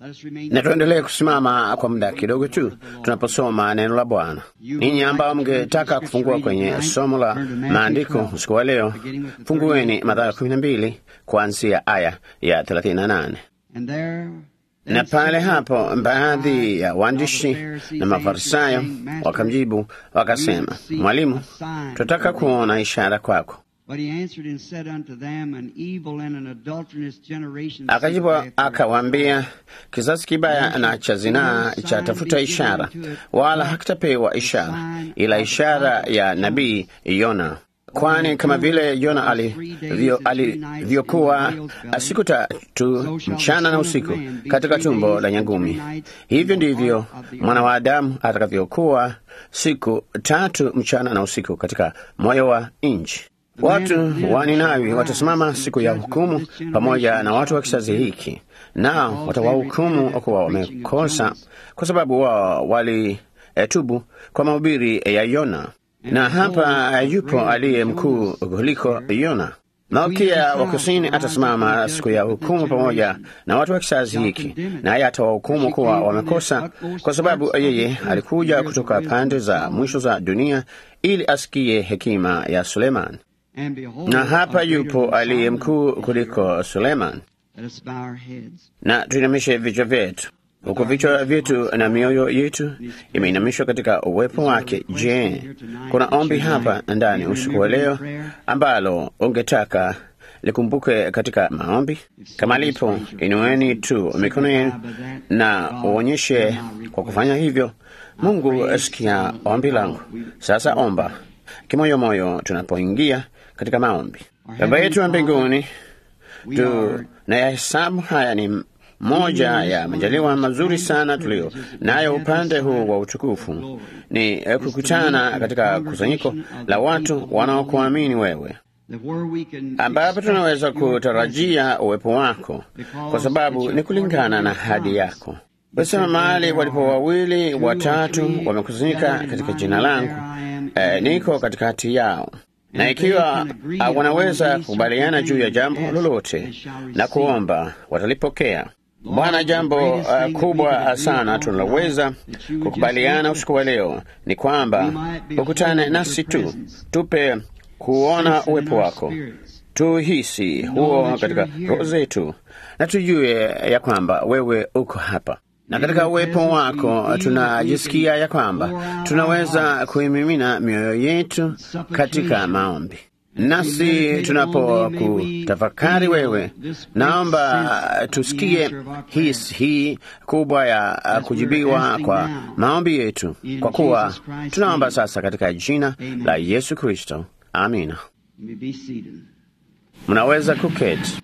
Na tuendelee kusimama kwa muda kidogo tu tunaposoma neno la Bwana. Ninyi ambao mngetaka kufungua kwenye somo la maandiko usiku wa leo, fungueni Mathayo kumi na mbili kuanzia aya ya thelathini na nane na pale hapo baadhi ya waandishi na Mafarisayo wakamjibu wakasema, Mwalimu, tunataka kuona ishara kwako. Akajibu akawaambia, kizazi kibaya na cha zinaa cha tafuta ishara, wala hakitapewa ishara ila ishara ya nabii Yona. Kwani kama vile Yona alivyokuwa siku tatu mchana na usiku katika tumbo la nyangumi, hivyo ndivyo mwana wa Adamu atakavyokuwa siku tatu mchana na usiku katika moyo wa nchi. Watu wa Ninawi watasimama siku ya hukumu pamoja na watu wa kizazi hiki, nao watawahukumu kuwa wamekosa, kwa sababu wao walitubu kwa mahubiri ya Yona na hapa yupo aliye mkuu kuliko Yona. Malkia wa kusini atasimama siku ya hukumu pamoja na watu wa kizazi hiki, naye atawahukumu kuwa wamekosa, kwa sababu yeye alikuja kutoka pande za mwisho za dunia ili asikie hekima ya Suleman. Na hapa yupo aliye mkuu kuliko Suleman. Na tuinamishe vichwa vyetu huku vichwa vyetu na mioyo yetu imeinamishwa katika uwepo wake. Je, kuna ombi hapa ndani usiku wa leo ambalo ungetaka likumbuke katika maombi? Kama lipo, inueni tu mikono yenu na uonyeshe kwa kufanya hivyo. Mungu asikia ombi langu. Sasa omba kimoyomoyo tunapoingia katika maombi. Baba yetu wa mbinguni, tunayahesabu haya ni moja ya majaliwa mazuri sana tulio nayo upande huu wa utukufu ni kukutana katika kusanyiko la watu wanaokuamini wewe, ambapo tunaweza kutarajia uwepo wako, kwa sababu ni kulingana na hadi yako. Wasema mahali walipo wawili watatu wamekusanyika katika jina langu, eh, niko katikati yao na ikiwa uh, wanaweza kukubaliana juu ya jambo lolote na kuomba, watalipokea. Bwana, jambo uh, kubwa sana tunaloweza kukubaliana usiku wa leo ni kwamba ukutane nasi tu, tupe kuona uwepo wako, tuhisi huo katika roho zetu, na tujue ya kwamba wewe uko hapa na katika uwepo wako tunajisikia ya kwamba tunaweza kuimimina mioyo yetu katika maombi. Nasi tunapokutafakari wewe, naomba tusikie hisi hii kubwa ya kujibiwa kwa maombi yetu, kwa kuwa tunaomba sasa katika jina la Yesu Kristo, amina. Mnaweza kuketi.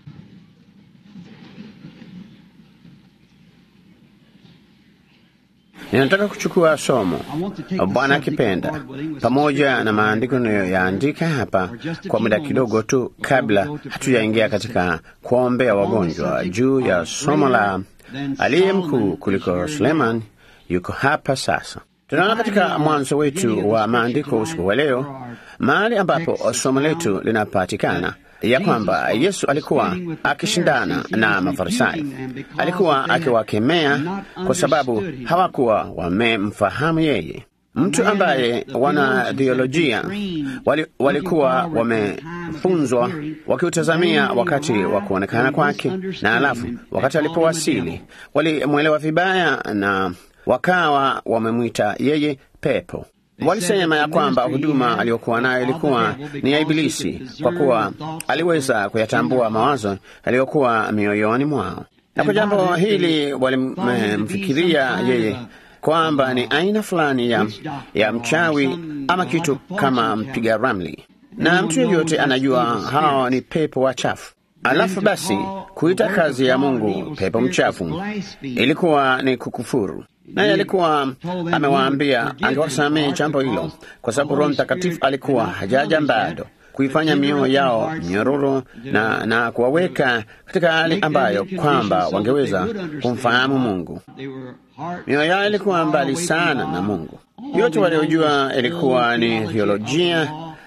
Ninataka kuchukua somo Bwana akipenda, pamoja na maandiko niliyoyaandika hapa kwa muda kidogo tu, kabla hatujaingia katika kuombea wagonjwa, juu ya somo la aliye mkuu kuliko Suleman yuko hapa sasa. Tunaona katika mwanzo wetu wa maandiko usiku wa leo, mahali ambapo somo letu linapatikana ya kwamba Yesu alikuwa akishindana na Mafarisayo. Alikuwa akiwakemea kwa sababu hawakuwa wamemfahamu yeye, mtu ambaye wana theolojia wali, walikuwa wamefunzwa wakiutazamia wakati wa kuonekana kwake, na alafu wakati alipowasili walimwelewa vibaya na wakawa wamemwita yeye pepo. Walisema ya kwamba huduma aliyokuwa nayo ilikuwa ni ya Ibilisi, kwa kuwa aliweza kuyatambua mawazo yaliyokuwa mioyoni mwao, na kwa jambo hili walimfikiria yeye kwamba ni aina fulani ya, ya mchawi ama kitu kama mpiga ramli, na mtu yeyote anajua hao ni pepo wachafu. Alafu basi kuita kazi ya Mungu pepo mchafu ilikuwa ni kukufuru naye alikuwa amewaambia angewasamehe jambo hilo, kwa sababu Roho Mtakatifu alikuwa hajaja bado kuifanya mioyo yao nyororo na, na kuwaweka katika hali ambayo kwamba wangeweza kumfahamu Mungu. Mioyo yao ilikuwa mbali sana na Mungu. Yote waliojua ilikuwa ni theolojia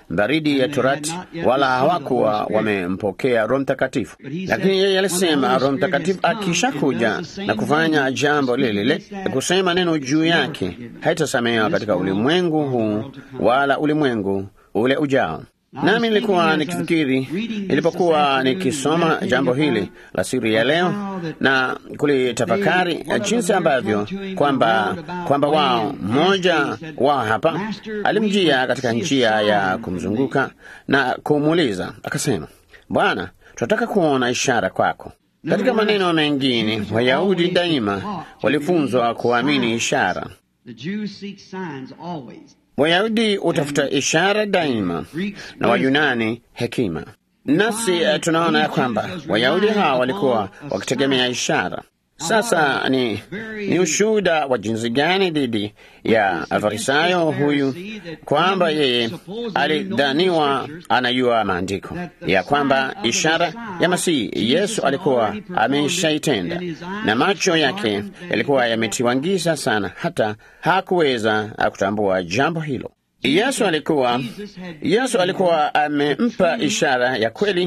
baridi ya Torati, wala hawakuwa wamempokea Roho Mtakatifu. Lakini yeye alisema Roho Mtakatifu akishakuja na kufanya jambo lile lile, kusema neno juu yake, haitasamehewa katika ulimwengu huu wala ulimwengu ule ujao. Nami nilikuwa nikifikiri nilipokuwa nikisoma jambo hili la siri ya leo na kulitafakari jinsi ambavyo kwamba kwamba wao mmoja wao hapa alimjia katika njia ya kumzunguka na kumuuliza akasema, Bwana, tunataka kuona ishara kwako. Katika maneno mengine, Wayahudi daima walifunzwa kuamini ishara. Wayahudi hutafuta ishara daima na Wayunani hekima. Nasi tunaona ya kwamba Wayahudi hawa walikuwa wakitegemea ishara. Sasa ni, ni ushuhuda wa jinsi gani dhidi ya Farisayo huyu kwamba yeye alidhaniwa anajua maandiko ya kwamba ishara ya Masihi Yesu alikuwa ameshaitenda, na macho yake yalikuwa yametiwa giza sana, hata hakuweza kutambua jambo hilo. Yesu alikuwa Yesu alikuwa amempa ishara ya kweli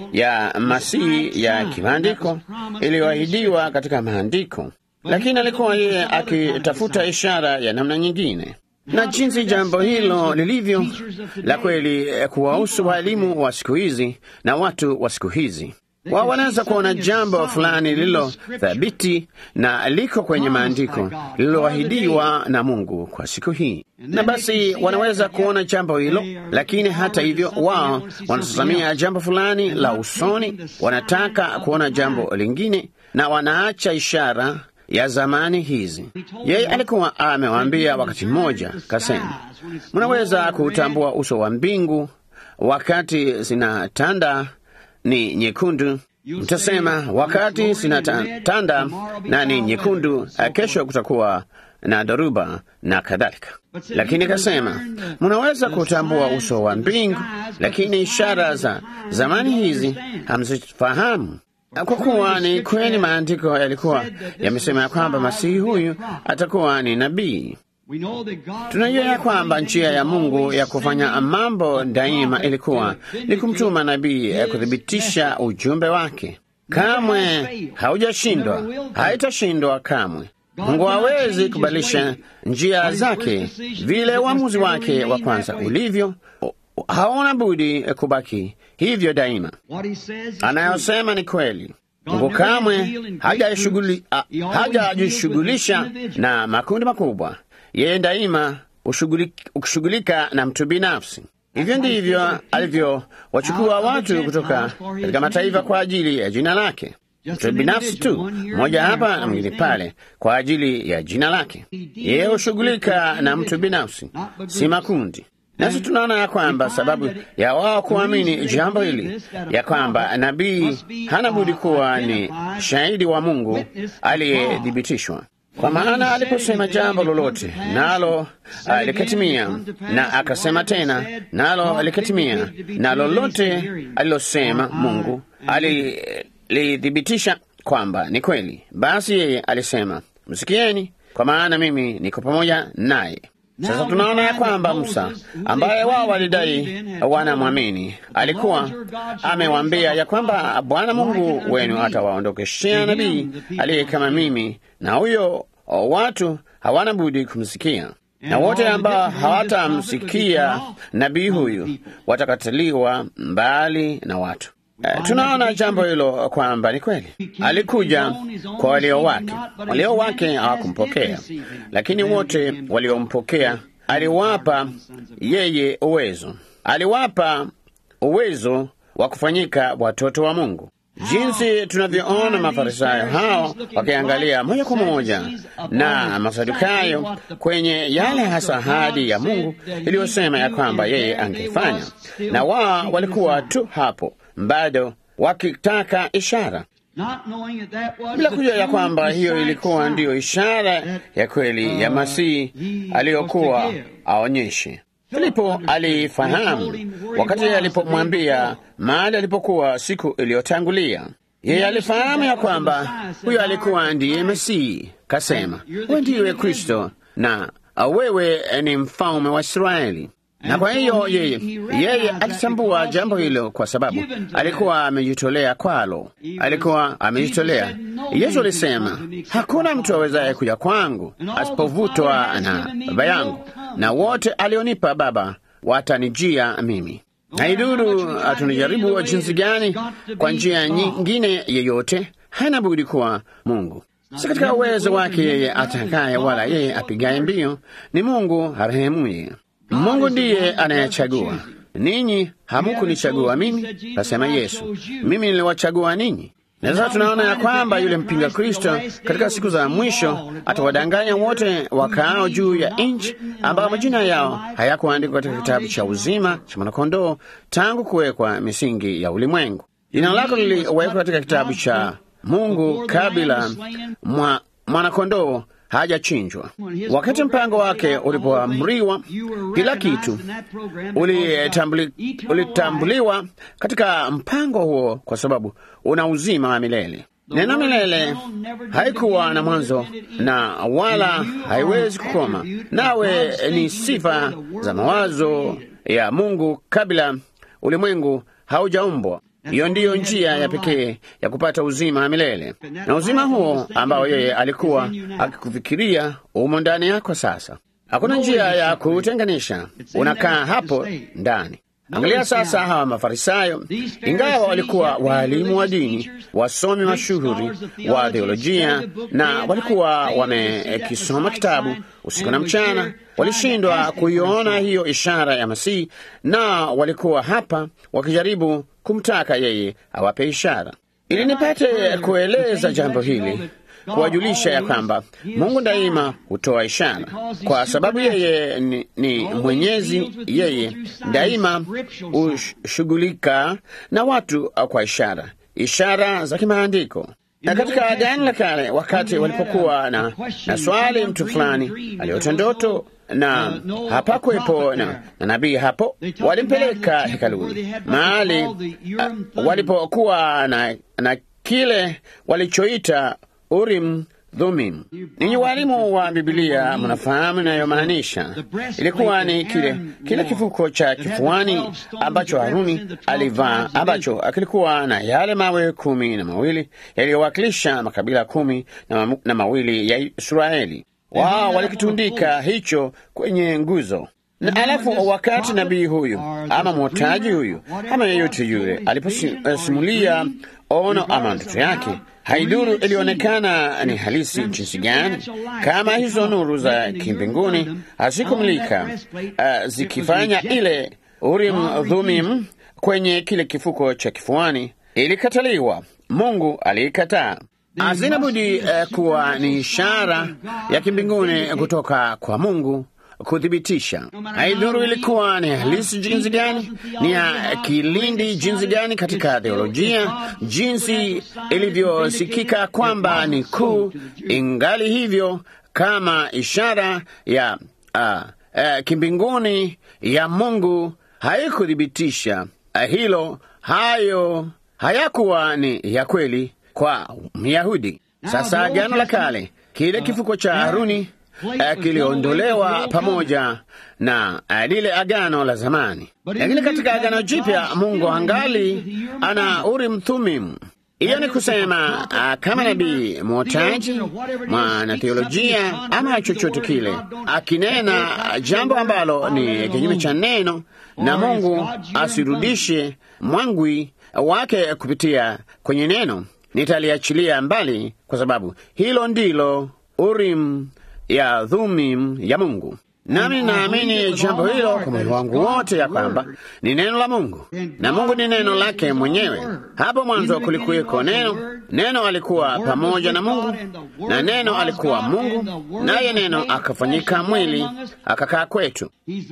ya Masihi ya kimaandiko iliyoahidiwa katika maandiko, lakini alikuwa yeye akitafuta ishara ya namna nyingine. Na jinsi jambo hilo lilivyo la kweli kuwahusu waalimu wa siku hizi na watu wa siku hizi wao wanaweza kuona jambo fulani lililo thabiti na liko kwenye maandiko lililoahidiwa na Mungu kwa siku hii, na basi wanaweza kuona jambo hilo, lakini hata hivyo wao wanatazamia jambo fulani la usoni, wanataka kuona jambo lingine na wanaacha ishara ya zamani hizi. Yeye alikuwa amewaambia wakati mmoja, kasema, mnaweza kuutambua uso wa mbingu wakati zinatanda ni nyekundu. Mtasema wakati zinatanda na ni nyekundu, kesho kutakuwa na dhoruba na kadhalika. Lakini kasema mnaweza kutambua uso wa mbingu, lakini ishara za zamani hizi hamzifahamu. Kwa kuwa ni kweli maandiko yalikuwa yamesema ya kwamba masihi huyu atakuwa ni nabii. Tunajua ya kwamba njia ya Mungu ya kufanya mambo daima ilikuwa ni kumtuma nabii ya kuthibitisha ujumbe wake. Kamwe haujashindwa, haitashindwa kamwe. Mungu hawezi kubadilisha njia zake vile uamuzi wake wa kwanza ulivyo. Haona budi kubaki hivyo daima. Anayosema ni kweli. Mungu kamwe hajajishughulisha na makundi makubwa. Yeye daima hushughulika na mtu binafsi. Hivyo ndivyo alivyowachukua watu kutoka katika mataifa kwa ajili ya jina lake, mtu binafsi tu, mmoja hapa na mwingine pale, kwa ajili ya jina lake. Yeye hushughulika na mtu binafsi, si makundi. Nasi tunaona ya kwamba sababu ya wao kuamini jambo hili ya kwamba nabii hana budi kuwa ni shahidi wa Mungu aliyethibitishwa kwa maana aliposema jambo lolote nalo likatimia, na akasema tena nalo likatimia, na lolote alilosema Mungu alithibitisha kwamba ni kweli. Basi yeye alisema, msikieni, kwa maana mimi niko pamoja naye. Sasa tunaona ya kwamba Musa ambaye wao walidai wanamwamini alikuwa amewaambia ya kwamba Bwana Mungu wenu atawaondokeshea nabii aliye kama mimi, na huyo watu hawana budi kumsikia, na wote ambao hawatamsikia nabii huyu watakatiliwa mbali na watu. Uh, tunaona jambo hilo kwamba ni kweli. Alikuja kwa walio wake, walio wake hawakumpokea, lakini wote waliompokea aliwapa yeye uwezo, aliwapa uwezo wa kufanyika watoto wa Mungu. Jinsi tunavyoona Mafarisayo hao wakiangalia moja kwa moja na Masadukayo kwenye yale hasa ahadi ya Mungu iliyosema ya kwamba yeye angefanya, na wao walikuwa tu hapo bado wakitaka ishara bila kujua ya kwamba hiyo ilikuwa ndiyo ishara ya kweli ya Masihi aliyokuwa aonyeshe. Filipo alifahamu wakati alipomwambia mahali alipokuwa siku iliyotangulia. Yeye alifahamu ya kwamba huyo alikuwa ndiye Masihi. Kasema, we ndiwe Kristo na wewe ni mfalme wa Israeli. na kwa hiyo yeye yeye alitambua jambo hilo kwa sababu alikuwa amejitolea kwalo, alikuwa amejitolea. Yesu alisema, hakuna mtu awezaye kuja kwangu asipovutwa na Baba yangu, na wote alionipa Baba watanijia mimi. Haiduru tunajaribu jinsi gani, kwa njia nyingine yeyote, hana budi kuwa Mungu si katika uwezo wake yeye atakaye, wala yeye apigaye mbio, ni Mungu arehemuye. Mungu ndiye anayechagua. Ninyi hamukunichagua mimi, kasema Yesu, mimi niliwachagua ninyi. Na sasa tunaona ya kwamba yule mpinga Kristo katika siku za mwisho atawadanganya wote wakaao juu ya nchi, ambao majina yao hayakuandikwa katika kitabu cha uzima cha mwanakondoo tangu kuwekwa misingi ya ulimwengu. Jina lako liliwekwa katika kitabu cha Mungu kabla mwa mwanakondoo hajachinjwa. Wakati mpango wake ulipoamriwa, kila kitu ulitambuliwa uli katika mpango huo, kwa sababu una uzima wa milele. Neno milele haikuwa na mwanzo na wala haiwezi kukoma, nawe ni sifa za mawazo ya Mungu kabla ulimwengu haujaumbwa. Hiyo ndiyo njia ya pekee ya kupata uzima wa milele, na uzima huo ambao yeye alikuwa akikufikiria umo ndani yako. Sasa hakuna njia ya kuutenganisha, unakaa hapo ndani. Angalia sasa hawa Mafarisayo, ingawa walikuwa waalimu wa dini, wasomi mashuhuri wa theolojia, na walikuwa wamekisoma kitabu usiku na mchana, walishindwa kuiona hiyo ishara ya Masihi, na walikuwa hapa wakijaribu kumtaka yeye awape ishara. Ili nipate kueleza jambo hili, kuwajulisha ya kwamba Mungu daima hutoa ishara, kwa sababu yeye ni, ni mwenyezi. Yeye daima hushughulika na watu kwa ishara, ishara za kimaandiko. Na katika Agano la Kale, wakati walipokuwa na, na swali, mtu fulani aliota ndoto na hapakuwepo na, na nabii hapo, walimpeleka hekaluni mahali uh, walipokuwa na, na kile walichoita Urim Dhumim. Ninyi walimu wa Bibilia mnafahamu inayomaanisha. Ilikuwa ni kile kile kifuko cha kifuani ambacho Haruni alivaa, ambacho kilikuwa na yale mawe kumi na mawili yaliyowakilisha makabila kumi na, ma na mawili ya Israeli. Wao walikitundika hicho kwenye nguzo na alafu, wakati nabii huyu ama mwotaji huyu ama yeyote yule aliposimulia ono ama ndoto yake, haiduru ilionekana ni halisi jinsi gani, kama hizo nuru za kimbinguni hazikumulika uh, zikifanya ile Urim Dhumim kwenye kile kifuko cha kifuani, ilikataliwa. Mungu aliikataa. Hazina budi uh, kuwa ni ishara ya kimbinguni kutoka kwa Mungu kuthibitisha. Haidhuru ilikuwa ni halisi jinsi gani, ni ya kilindi jinsi gani katika theolojia, jinsi ilivyosikika kwamba ni kuu, ingali hivyo kama ishara ya uh, uh, kimbinguni ya Mungu haikuthibitisha uh, hilo, hayo hayakuwa ni ya kweli kwa Myahudi. Sasa Agano la Kale, kile kifuko cha Haruni uh, kiliondolewa pamoja na uh, lile agano la zamani, lakini katika Agano Jipya Mungu angali ana Urim Thummim. Hiyo ni kusema uh, kama nabii mwotaji, mwanatheolojia ama chochote kile akinena jambo ambalo ni kinyume cha neno, na Mungu asirudishe mwangwi wake kupitia kwenye neno, nitaliachilia mbali, kwa sababu hilo ndilo Urim ya Dhumim ya Mungu. Nami naamini jambo hilo kwa moyo wangu wote, ya kwamba ni neno la Mungu na Mungu ni neno lake mwenyewe. Hapo mwanzo kulikuweko neno, neno alikuwa pamoja na Mungu na neno alikuwa Mungu, naye neno akafanyika mwili akakaa kwetu.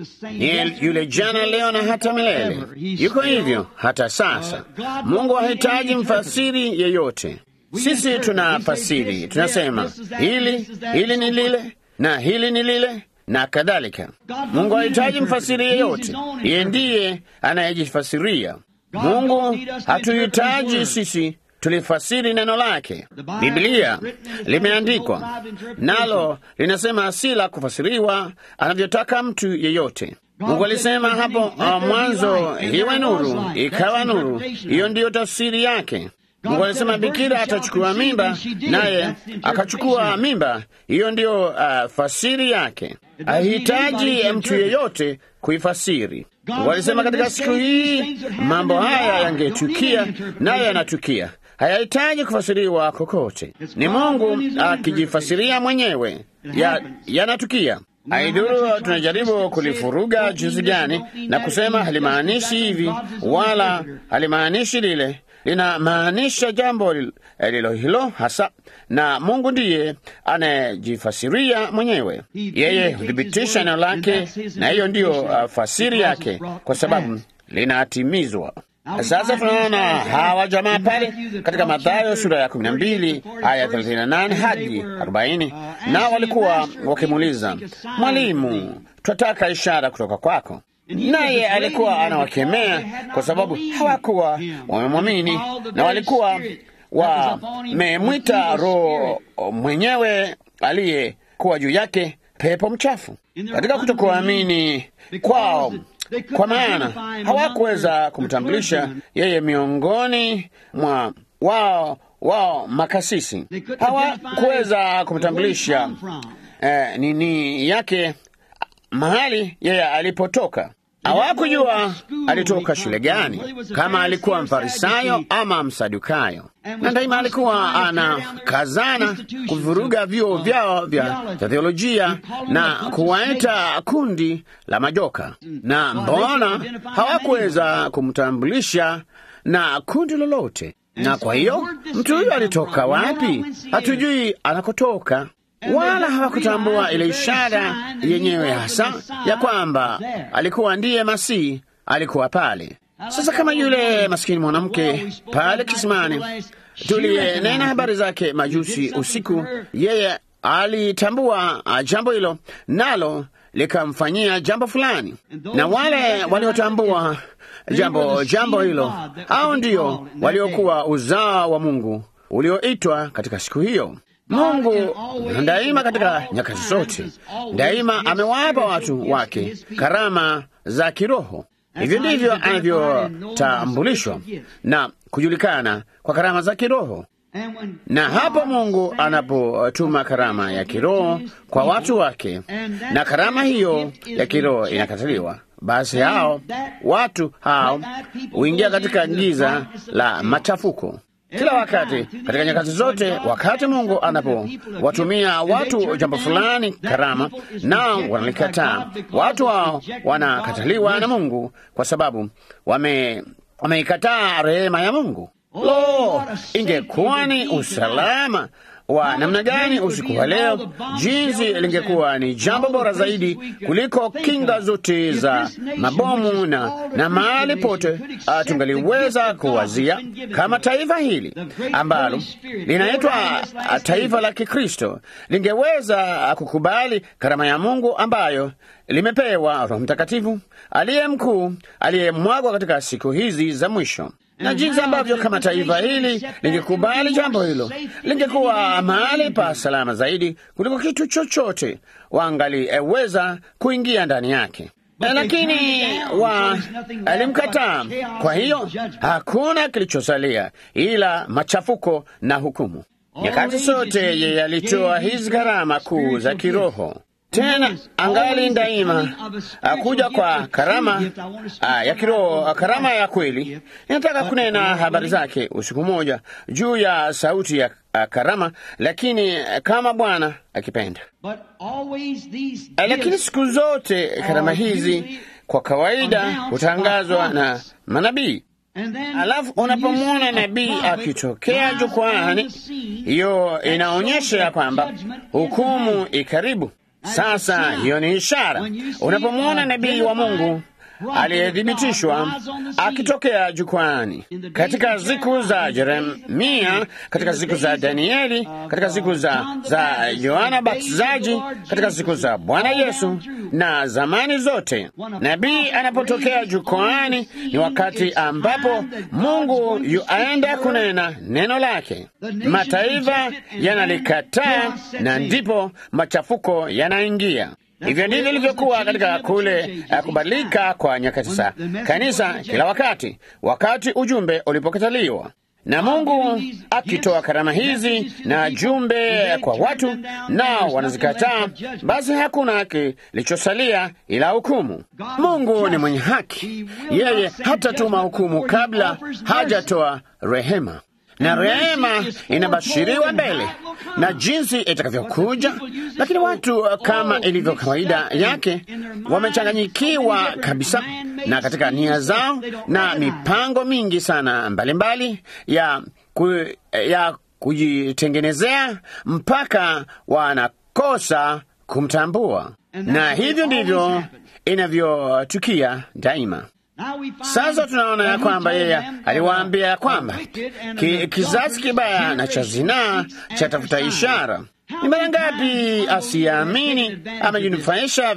Ni yule jana, leo na hata milele. Yuko hivyo hata sasa. Mungu hahitaji mfasiri yeyote. Sisi tuna fasiri, tunasema hili hili ni lile na hili ni lile na kadhalika. Mungu hahitaji mfasiri yeyote, yeye ndiye anayejifasiria. Mungu hatuhitaji sisi tulifasiri neno lake. Biblia limeandikwa nalo linasema si la kufasiriwa anavyotaka mtu yeyote. Mungu alisema hapo uh, mwanzo, iwe nuru, ikawa nuru. Hiyo ndiyo tafsiri yake. Mungu alisema bikira atachukua mimba, naye akachukua mimba. Hiyo ndiyo uh, fasiri yake. Hahitaji mtu yeyote kuifasiri. Mungu alisema katika siku hii mambo haya yangetukia, naye yanatukia. Hayahitaji kufasiriwa kokote. Ni Mungu akijifasiria mwenyewe, yanatukia ya Aiduru tunajaribu kulifuruga jinsi gani na kusema halimaanishi hivi wala halimaanishi lile, linamaanisha jambo lilo hilo hasa, na Mungu ndiye anayejifasiria mwenyewe. Yeye huthibitisha neno lake, na hiyo ndiyo uh, fasiri yake, kwa sababu linatimizwa. Sasa tunaona hawa jamaa pale katika Mathayo sura ya kumi na mbili aya thelathini na nane hadi arobaini na walikuwa wakimuuliza Mwalimu, twataka ishara kutoka kwako. Naye alikuwa anawakemea kwa sababu hawakuwa wamemwamini na walikuwa wamemwita Roho mwenyewe aliyekuwa juu yake pepo mchafu. Katika kutokuamini kwao kwa maana hawakuweza kumtambulisha yeye miongoni mwa wao wao makasisi, hawakuweza kumtambulisha eh, nini yake mahali yeye alipotoka. Hawakujua alitoka shule gani, kama alikuwa mfarisayo ama msadukayo, na daima alikuwa anakazana kuvuruga vyuo vyao vya theolojia na kuwaita kundi la majoka. Na mbona hawakuweza kumtambulisha na kundi lolote? Na kwa hiyo mtu huyo alitoka wapi? Hatujui anakotoka wala hawakutambua ile ishara yenyewe hasa ya kwamba alikuwa ndiye Masihi, alikuwa pale. Sasa kama yule maskini mwanamke pale kisimani tuliyenena habari zake majusi usiku, yeye alitambua jambo hilo, nalo likamfanyia jambo fulani, na wale waliotambua jambo jambo hilo, hao ndio waliokuwa uzao wa Mungu ulioitwa katika siku hiyo. Mungu daima katika nyakati zote daima amewapa watu wake karama za kiroho. Hivyo ndivyo anavyotambulishwa na kujulikana kwa karama za kiroho. Na hapo Mungu anapotuma karama ya kiroho kwa watu wake, na karama hiyo ya kiroho inakataliwa, basi hao watu hao huingia katika giza la machafuko kila wakati katika nyakati zote. Wakati Mungu anapowatumia watu jambo fulani karama, nao wanalikataa, watu hao wanakataliwa na Mungu kwa sababu wame wameikataa rehema ya Mungu. Lo, ingekuwa ni usalama wa namna gani usiku wa leo, jinsi lingekuwa ni jambo bora zaidi kuliko kinga zote za mabomu na, na mahali pote uh, tungaliweza kuwazia kama taifa hili ambalo linaitwa uh, taifa la Kikristo lingeweza uh, kukubali karama ya Mungu ambayo limepewa Roho Mtakatifu aliye mkuu aliyemwagwa katika siku hizi za mwisho na jinsi ambavyo kama taifa hili lingekubali jambo hilo, lingekuwa mahali pa salama zaidi kuliko kitu chochote wangaliweza kuingia ndani yake. Lakini wa alimkataa. Kwa hiyo hakuna kilichosalia ila machafuko na hukumu. Nyakati zote yeye alitoa hizi karama kuu za kiroho tena angali daima akuja kwa karama a, ya kiroho, karama ya kweli. Ninataka kunena habari zake usiku moja juu ya sauti ya a, karama, lakini kama Bwana akipenda. Lakini siku zote karama hizi kwa kawaida hutangazwa na manabii. Alafu unapomwona nabii akitokea jukwani, hiyo inaonyesha ya kwamba hukumu ikaribu. Sasa hiyo ni ishara. Unapomwona nabii wa Mungu aliyethibitishwa akitokea jukwani, katika siku za Yeremia, katika siku za Danieli, katika siku za za Yohana Batizaji, katika siku za Bwana Yesu na zamani zote, nabii anapotokea jukwani ni wakati ambapo Mungu yuaenda kunena neno lake. Mataifa yanalikataa na ndipo machafuko yanaingia. Hivyo ndivyo ilivyokuwa katika kule uh, kubadilika kwa nyakati za kanisa kila wakati, wakati ujumbe ulipokataliwa na Mungu akitoa karama hizi na jumbe kwa watu, nao wanazikataa, basi hakuna kilichosalia ila hukumu. Mungu ni mwenye haki, yeye hatatuma hukumu kabla hajatoa rehema na rehema inabashiriwa mbele na jinsi itakavyokuja, lakini watu kama ilivyo kawaida yake wamechanganyikiwa kabisa, na katika nia zao na mipango mingi sana mbalimbali mbali ya, ku, ya kujitengenezea mpaka wanakosa kumtambua, na hivyo ndivyo inavyotukia daima. Sasa tunaona ya kwamba yeye aliwaambia ya kwamba ki, kizazi kibaya na cha zinaa chatafuta ishara. Ni mara ngapi asiyeamini amejinufaisha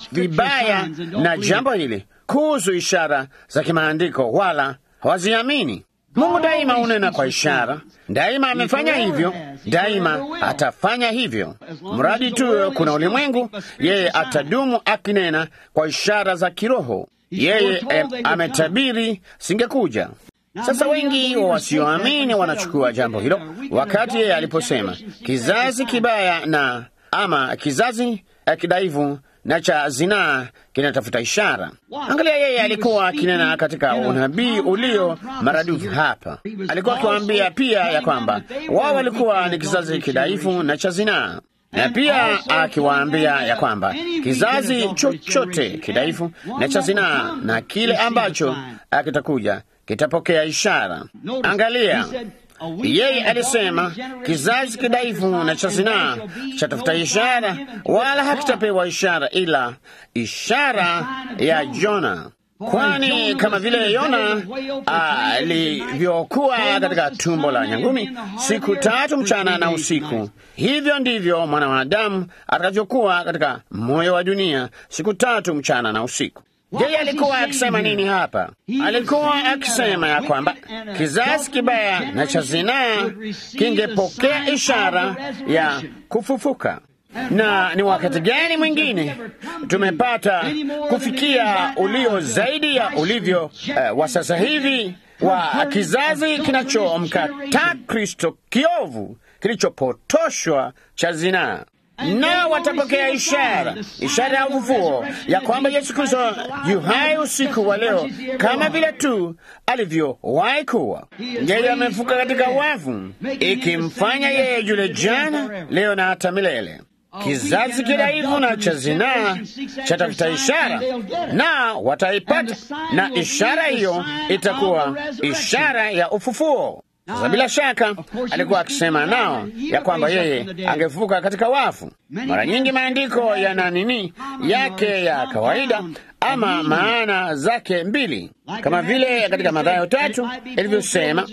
vibaya na jambo hili kuhusu ishara za kimaandiko, wala hawaziamini. Mungu daima hunena kwa ishara, daima amefanya hivyo, daima atafanya hivyo. Mradi tu kuna ulimwengu, yeye atadumu akinena kwa ishara za kiroho. Yeye eh, ametabiri singekuja. Sasa wengi wa wasioamini wanachukua jambo hilo, wakati yeye aliposema kizazi kibaya na ama kizazi eh, kidaivu na cha zinaa kinatafuta ishara. Angalia, yeye alikuwa akinena katika unabii ulio maradufu hapa. Alikuwa akiwaambia pia ya kwamba wao walikuwa ni kizazi kidaifu na cha zinaa na pia akiwaambia ya kwamba kizazi chochote kidaifu na cha zinaa na kile ambacho kitakuja kitapokea ishara. Angalia, yeye alisema kizazi kidaifu na cha zinaa chatafuta ishara, wala hakitapewa ishara ila ishara ya Jona. Kwani kama vile Yona alivyokuwa katika tumbo la nyangumi siku tatu mchana na usiku, hivyo ndivyo mwana wa Adamu atakavyokuwa katika moyo wa dunia siku tatu mchana na usiku. Yeye alikuwa akisema nini hapa? Alikuwa akisema ya kwamba kizazi kibaya na cha zinaa kingepokea ishara ya kufufuka na ni wakati gani mwingine tumepata kufikia ulio zaidi ya ulivyo uh, wa sasa hivi wa kizazi kinachomkataa Kristo kiovu kilichopotoshwa cha zinaa na watapokea ishara, ishara ya ufufuo ya kwamba Yesu Kristo yu hai usiku wa leo, kama vile tu alivyowahi kuwa. Yeye amefuka katika wafu, ikimfanya yeye yule jana, leo na hata milele. Kizazi kidaifu na cha zinaa chatafuta ishara, na wataipata, na ishara hiyo itakuwa ishara ya ufufuo. Sasa bila shaka alikuwa akisema nao ya kwamba yeye angefufuka katika wafu. Mara nyingi maandiko yana nini yake ya kawaida ama maana zake mbili, kama vile katika Mathayo tatu ilivyosema,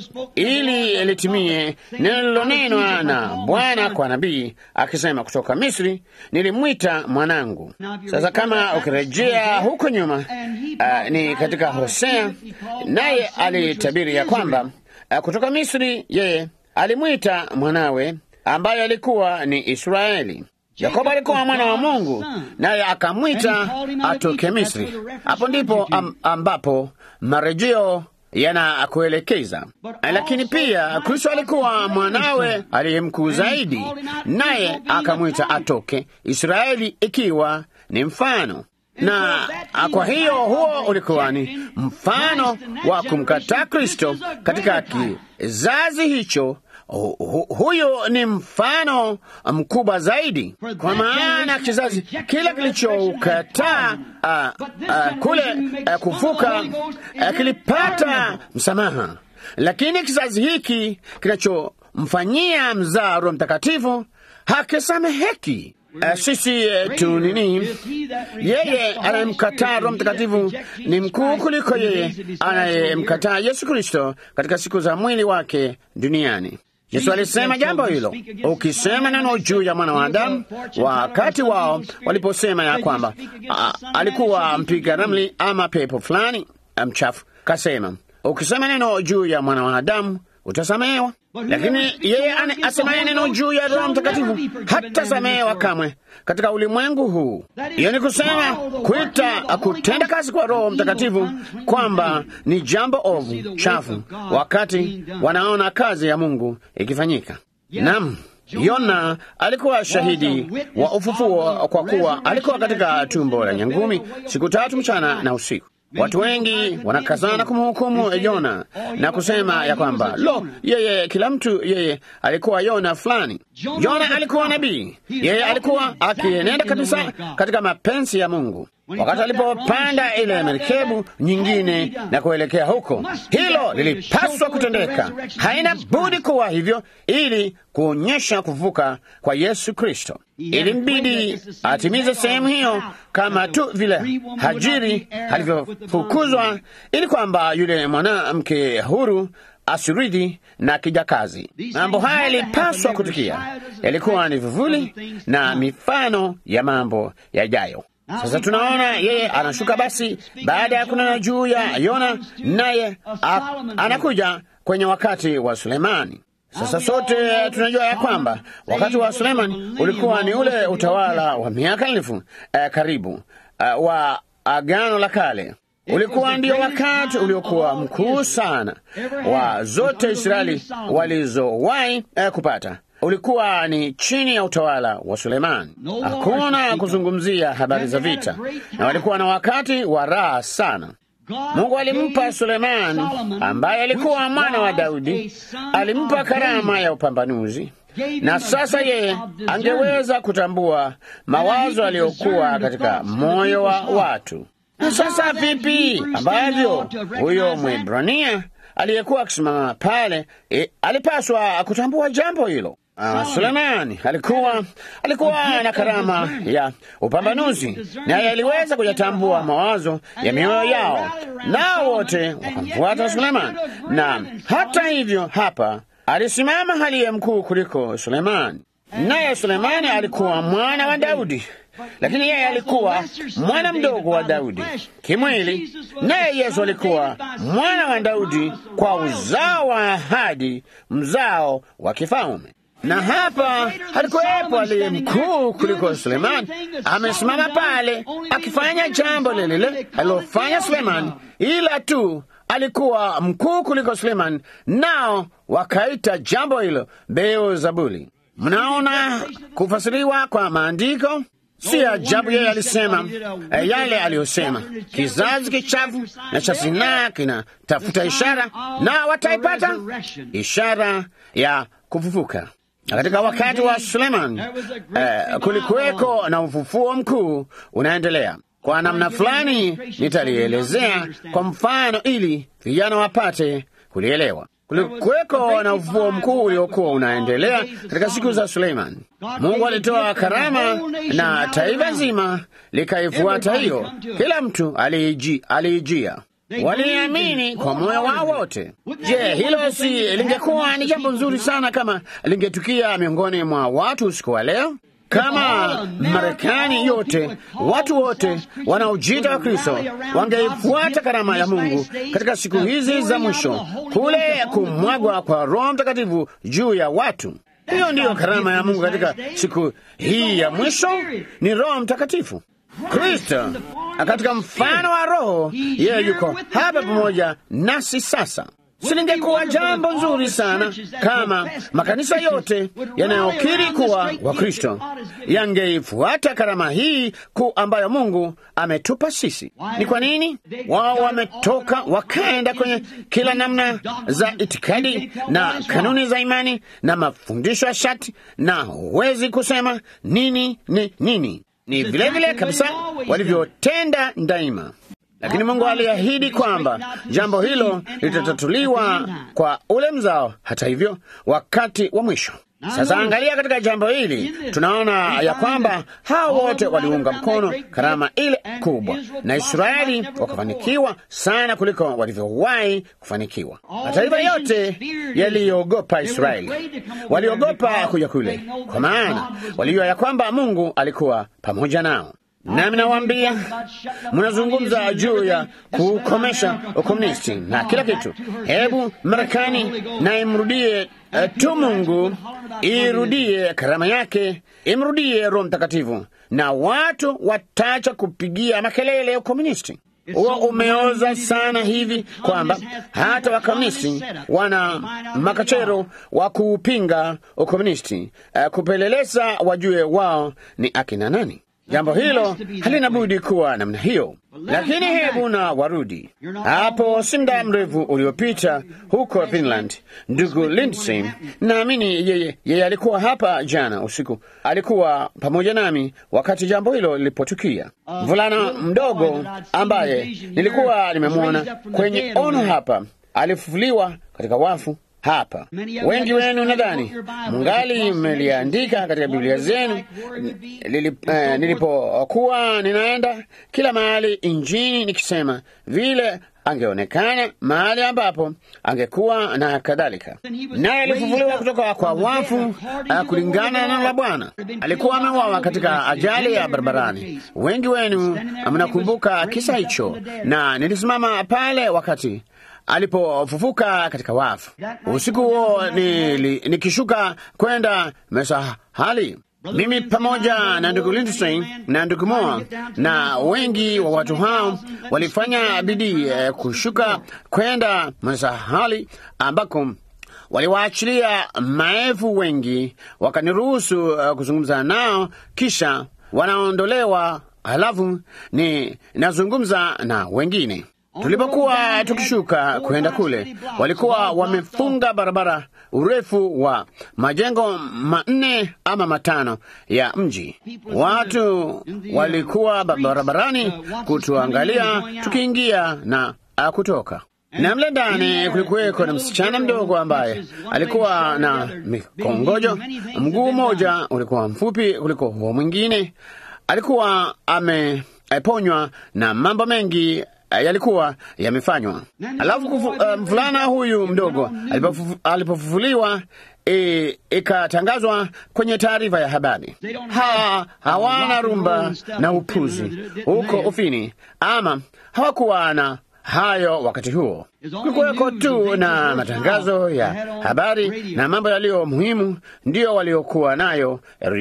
ili litimie neno lilonenwa na Bwana kwa nabii akisema, kutoka Misri nilimwita mwanangu. Sasa kama ukirejea huko nyuma, uh, ni katika Hosea, naye alitabiri ya kwamba kutoka Misri yeye alimwita mwanawe ambaye alikuwa ni Israeli. Yakobo alikuwa mwana wa Mungu, naye akamwita atoke Misri. Hapo ndipo am, ambapo marejeo yanakuelekeza. Lakini pia Kristo alikuwa mwanawe aliye mkuu zaidi, naye akamwita atoke Israeli, ikiwa ni mfano na kwa hiyo huo ulikuwa ni mfano wa kumkataa Kristo katika kizazi hicho. Hu, huyo ni mfano mkubwa zaidi, kwa maana kizazi kile kilichoukataa uh, uh, kule uh, kuvuka uh, kilipata msamaha, lakini kizazi hiki kinachomfanyia mzaa Roho Mtakatifu hakisameheki. Uh, sisi uh, tu nini, yeye anayemkataa Roho Mtakatifu ni mkuu kuliko yeye anayemkataa Yesu Kristo katika siku za mwili wake duniani. Yesu alisema jambo hilo, ukisema neno juu ya mwana wa Adamu, wakati wao waliposema ya kwamba a, alikuwa mpiga ramli ama pepo fulani mchafu, kasema ukisema neno juu ya mwana wa Adamu utasamehewa. lakini yeye asemaye neno juu ya Roho Mtakatifu hata samehewa kamwe katika ulimwengu huu. Hiyo ni kusema kuita kutenda kazi kwa Roho Mtakatifu kwamba ni jambo ovu chafu, wakati wanaona kazi ya Mungu ikifanyika. Naam. Yona alikuwa shahidi wa ufufuo kwa kuwa alikuwa katika tumbo la nyangumi siku tatu mchana na usiku. Watu wengi wanakazana kumhukumu Yona na kusema ya kwamba lo, yeye kila mtu yeye alikuwa Yona fulani. Yona alikuwa nabii, yeye alikuwa akienenda kabisa katika mapenzi ya Mungu. Wakati alipopanda ile merikebu nyingine na kuelekea huko, hilo lilipaswa kutendeka. Haina budi kuwa hivyo, ili kuonyesha kuvuka kwa Yesu Kristo. Ilimbidi atimize sehemu hiyo, kama tu vile Hajiri alivyofukuzwa, ili kwamba yule mwanamke huru asirudi na kijakazi. Mambo haya yalipaswa kutukia, yalikuwa ni vivuli na mifano ya mambo yajayo. Sasa tunaona yeye anashuka basi, baada ya kunena juu ya Yona, naye anakuja kwenye wakati wa Sulemani. Sasa sote tunajua ya kwamba wakati wa Sulemani ulikuwa ni ule utawala wa miaka elfu eh, karibu eh, wa Agano la Kale. Ulikuwa ndio wakati uliokuwa mkuu sana wa zote Israeli walizowahi eh, kupata ulikuwa ni chini ya utawala wa Sulemani. Hakuna kuzungumzia habari za vita, na walikuwa na wakati wa raha sana. Mungu alimpa Sulemani, ambaye alikuwa mwana wa Daudi, alimpa karama ya upambanuzi, na sasa yeye angeweza kutambua mawazo aliyokuwa katika moyo wa watu. Na sasa vipi ambavyo huyo Mwebrania aliyekuwa akisimama pale e, alipaswa kutambua jambo hilo. Uh, Sulemani alikuwa alikuwa na karama ya upambanuzi, naye aliweza kuyatambua mawazo ya mioyo yao, nao wote wakamfuata Sulemani. Na hata hivyo, hapa alisimama aliye mkuu kuliko Sulemani, naye Sulemani alikuwa mwana wa Daudi, lakini yeye alikuwa mwana mdogo wa Daudi kimwili, naye Yesu alikuwa mwana wa Daudi kwa uzao wa ahadi, mzao wa kifalme na hapa halikuwepo aliye mkuu kuliko Sulemani, amesimama pale akifanya jambo lile lile alilofanya Sulemani, ila tu alikuwa mkuu kuliko Sulemani, nao wakaita jambo hilo Beelzebuli. Mnaona kufasiriwa kwa maandiko. Si ajabu yeye alisema eh, yale aliyosema, kizazi kichafu na cha zinaa kinatafuta ishara, na wataipata ishara ya kufufuka. Na katika wakati wa Suleman eh, kulikuweko na ufufuo mkuu unaendelea. Kwa namna fulani nitalielezea kwa mfano ili vijana wapate kulielewa. Kulikuweko na ufufuo mkuu uliokuwa unaendelea katika siku za Suleiman. Mungu alitoa karama na taifa zima likaifuata hiyo, kila mtu aliijia waliamini kwa moyo wao wote. Je, hilo si lingekuwa ni jambo nzuri sana kama lingetukia miongoni mwa watu usiku wa leo? Kama Marekani yote, watu wote wanaojiita wa Kristo wangeifuata karama ya Mungu katika siku hizi za mwisho, kule kumwagwa kwa Roho Mtakatifu juu ya watu. Hiyo ndiyo karama ya Mungu katika siku hii ya mwisho, ni Roho Mtakatifu. Kristo katika mfano wa Roho, yeye yuko hapa pamoja nasi sasa. Silingekuwa jambo nzuri sana kama makanisa yote yanayokiri kuwa Wakristo yangeifuata karama hii kuu ambayo Mungu ametupa sisi. Ni kwa nini wao wametoka wakaenda kwenye kila namna za itikadi na kanuni za imani na mafundisho ya shati, na huwezi kusema nini ni nini ni vilevile vile kabisa walivyotenda daima, lakini Mungu aliahidi kwamba jambo hilo litatatuliwa kwa ule mzao, hata hivyo, wakati wa mwisho. Sasa angalia, katika jambo hili tunaona ya kwamba hao wote waliunga mkono karama ile kubwa, na Israeli wakafanikiwa sana kuliko walivyowahi kufanikiwa. Mataifa yote yaliogopa Israeli, waliogopa kuja kule, kwa maana walijua ya kwamba Mungu alikuwa pamoja nao. Nami nawaambia, mnazungumza juu ya kukomesha ukomunisti na kila kitu. Hebu Marekani na imrudie uh, tu Mungu, irudie karama yake, imrudie Roho Mtakatifu, na watu watacha kupigia makelele ya ukomunisti. Huo umeoza sana hivi kwamba hata wakomunisti wana makachero wa kuupinga ukomunisti, uh, kupeleleza wajue wao ni akina nani. Jambo hilo halina budi kuwa namna hiyo, lakini hebu na warudi hapo. Si muda mrefu uliopita huko Finland, ndugu Lindsay, naamini yeye, yeye alikuwa hapa jana usiku, alikuwa pamoja nami wakati jambo hilo lilipotukia. Mvulana mdogo ambaye nilikuwa nimemwona kwenye ono hapa alifufuliwa katika wafu hapa. Wengi wenu nadhani mungali mmeliandika katika Biblia zenu. Eh, nilipokuwa ninaenda kila mahali injini nikisema vile angeonekana mahali ambapo angekuwa na kadhalika, naye alifufuliwa kutoka kwa wafu uh, kulingana na neno la Bwana. Alikuwa ameuawa katika ajali ya barabarani. Wengi wenu mnakumbuka kisa hicho, na nilisimama pale wakati alipofufuka katika wafu. Usiku huo nikishuka kwenda Mesahali, mimi pamoja na ndugu Lindsay na ndugu Moa na wengi wa watu hao walifanya bidii eh, kushuka kwenda Mesahali ambako waliwaachilia maelfu wengi, wakaniruhusu uh, kuzungumza nao, kisha wanaondolewa. Halafu ni nazungumza na wengine Tulipokuwa tukishuka kwenda kule, walikuwa wamefunga barabara urefu wa majengo manne ama matano ya mji. Watu walikuwa barabarani kutuangalia tukiingia na kutoka, na mle ndani kulikuweko na msichana mdogo ambaye alikuwa na mikongojo. Mguu mmoja ulikuwa mfupi kuliko huo mwingine. Alikuwa ameponywa na mambo mengi yalikuwa yamefanywa. Alafu mvulana uh, huyu mdogo alipofufuliwa ikatangazwa e, kwenye taarifa ya habari. Ha, hawana rumba na upuzi huko Ufini, ama hawakuwa na hayo wakati huo. Kulikuweko tu na matangazo ya habari na mambo yaliyo muhimu, ndiyo waliokuwa nayo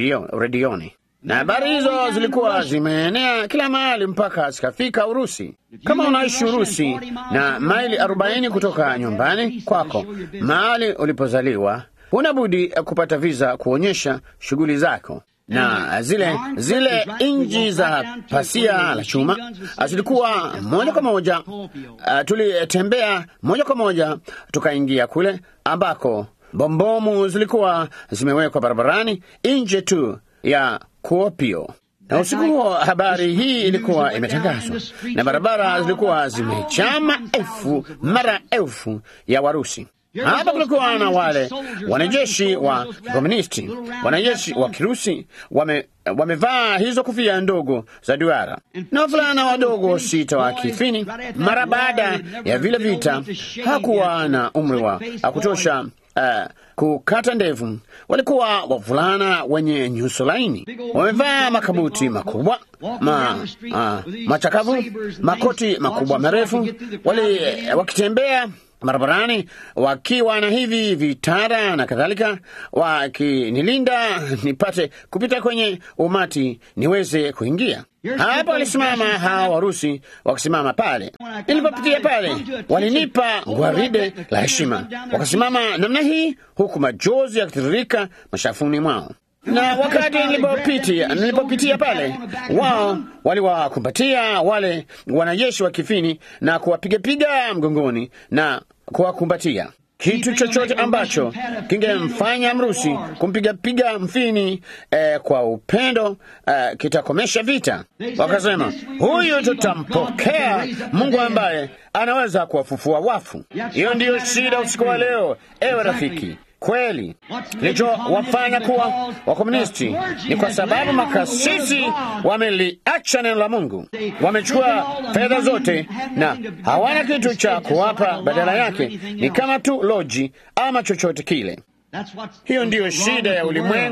redioni na habari hizo zilikuwa zimeenea kila mahali mpaka zikafika Urusi. Kama unaishi Urusi na maili arobaini kutoka nyumbani kwako, mahali ulipozaliwa, huna budi kupata viza kuonyesha shughuli zako na zile zile nchi za pasia la chuma zilikuwa moja kwa moja. Uh, tulitembea moja kwa moja tukaingia kule ambako bombomu zilikuwa zimewekwa barabarani nje tu ya Kuopio. Na usiku huo habari hii ilikuwa imetangazwa na barabara zilikuwa zimejaa maelfu mara elfu ya Warusi. Hapa kulikuwa na wale wanajeshi wa kikomunisti, wanajeshi wa Kirusi wame wamevaa hizo kofia ndogo za duara na wavulana wadogo sita wa Kifini. Mara baada ya vile vita, hakuwa na umri wa kutosha uh, kukata ndevu. Walikuwa wavulana wenye nyuso laini, wamevaa makabuti makubwa ma, uh, machakavu, makoti makubwa marefu, wali wakitembea barabarani wakiwa na hivi vitara na kadhalika, wakinilinda nipate kupita kwenye umati niweze kuingia. Hapa walisimama hawa Warusi wakisimama pale. Nilipopitia pale, walinipa gwaride la heshima, wakasimama namna hii, huku majozi yakitiririka mashafuni mwao na wakati nilipopitia nilipopitia pale, wao waliwakumbatia wale wanajeshi wa Kifini na kuwapigapiga mgongoni na kuwakumbatia. Kitu chochote ambacho kingemfanya Mrusi kumpigapiga Mfini eh, kwa upendo eh, kitakomesha vita. Wakasema, huyu tutampokea Mungu ambaye anaweza kuwafufua wafu. Hiyo ndiyo shida usiku wa leo, ewe rafiki. Kweli kilichowafanya kuwa wakomunisti ni kwa sababu makasisi wameliacha neno la Mungu, wamechukua fedha zote na hawana kitu cha kuwapa, badala yake ni kama tu loji ama chochote kile. Hiyo ndiyo shida ya ulimwengu.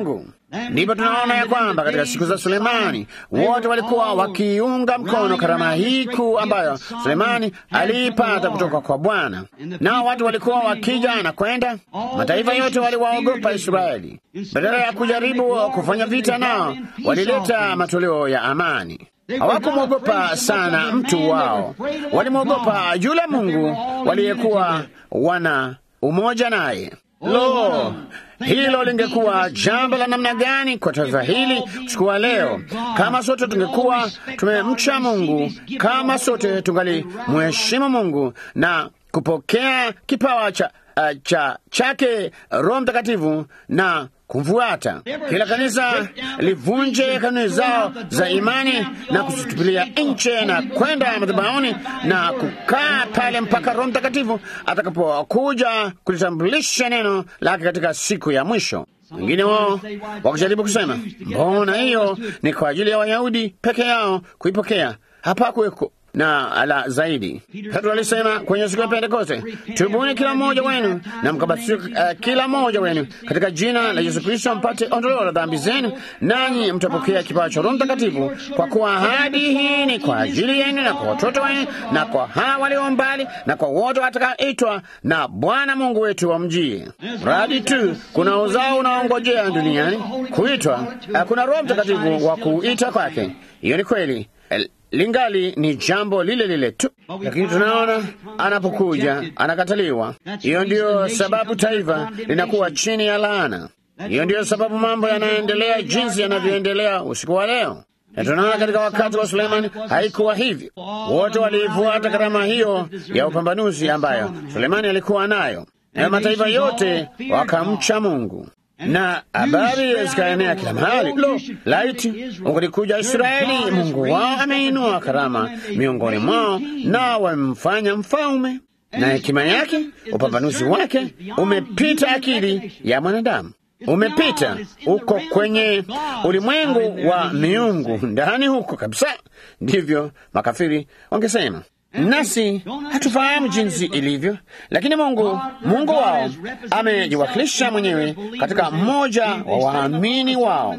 Ndipo tunaona ya kwamba katika siku za Sulemani wote walikuwa wakiunga mkono karama hii kuu ambayo Sulemani aliipata kutoka kwa Bwana, nao watu walikuwa wakija na kwenda. Mataifa yote waliwaogopa Israeli. Badala ya kujaribu kufanya vita nao, walileta matoleo ya amani. Hawakumwogopa sana mtu wao, walimwogopa yule Mungu waliyekuwa wana umoja naye. Lo, hilo lingekuwa jambo la namna gani kwa taifa hili chukua leo, kama sote tungekuwa tumemcha Mungu, kama sote tungali mheshimu Mungu na kupokea kipawa cha, uh, cha chake Roho Mtakatifu na kumfuata. Kila kanisa livunje kanuni zao za imani na kuzitupilia nche na kwenda madhabahuni na kukaa pale mpaka Roho Mtakatifu atakapokuja kulitambulisha neno lake katika siku ya mwisho. Wengine wao wakijaribu kusema, mbona hiyo ni kwa ajili ya Wayahudi peke yao kuipokea, hapakuweko na la zaidi. Petro alisema kwenye siku ya Pentekoste, tubuni kila mmoja wenu na mkabatizwe uh, kila mmoja wenu katika jina la Yesu Kristo mpate ondoleo la dhambi zenu, nanyi mtapokea kipawa cha Roho Mtakatifu, kwa kuwa ahadi hii ni kwa ajili yenu na kwa watoto wenu na kwa hawa walio mbali na kwa wote watakaoitwa na Bwana Mungu wetu wamjie. Mradi tu kuna uzao unaongojea duniani kuitwa, uh, kuna Roho Mtakatifu wa kuita kwake. Hiyo ni kweli lingali ni jambo lile lile tu, lakini tunaona anapokuja anakataliwa. Hiyo ndiyo sababu taifa linakuwa chini ya laana. Hiyo ndiyo sababu mambo yanaendelea jinsi yanavyoendelea usiku wa leo, na tunaona katika wakati wa Sulemani haikuwa hivyo. Wote waliifuata karama hiyo ya upambanuzi ambayo Sulemani alikuwa nayo, na mataifa yote wakamcha Mungu na habari zikaenea kila mahali. Lo, laiti ungalikuja Israeli! Mungu wao ameinua karama miongoni mwao, na wamemfanya mfalme, na hekima yake, upambanuzi wake umepita akili ya mwanadamu, umepita uko kwenye ulimwengu wa miungu, ndani huko kabisa. Ndivyo makafiri wangesema nasi hatufahamu jinsi ilivyo, lakini Mungu Mungu wao amejiwakilisha mwenyewe katika mmoja wa waamini wao,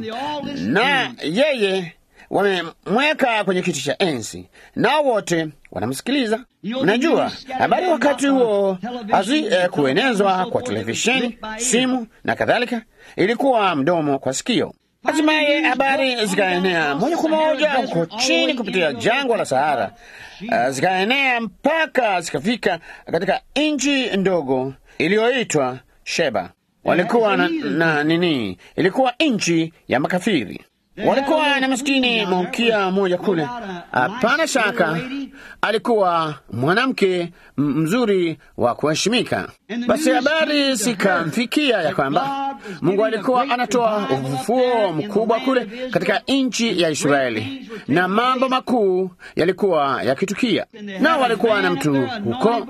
na yeye wamemweka kwenye kiti cha enzi, nao wote wanamsikiliza. Mnajua habari wakati huo hazi eh, kuenezwa kwa televisheni, simu na kadhalika, ilikuwa mdomo kwa sikio. Hatimaye habari zikaenea moja kwa moja huko chini kupitia jangwa la Sahara. Uh, zikaenea mpaka zikafika katika nchi ndogo iliyoitwa Sheba. Walikuwa na, na nini, ilikuwa nchi ya makafiri. Walikuwa na maskini malkia mmoja kule, hapana shaka alikuwa mwanamke mzuri wa kuheshimika. Basi habari zikamfikia ya kwamba Mungu alikuwa anatoa ufufuo mkubwa kule katika nchi ya Israeli, na mambo makuu yalikuwa yakitukia. Nao walikuwa na mtu huko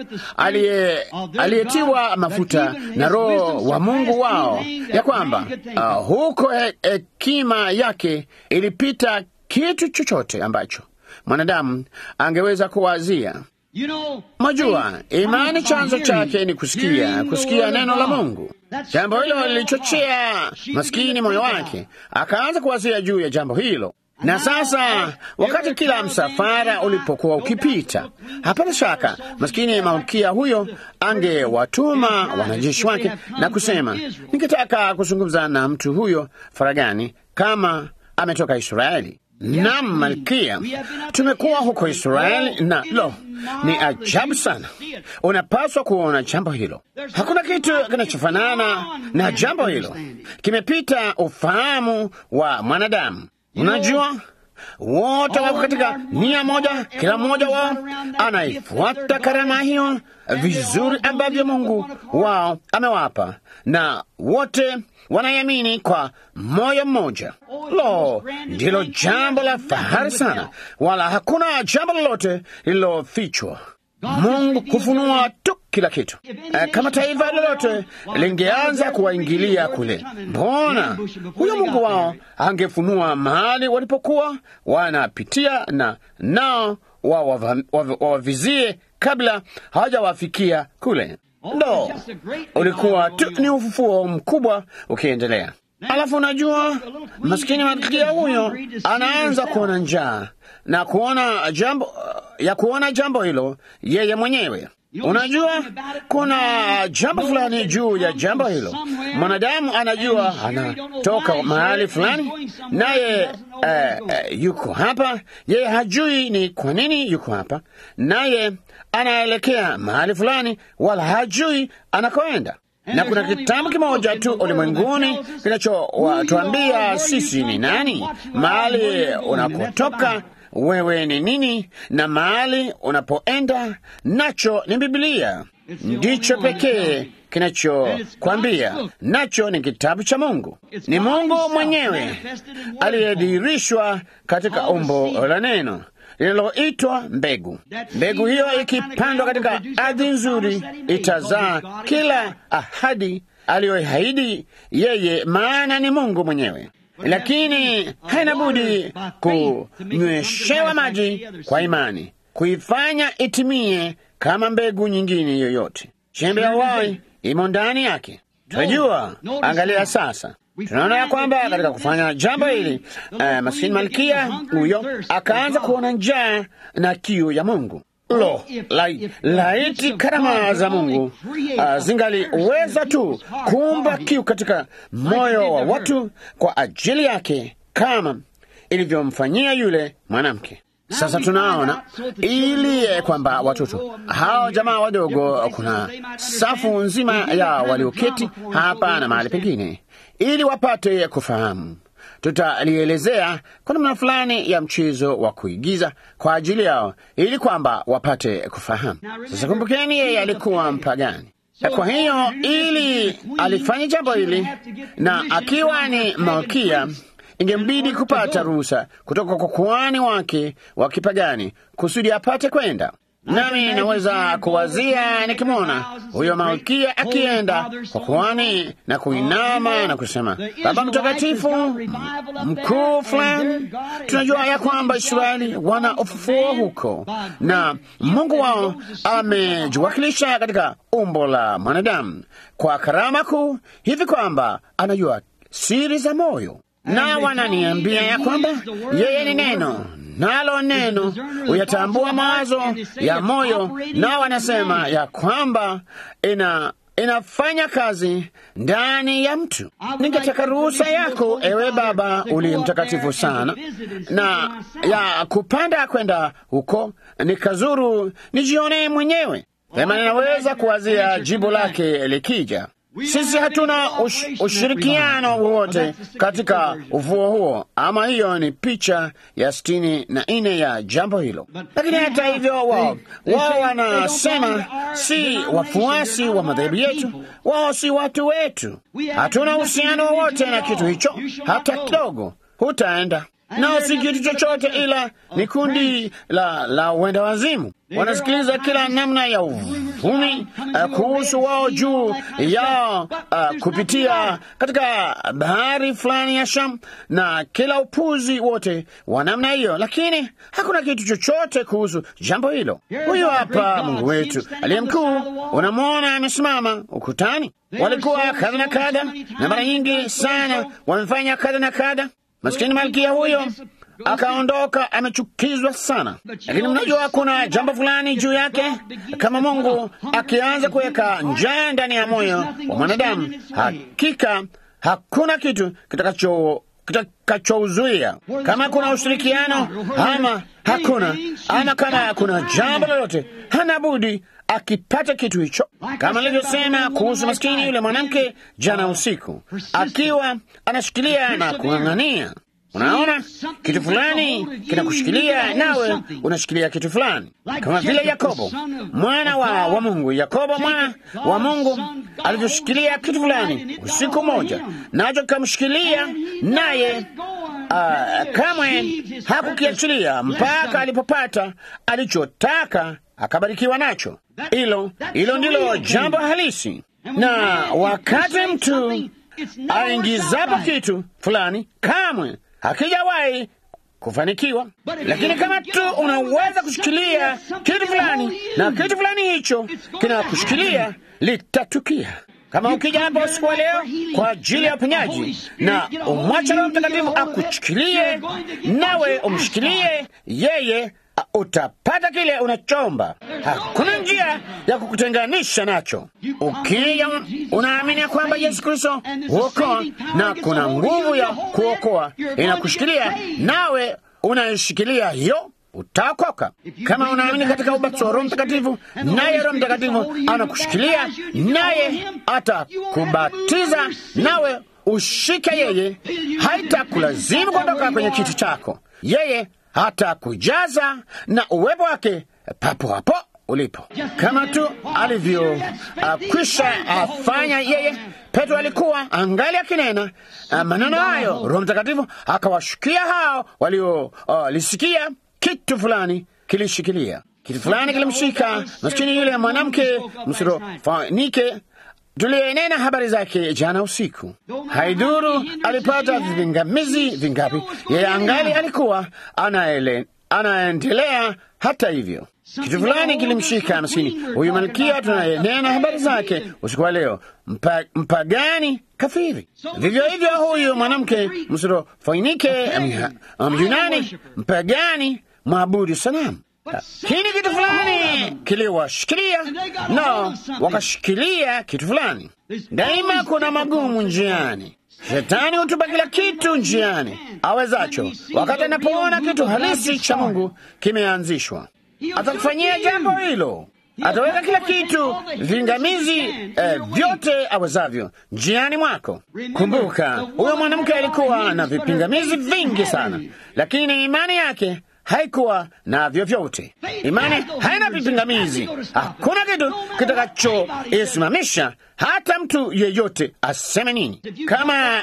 aliyetiwa mafuta na Roho wa Mungu wao, ya kwamba uh, huko hekima yake ilipita kitu chochote ambacho mwanadamu angeweza kuwazia. Majua, imani chanzo chake ni kusikia, kusikia neno la Mungu. Jambo hilo lilichochea maskini moyo wake, akaanza kuwazia juu ya jambo hilo. Na sasa wakati kila msafara ulipokuwa ukipita, hapana shaka maskini malkia huyo angewatuma wanajeshi wake na kusema, ningetaka kuzungumza na mtu huyo faragani kama ametoka Israeli. Naam, malkia, tumekuwa huko Israeli na lo, ni ajabu sana. Unapaswa kuona jambo hilo. Hakuna kitu kinachofanana na jambo hilo, kimepita ufahamu wa mwanadamu. Unajua, wote wako katika nia moja, kila mmoja wao anaifuata karama hiyo vizuri ambavyo Mungu wao amewapa, na wote wanaiamini kwa moyo mmoja. Lo, ndilo jambo la fahari sana, wala hakuna jambo lolote lililofichwa. Mungu kufunua tu kila kitu. Uh, kama taifa lolote lingeanza kuwaingilia kule, mbona huyo Mungu wao angefunua mahali walipokuwa wanapitia na nao wawavizie kabla hawajawafikia kule. Ndo ulikuwa tu ni ufufuo mkubwa ukiendelea. Alafu unajua maskini malkia huyo anaanza kuona njaa na kuona jambo ya kuona jambo hilo yeye mwenyewe. Unajua, kuna jambo fulani juu ya jambo hilo. Mwanadamu anajua anatoka mahali fulani, naye uh, yuko hapa. Yeye hajui ni kwa nini yuko hapa, naye anaelekea mahali fulani, wala hajui anakoenda na kuna kitabu kimoja tu ulimwenguni kinachowatuambia sisi ni nani, mahali unakotoka wewe ni nini, na mahali unapoenda nacho ni Biblia. Ndicho pekee kinachokwambia, nacho ni kitabu cha Mungu. Ni Mungu mwenyewe aliyedhihirishwa katika umbo la neno linaloitwa mbegu. Mbegu hiyo ikipandwa katika ardhi nzuri itazaa kila ahadi aliyoahidi yeye, maana ni Mungu mwenyewe, lakini haina budi kunyweshewa maji kwa imani, kuifanya itimie kama mbegu nyingine yoyote. Chembe ya uhai imo ndani yake. Tunajua, angalia sasa tunaona ya kwamba katika kufanya jambo hili uh, maskini malkia huyo akaanza kuona njaa na kiu ya Mungu. Lo, lai, laiti karama za Mungu uh, zingaliweza tu kuumba kiu katika moyo wa watu kwa ajili yake kama ilivyomfanyia yule mwanamke. Sasa tunaona ili kwamba watoto hao jamaa wadogo, kuna safu nzima ya walioketi hapa na mahali pengine, ili wapate kufahamu. Tutalielezea kwa namna fulani ya mchezo wa kuigiza kwa ajili yao, ili kwamba wapate kufahamu. Sasa kumbukeni, yeye alikuwa mpagani. Kwa hiyo ili alifanya jambo hili, na akiwa ni malkia ingembidi kupata ruhusa kutoka kwa kuhani wake wa kipagani kusudi apate kwenda. Nami naweza kuwazia nikimwona huyo malkia akienda kwa kuhani na kuinama na kusema, Baba Mtakatifu mkuu fulani, tunajua ya kwamba Israeli wana ufufuo huko na Mungu wao amejiwakilisha katika umbo la mwanadamu kwa karama kuu hivi kwamba anajua siri za moyo na wananiambia ya kwamba yeye ni neno, nalo neno huyatambua mawazo ya moyo, na wanasema ya kwamba ina inafanya kazi ndani ya mtu. Ningetaka ruhusa yako, ewe Baba uliye mtakatifu sana, na ya kupanda kwenda huko nikazuru, nijionee mwenyewe. Sema, ninaweza kuwazia jibu lake likija. Sisi hatuna ush, ushirikiano wowote katika ufuo huo, ama hiyo ni picha ya sitini na nne ya jambo hilo. Lakini hata hivyo, wao wao wanasema si wafuasi wa madhehebu yetu, wao si watu wetu. Hatuna uhusiano wowote na kitu hicho hata kidogo. Hutaenda nao si kitu chochote, ila ni kundi la la uenda wazimu. Wanasikiliza kila namna ya uvumi uh, kuhusu wao juu yao uh, kupitia katika bahari fulani ya Sham na kila upuzi wote wa namna hiyo, lakini hakuna kitu chochote kuhusu jambo hilo. Huyu hapa Mungu wetu aliye mkuu, unamwona amesimama ukutani. Walikuwa kadha na kadha, na mara nyingi sana wamefanya kadha na kadha. Maskini malkia huyo akaondoka amechukizwa sana, lakini mnajua kuna jambo fulani juu yake. Kama Mungu akianza kuweka njaa ndani ya moyo wa mwanadamu, hakika hakuna kitu kitakacho kitakachouzuia. Kama kuna ushirikiano ama hakuna, ama kama kuna jambo lolote, hana budi akipata kitu hicho, kama nilivyosema kuhusu maskini yule mwanamke jana usiku, akiwa anashikilia na kung'ang'ania. Unaona, kitu fulani kinakushikilia, nawe unashikilia kitu fulani, kama vile Yakobo mwana wa, wa Mungu. Yakobo mwana wa Mungu alivyoshikilia kitu fulani usiku moja, nacho kikamshikilia, naye uh, kamwe hakukiachilia mpaka alipopata alichotaka, akabarikiwa nacho. Hilo hilo ndilo jambo halisi, na wakati mtu aingizapo kitu fulani kamwe hakijawahi kufanikiwa. Lakini kama tu unaweza kushikilia kitu fulani na kitu fulani hicho kinakushikilia, litatukia. Kama ukija hapa usiku wa leo kwa ajili ya uponyaji na umwacha Roho Mtakatifu akuchikilie, nawe umshikilie yeye, utapata kile unachomba. Hakuna njia ya kukutenganisha nacho. Ukija unaamini ya kwamba Yesu Kristo huokoa na kuna nguvu ya kuokoa inakushikilia, nawe unaishikilia hiyo utaokoka. Kama unaamini katika ubatizo wa Roho Mtakatifu, naye Roho Mtakatifu anakushikilia, naye atakubatiza, nawe ushike yeye. Haitakulazimu kuondoka kwenye kiti chako, yeye hatakujaza na uwepo wake papo hapo ulipo, kama tu alivyokwisha uh, afanya yeye. Petro alikuwa angali akinena uh, maneno hayo, Roho Mtakatifu akawashukia hao waliolisikia. Uh, kitu fulani kilishikilia, kitu fulani kilimshika maskini yule mwanamke msirofanike tuliyenena habari zake jana usiku. Haiduru alipata vipingamizi vingapi, yeye angali alikuwa anaele, anaendelea. Hata hivyo kitu fulani kilimshika maskini huyu malkia tunayenena habari zake usiku wa leo, mpa, mpagani kafiri. Vivyo hivyo huyu mwanamke msirofanike Myunani, mpagani mwabudu sanamu lakini kitu fulani kiliwashikilia, no, wakashikilia kitu fulani. Daima kuna magumu njiani. Shetani hutupa kila kitu njiani awezacho. Wakati anapoona kitu halisi cha Mungu kimeanzishwa, atakufanyia jambo hilo. Ataweka kila kitu vingamizi eh, vyote awezavyo njiani mwako. Kumbuka, huyo mwanamke alikuwa na vipingamizi vingi sana, lakini imani yake haikuwa na vyovyote. Imani haina vipingamizi. Hakuna kitu kitakachoisimamisha hata mtu yeyote aseme nini. Kama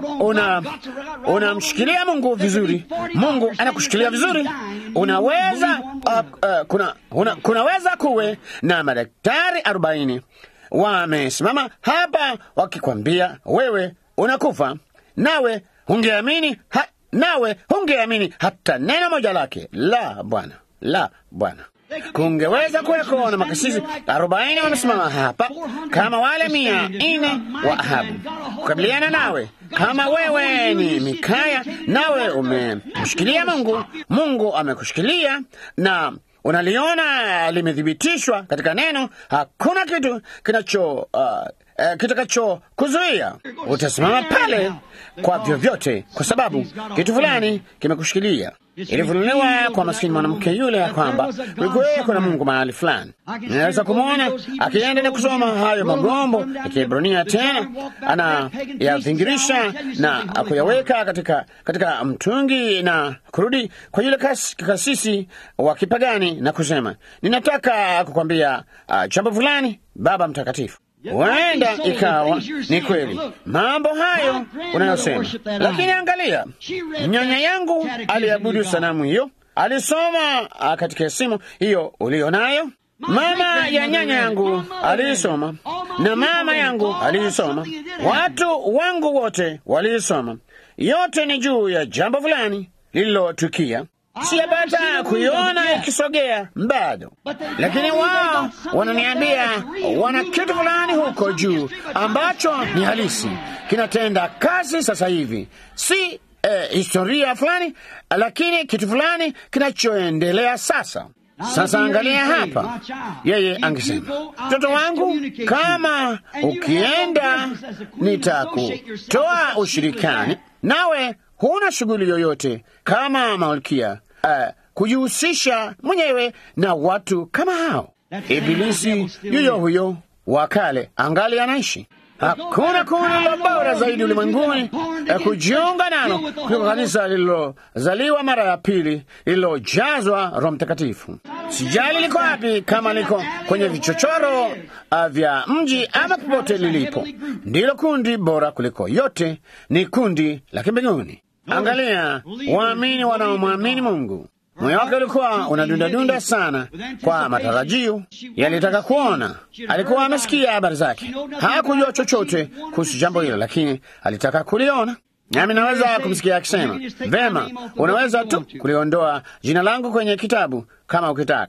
unamshikilia una, una Mungu vizuri, Mungu anakushikilia vizuri. Unaweza uh, uh, kuna, una, kunaweza kuwe na madaktari arobaini wamesimama hapa wakikwambia wewe unakufa, nawe ungeamini ha nawe hungeamini hata neno moja lake. La, Bwana, la, Bwana. Kungeweza kuweko na makasisi arobaini wamesimama hapa kama wale mia nne wa Ahabu kukabiliana nawe. Kama wewe ni Mikaya nawe umemshikilia Mungu, Mungu amekushikilia na unaliona limethibitishwa katika neno, hakuna kitu kinacho uh, Uh, kitakacho kuzuia utasimama pale kwa vyovyote, kwa sababu kitu fulani kimekushikilia. Ilifunuliwa kwa maskini mwanamke yule ya kwamba kulikuweko na Mungu mahali fulani. Ninaweza kumwona akienda na kusoma hayo magombo ya Kiebrania, tena anayavingirisha na kuyaweka katika, katika mtungi na kurudi kwa yule kas, kasisi wa kipagani na kusema, ninataka kukwambia uh, jambo fulani, Baba Mtakatifu. Huenda ikawa ni kweli mambo hayo unayosema, lakini angalia, nyanya yangu aliabudu sanamu hiyo, alisoma katika simu hiyo ulio nayo. Mama ya nyanya yangu aliisoma, na mama yangu aliisoma, watu wangu wote waliisoma. Yote ni juu ya jambo fulani lililotukia siyapata kuiona ikisogea bado, lakini wao wananiambia wana kitu fulani huko juu ambacho ni halisi, kinatenda kazi sasa hivi, si eh, historia fulani, lakini kitu fulani kinachoendelea sasa. Sasa angalia hapa, yeye angesema, mtoto wangu, kama ukienda nitakutoa ushirikani, nawe huna shughuli yoyote kama malkia uh, kujihusisha mwenyewe na watu kama hao. Ibilisi yuyo huyo wa kale angali anaishi. Hakuna kundi lilo bora zaidi ulimwenguni uh, kujiunga nalo kuliko kanisa lililozaliwa mara ya pili lililojazwa Roho Mtakatifu. Sijali liko wapi, kama liko kwenye vichochoro uh, vya mji ama popote lilipo, ndilo kundi bora kuliko yote, ni kundi la kimbinguni. Angalia waamini wanaomwamini Mungu, moyo wake ulikuwa unadundadunda sana kwa matarajio, yalitaka kuona. Alikuwa amesikia habari zake, hakujua chochote kuhusu jambo hilo, lakini alitaka kuliona. Nami naweza kumsikia akisema, vema, unaweza tu kuliondoa jina langu kwenye kitabu kama ukitaka.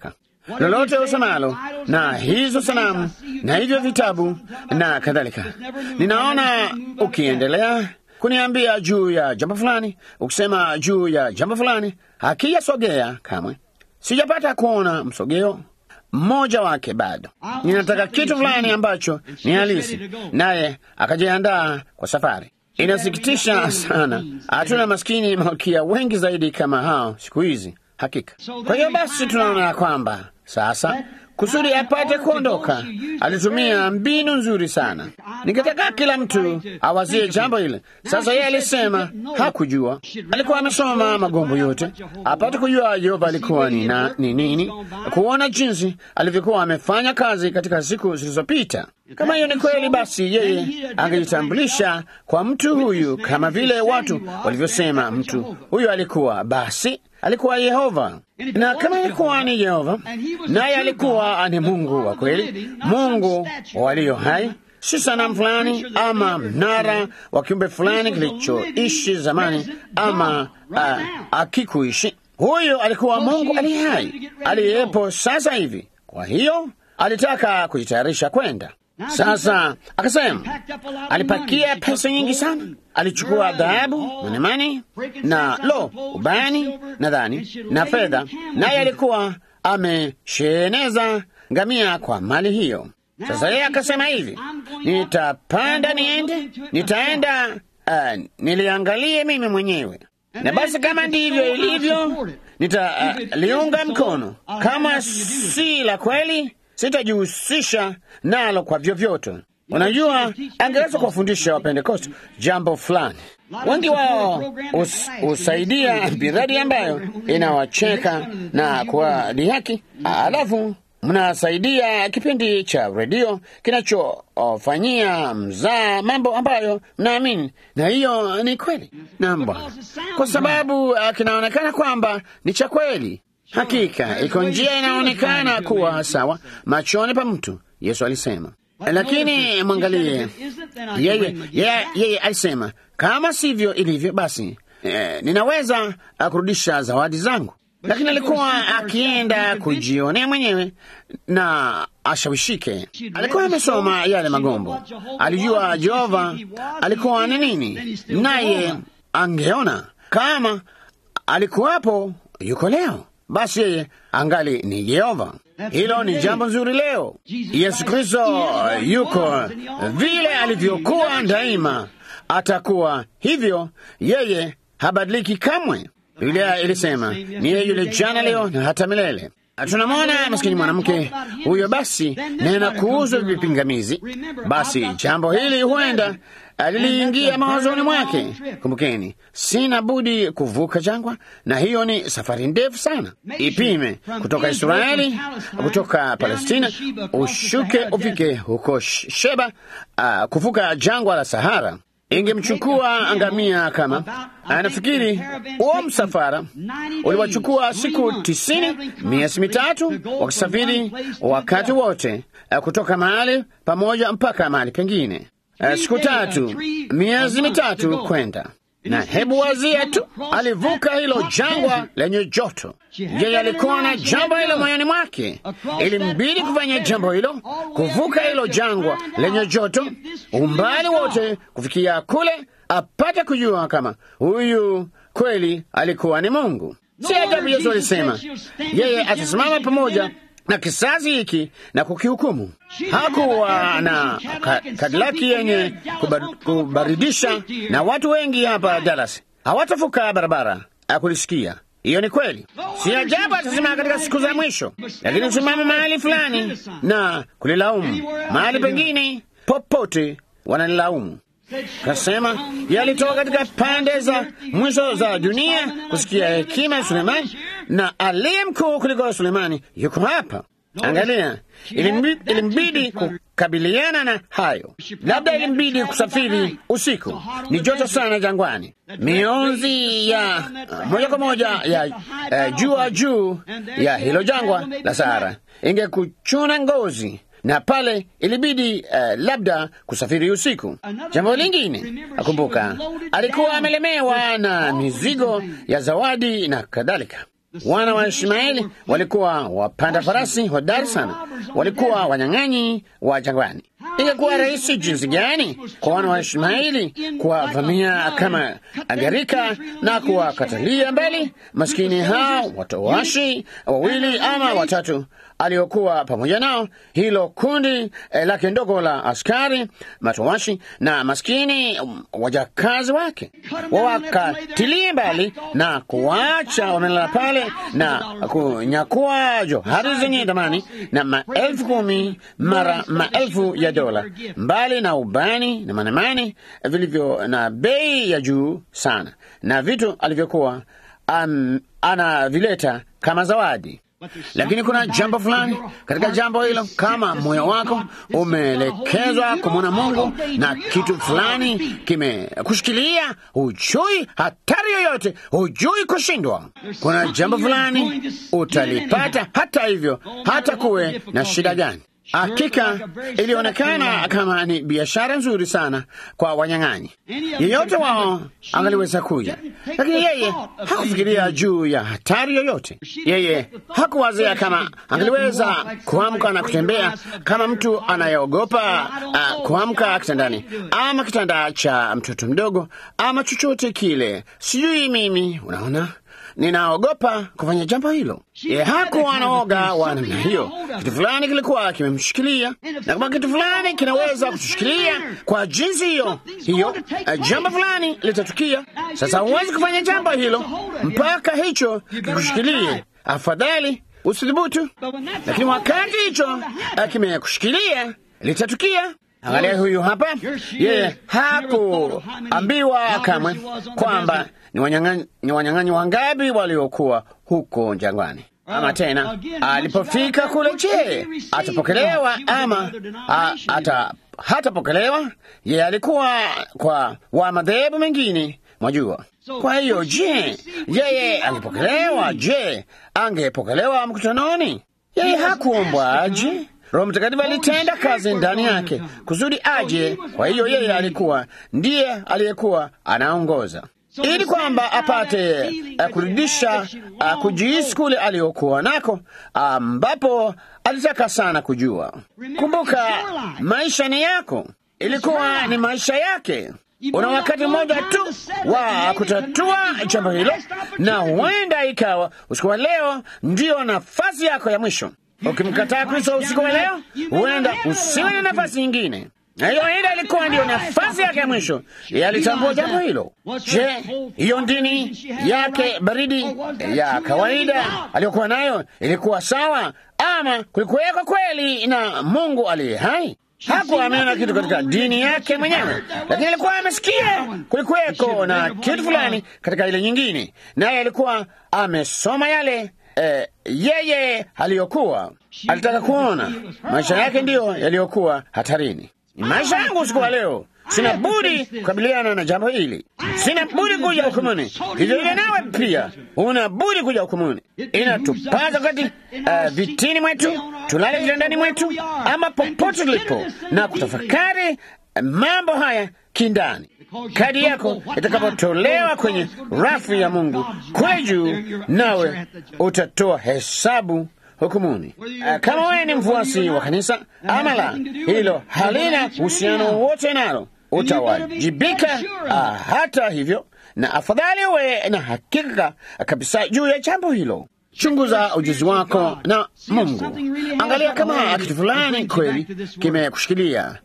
lolote usemalo, na hizo sanamu na hivyo vitabu na kadhalika. Ninaona ukiendelea kuniambia juu ya jambo fulani, ukisema juu ya jambo fulani, hakijasogea kamwe. Sijapata kuona msogeo mmoja wake bado. Ninataka kitu fulani ambacho ni halisi, naye akajiandaa kwa safari. Inasikitisha sana, hatuna maskini malkia wengi zaidi kama hao siku hizi, hakika. Kwa hiyo basi, tunaona kwamba sasa kusudi apate kuondoka, alitumia mbinu nzuri sana. Ningetaka kila mtu awazie jambo hili. Sasa yeye alisema hakujua, alikuwa amesoma magombo yote apate kujua Yehova alikuwa ni na, ni nini, kuona jinsi alivyokuwa amefanya kazi katika siku zilizopita. Kama hiyo ni kweli, basi yeye angejitambulisha kwa mtu huyu kama vile watu walivyosema mtu huyu alikuwa, basi alikuwa Yehova. Na kama alikuwa ni Yehova, naye alikuwa ni Mungu wa kweli, Mungu walio hai, si sanamu fulani ama mnara wa kiumbe fulani kilichoishi zamani ama uh, akikuishi. Huyo alikuwa Mungu aliye hai aliyepo sasa hivi. Kwa hiyo alitaka kujitayarisha kwenda sasa akasema, alipakia pesa nyingi sana, alichukua dhahabu, manemane na lo, ubani nadhani na fedha, naye alikuwa amesheneza ngamia kwa mali hiyo. Sasa yeye akasema hivi, nitapanda niende, nitaenda uh, niliangalie mimi mwenyewe, na basi kama ndivyo ilivyo nitaliunga uh, mkono. Kama si la kweli sitajihusisha nalo kwa vyovyote. Unajua, angeweza kuwafundisha Wapentekoste jambo fulani. Wengi wao husaidia miradi ambayo inawacheka na kuwadhihaki, alafu mnasaidia kipindi cha redio kinachofanyia mzaa mambo ambayo mnaamini, na hiyo ni kweli. Naam Bwana, kwa sababu uh, kinaonekana kwamba ni cha kweli. Hakika iko njia inaonekana kuwa sawa machoni pa mtu, Yesu alisema. Lakini mwangalie yeye, yeye, yeye alisema kama sivyo ilivyo, basi eh, ninaweza kurudisha zawadi zangu. Lakini alikuwa akienda kujionea mwenyewe na ashawishike. Alikuwa amesoma yale magombo, alijua Jehova alikuwa ni nini, naye angeona kama alikuwapo yuko leo basi yeye angali ni Yehova. Hilo ni jambo nzuri leo. Yesu Kristo yuko vile alivyokuwa daima, atakuwa hivyo. Yeye habadiliki kamwe. Biblia ilisema ni yeye yule jana, leo na hata milele. Tunamwona maskini mwanamke huyo, basi nena kuhusu vipingamizi. Basi jambo hili huenda aliliingia mawazoni mwake. Kumbukeni, sina budi kuvuka jangwa, na hiyo ni safari ndefu sana. Ipime kutoka Israeli, kutoka Palestina, ushuke ufike huko Sheba, uh, kuvuka jangwa la Sahara. Ingemchukua ngamia kama anafikiri. Huo msafara uliwachukua siku tisini, miezi mitatu, wakisafiri wakati wote, uh, kutoka mahali pamoja mpaka mahali pengine. Uh, siku tatu, miezi mitatu kwenda na hebu wazia tu, alivuka hilo jangwa lenye joto. Yeye alikuwa na jambo hilo moyoni mwake, ilimbidi kufanya jambo hilo, kuvuka hilo jangwa lenye joto, umbali wote kufikia kule, apate kujua kama huyu kweli alikuwa ni Mungu. Si ajabu Yesu alisema yeye atasimama pamoja na kizazi hiki na kukihukumu. Hakuwa na kadilaki yenye kubaridisha, na watu wengi hapa Dallas hawatavuka barabara akulisikia. Hiyo ni kweli, si ajabu atasimama katika siku za mwisho, lakini usimama mahali fulani na kulilaumu, mahali pengine popote wanalilaumu. Kasema yalitoka katika pande za mwisho za dunia kusikia hekima ya Sulemani, na aliye mkuu kuliko Sulemani yuko hapa. Angalia, ilimbidi kukabiliana na hayo. Labda ilimbidi kusafiri usiku, ni joto sana jangwani, mionzi ya uh, moja kwa moja ya uh, jua juu ya hilo jangwa la Sahara ingekuchuna ngozi na pale ilibidi uh, labda kusafiri usiku. Jambo lingine, akumbuka, alikuwa amelemewa na mizigo ya zawadi na kadhalika. Wana wa Ishmaeli walikuwa wapanda farasi hodari sana, walikuwa wanyang'anyi wa jangwani. Ingekuwa rahisi jinsi gani kwa wana wa Ishmaeli kuwavamia kama gharika na kuwakatalia mbali maskini hao watowashi wawili ama watatu aliokuwa pamoja nao, hilo kundi eh, lake ndogo la askari matowashi na maskini um, wajakazi wake, wawakatilie mbali na kuwacha wamelala pale na kunyakua johari zenye thamani na maelfu kumi mara maelfu ya dola, mbali na ubani na manemane vilivyo na bei ya juu sana, na vitu alivyokuwa um, anavileta kama zawadi lakini kuna jambo fulani katika jambo hilo, kama moyo wako umeelekezwa kumwona Mungu na kitu fulani kimekushikilia, hujui hatari yoyote, hujui kushindwa. Kuna jambo fulani utalipata, hata hivyo, hata kuwe na shida gani. Hakika ilionekana kama ni biashara nzuri sana kwa wanyang'anyi. Yeyote wao angaliweza kuja, lakini yeye hakufikiria juu ya hatari yoyote. Yeye hakuwazia kama angaliweza kuamka na kutembea kama mtu anayeogopa uh, kuamka kitandani ama kitanda cha mtoto mdogo ama chochote kile. Sijui mimi, unaona ninaogopa kufanya jambo hilo. Ye hakuwa anaoga wa namna hiyo. Kitu fulani kilikuwa kimemshikilia, na kama kitu fulani kinaweza kutushikilia kwa jinsi hiyo hiyo, jambo fulani litatukia. Sasa huwezi kufanya jambo hilo mpaka hicho kikushikilie. Afadhali usidhubutu, lakini wakati hicho kimekushikilia litatukia. Angalia huyu hapa, yeye hakuambiwa kamwe kwamba ni wanyang'anyi wangapi waliokuwa huko jangwani. Ama tena alipofika kule, je, atapokelewa ama a, ata, hatapokelewa? Yeye alikuwa kwa wa madhehebu mengine, mwajua. Kwa hiyo, je, yeye alipokelewa? Je, angepokelewa mkutanoni? Yeye hakuombwa aje Roho Mtakatifu alitenda kazi ndani yake kusudi aje. Kwa hiyo yeye alikuwa ndiye aliyekuwa anaongoza ili kwamba apate uh, kurudisha uh, kujihisi kule aliyokuwa nako, ambapo uh, alitaka sana kujua. Kumbuka, maisha ni yako, ilikuwa ni maisha yake. Una wakati mmoja tu wa kutatua jambo hilo, na huenda ikawa usiku wa leo ndiyo nafasi yako ya mwisho. Ukimkataa Kristo usiku wa leo, huenda usiwe na nafasi nyingine, na hiyo enda ilikuwa ndiyo nafasi yake ya mwisho. Yeye alitambua jambo hilo. Je, hiyo dini yake baridi ya kawaida aliyokuwa nayo ilikuwa sawa, ama kulikuweko kweli na Mungu aliye hai? Hakuwa ameona kitu katika dini yake mwenyewe, lakini alikuwa amesikia kulikuweko na kitu fulani katika ile nyingine, naye alikuwa amesoma yale Eh, yeye aliyokuwa alitaka kuona maisha yake ndiyo yaliyokuwa hatarini. Ni maisha yangu usiku wa leo, sina budi kukabiliana na jambo hili, sina budi kuja hukumuni. Hivyo hivyo nawe pia una budi kuja hukumuni. Inatupaza kati uh, vitini mwetu, tulale vitandani mwetu, ama popote tulipo, na kutafakari mambo haya kindani kadi yako itakapotolewa kwenye rafu ya Mungu kule juu, nawe utatoa hesabu hukumuni. Kama wewe ni mfuasi wa kanisa ama la, hilo halina uhusiano wowote nalo, utawajibika hata hivyo, na afadhali uwe na hakika kabisa juu ya jambo hilo. Chunguza ujuzi wako na Mungu. Angalia kama kitu fulani kweli kimekushikilia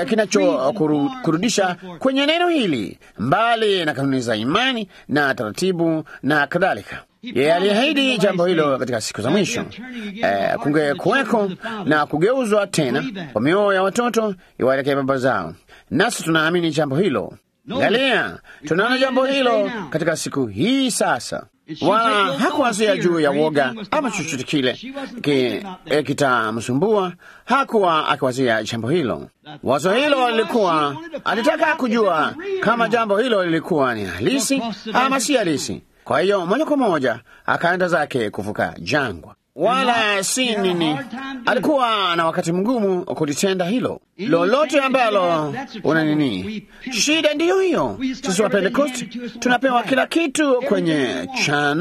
kinachokurudisha kwenye neno hili, mbali na kanuni za imani na taratibu na kadhalika. Yeye aliahidi jambo hilo katika siku za mwisho, eh, kungekuweko na kugeuzwa tena kwa mioyo ya watoto iwaelekee baba zao, nasi tunaamini jambo hilo. Angalia, tunaona jambo hilo katika siku hii sasa wala hakuwazia juu ya woga ama chochote kile ki, e, kitamsumbua. Hakuwa akiwazia jambo hilo. Wazo hilo lilikuwa, alitaka kujua kama jambo hilo lilikuwa ni halisi ama si halisi. Kwa hiyo moja kwa moja akaenda zake kuvuka jangwa, wala si nini. Alikuwa na wakati mgumu kulitenda hilo lolote ambalo una nini. Shida ndiyo hiyo. Sisi wa Pentekosti tunapewa kila kitu kwenye chano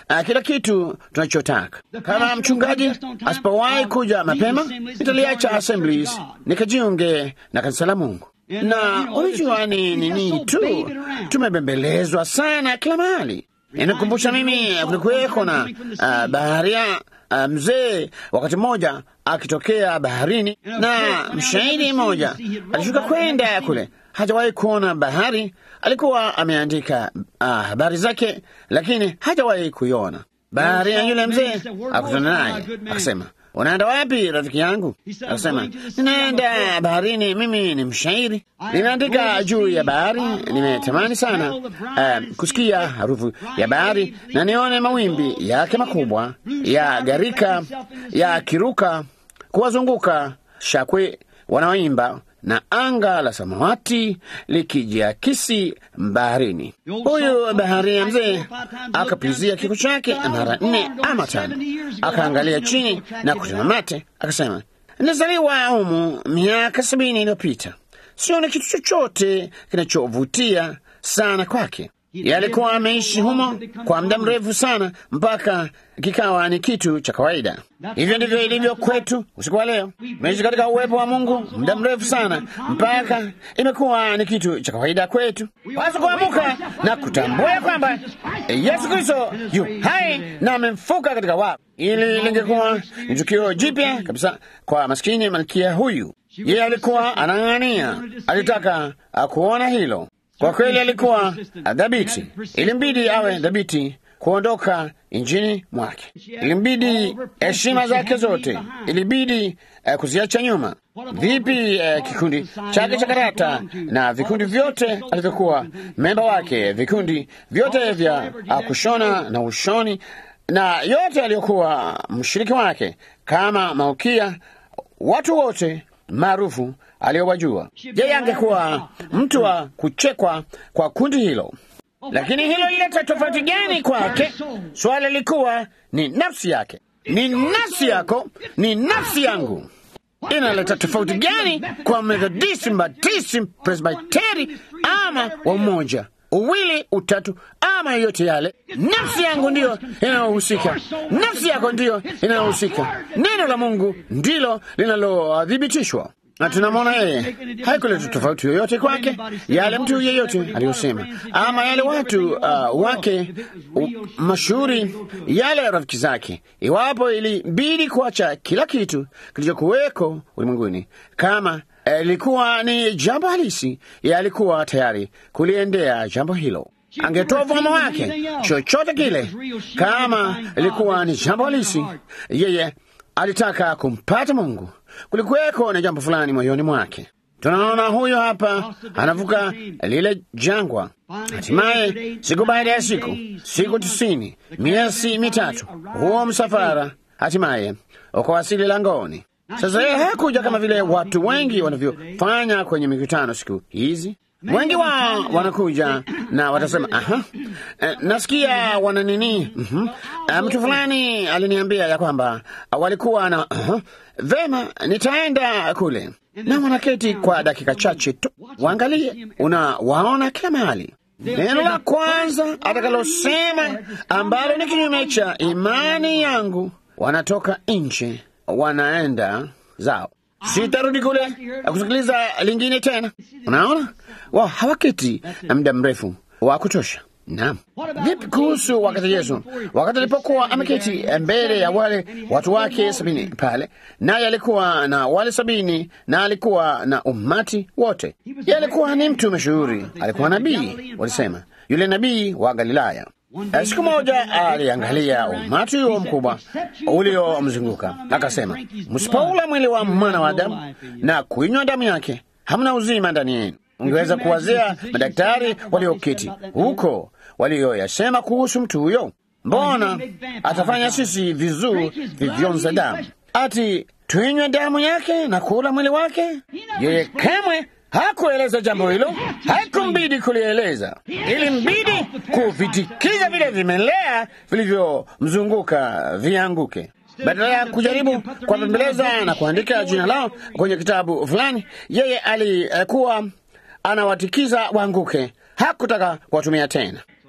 uh, kila kitu tunachotaka. Kama mchungaji asipowahi kuja mapema, nitaliacha Assemblies nikajiunge na kanisa la Mungu. Na unajua ni nini tu, tumebembelezwa sana kila mahali. Inakumbusha mimi kulikuweko na uh, baharia uh, mzee wakati mmoja akitokea baharini, na mshahidi mmoja alishuka kwenda kule, hajawahi kuona bahari. Alikuwa ameandika uh, habari zake, lakini hajawahi kuiona bahari. Ya yule mzee akutana naye akasema, unaenda wapi rafiki yangu? Akasema, ninaenda baharini, mimi ni mshairi, nimeandika juu ya bahari. Nimetamani sana uh, kusikia harufu ya bahari na nione mawimbi yake makubwa ya gharika yakiruka kuwazunguka shakwe wanaoimba na anga la samawati likijiakisi baharini. Huyu baharia mzee akapizia kiko chake mara nne ama tano, akaangalia chini na kutema mate, akasema, nizaliwa humu miaka sabini iliyopita, sioni kitu chochote kinachovutia sana kwake. Yalikuwa ameishi humo kwa muda mrefu sana mpaka kikawa ni kitu cha kawaida. Hivyo ndivyo ilivyo kwetu usiku wa leo. Tumeishi katika uwepo wa Mungu muda mrefu sana mpaka imekuwa ni kitu cha kawaida kwetu. Basi kuamuka na kutambua kwamba Yesu Kristo yu hai na amemfuka katika wafu. Ili lingekuwa ni tukio jipya kabisa kwa maskini malkia huyu. Yeye alikuwa anang'ania, alitaka kuona hilo. Kwa kweli alikuwa dhabiti, ilimbidi awe dhabiti kuondoka injini mwake, ilimbidi heshima zake zote, ilibidi uh, kuziacha nyuma. Vipi uh, kikundi chake cha karata na vikundi vyote alivyokuwa memba wake, vikundi vyote vya uh, kushona na ushoni na yote aliyokuwa mshiriki wake, kama malkia, watu wote maarufu aliyowajua yeye angekuwa mtu wa kuchekwa kwa kundi hilo. Lakini hilo lileta tofauti gani kwake? Swali lilikuwa ni nafsi yake, ni nafsi yako, ni nafsi yangu. Inaleta tofauti gani kwa Methodisti, Mbatisti, Presbiteri ama wa umoja uwili utatu ama yote yale? Nafsi yangu ndiyo inayohusika, nafsi yako ndiyo inayohusika. Neno la Mungu ndilo linalothibitishwa na tunamwona yeye haikuleta tofauti yoyote kwake yale mtu yeyote aliyosema, ama yale watu uh, wake uh, mashuhuri, yale rafiki zake. Iwapo ilibidi kuacha kila kitu kilichokuweko ulimwenguni, kama ilikuwa uh, ni jambo halisi, yeye alikuwa tayari kuliendea jambo hilo angetoa uvuma wake, chochote kile. Kama ilikuwa ni jambo halisi, yeye alitaka kumpata Mungu. Kulikuweko na jambo fulani moyoni mwake. Tunaona huyo hapa anavuka lile jangwa, hatimaye siku baada ya siku, siku tisini, miezi mitatu, huo msafara hatimaye ukawasili langoni. Sasa yeye hakuja kama vile watu wengi wanavyofanya kwenye mikutano siku hizi. Wengi wao wanakuja na watasema aha, e, nasikia wana nini. mm -hmm. Mtu fulani aliniambia ya kwamba walikuwa na uh, vema, nitaenda kule, na wanaketi kwa dakika chache tu, waangalie, unawaona kila mahali. Neno la kwanza atakalosema ambalo ni kinyume cha imani yangu, wanatoka nje, wanaenda zao sitarudi kule kusikiliza lingine tena. Unaona, wao hawaketi na muda mrefu wa kutosha. Naam. Vipi kuhusu wakati Yesu, wakati alipokuwa ameketi mbele ya wale watu wake sabini pale, naye alikuwa na wale sabini na alikuwa na umati wote. Yeye alikuwa ni mtu mashuhuri, alikuwa nabii, walisema yule nabii wa Galilaya. Siku moja aliangalia umati huo mkubwa uliomzunguka, akasema, msipoula mwili wa mwana wa Adamu na kuinywa damu yake, hamna uzima ndani yenu. Ungeweza kuwazia madaktari walioketi huko walioyasema kuhusu mtu huyo. Mbona atafanya sisi vizuu vivyonza damu, ati tuinywe damu yake na kula mwili wake? Yeye kamwe hakueleza jambo hilo, haikumbidi kulieleza, ilimbidi kuvitikiza vile vimelea vilivyomzunguka vianguke. Badala ya kujaribu kuwapembeleza na kuandika jina lao kwenye kitabu fulani, yeye alikuwa anawatikiza waanguke. Hakutaka kuwatumia tena.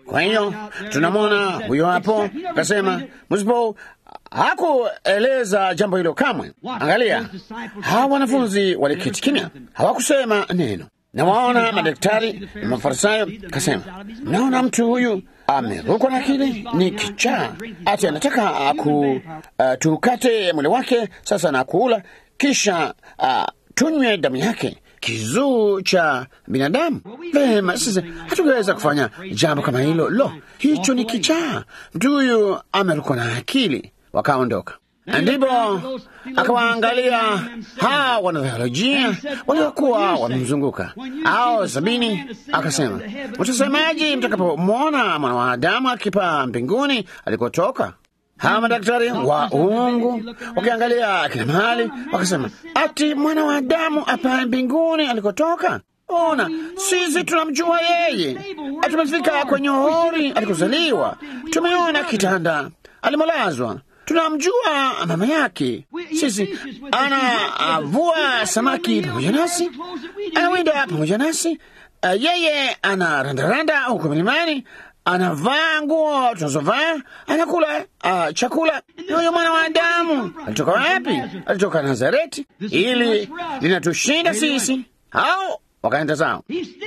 Kwa hiyo tunamwona huyo hapo, akasema msipo hakueleza jambo hilo kamwe. Angalia, hawa wanafunzi waliketi kimya, hawakusema neno. Na waona madaktari na Mafarisayo, kasema mnaona mtu huyu amerukwa na akili, ni kichaa, ati anataka ku uh, tukate mwili wake sasa na kuula, kisha uh, tunywe damu yake kizuu cha binadamu. Vema, sasa hatuweza kufanya jambo kama hilo. Lo, hicho ni kichaa, mtu huyu amerukwa na akili. Wakaondoka. Ndipo akawaangalia hawa wanatheolojia waliokuwa wamemzunguka ao sabini, akasema, utasemaji mtakapomwona mwana wa Adamu akipaa mbinguni alikotoka? Hawa madaktari wa uungu wakiangalia kila mahali, wakasema ati mwana wa Adamu apaa mbinguni alikotoka? Ona, sisi tunamjua yeye, tumefika kwenye hori alikozaliwa, tumeona kitanda alimolazwa tunamjua mama yake. Sisi anavua samaki pamoja nasi, anawinda pamoja nasi, uh, yeye ana randaranda huko milimani, anavaa nguo tunazovaa, anakula uh, chakula. Huyo mwana wa Adamu alitoka wapi? Alitoka Nazareti. Ili linatushinda sisi au wakaenda zao,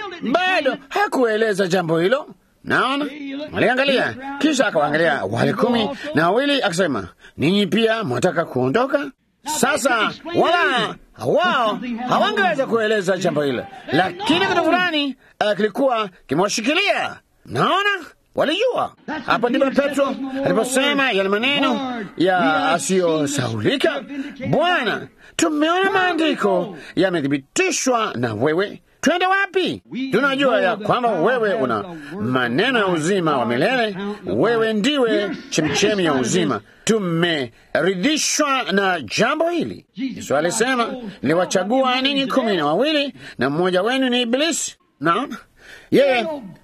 bado hakueleza jambo hilo. Naona waliangalia, kisha akawaangalia wale kumi na wawili, akasema ninyi pia mwataka kuondoka? Sasa wala wao hawangeweza kueleza jambo hilo, lakini kitu fulani uh, kilikuwa kimewashikilia. Naona walijua. Hapo ndipo Petro aliposema yale maneno ya asiyosaulika, Bwana, tumeona maandiko yamethibitishwa na wewe Twende wapi? Tunajua ya kwamba wewe una maneno ya uzima wa milele, wewe ndiwe chemchemi ya uzima. Tumeridhishwa na jambo hili. Yesu alisema, niliwachagua ninyi kumi na wawili na mmoja wenu ni Ibilisi. Naona yeye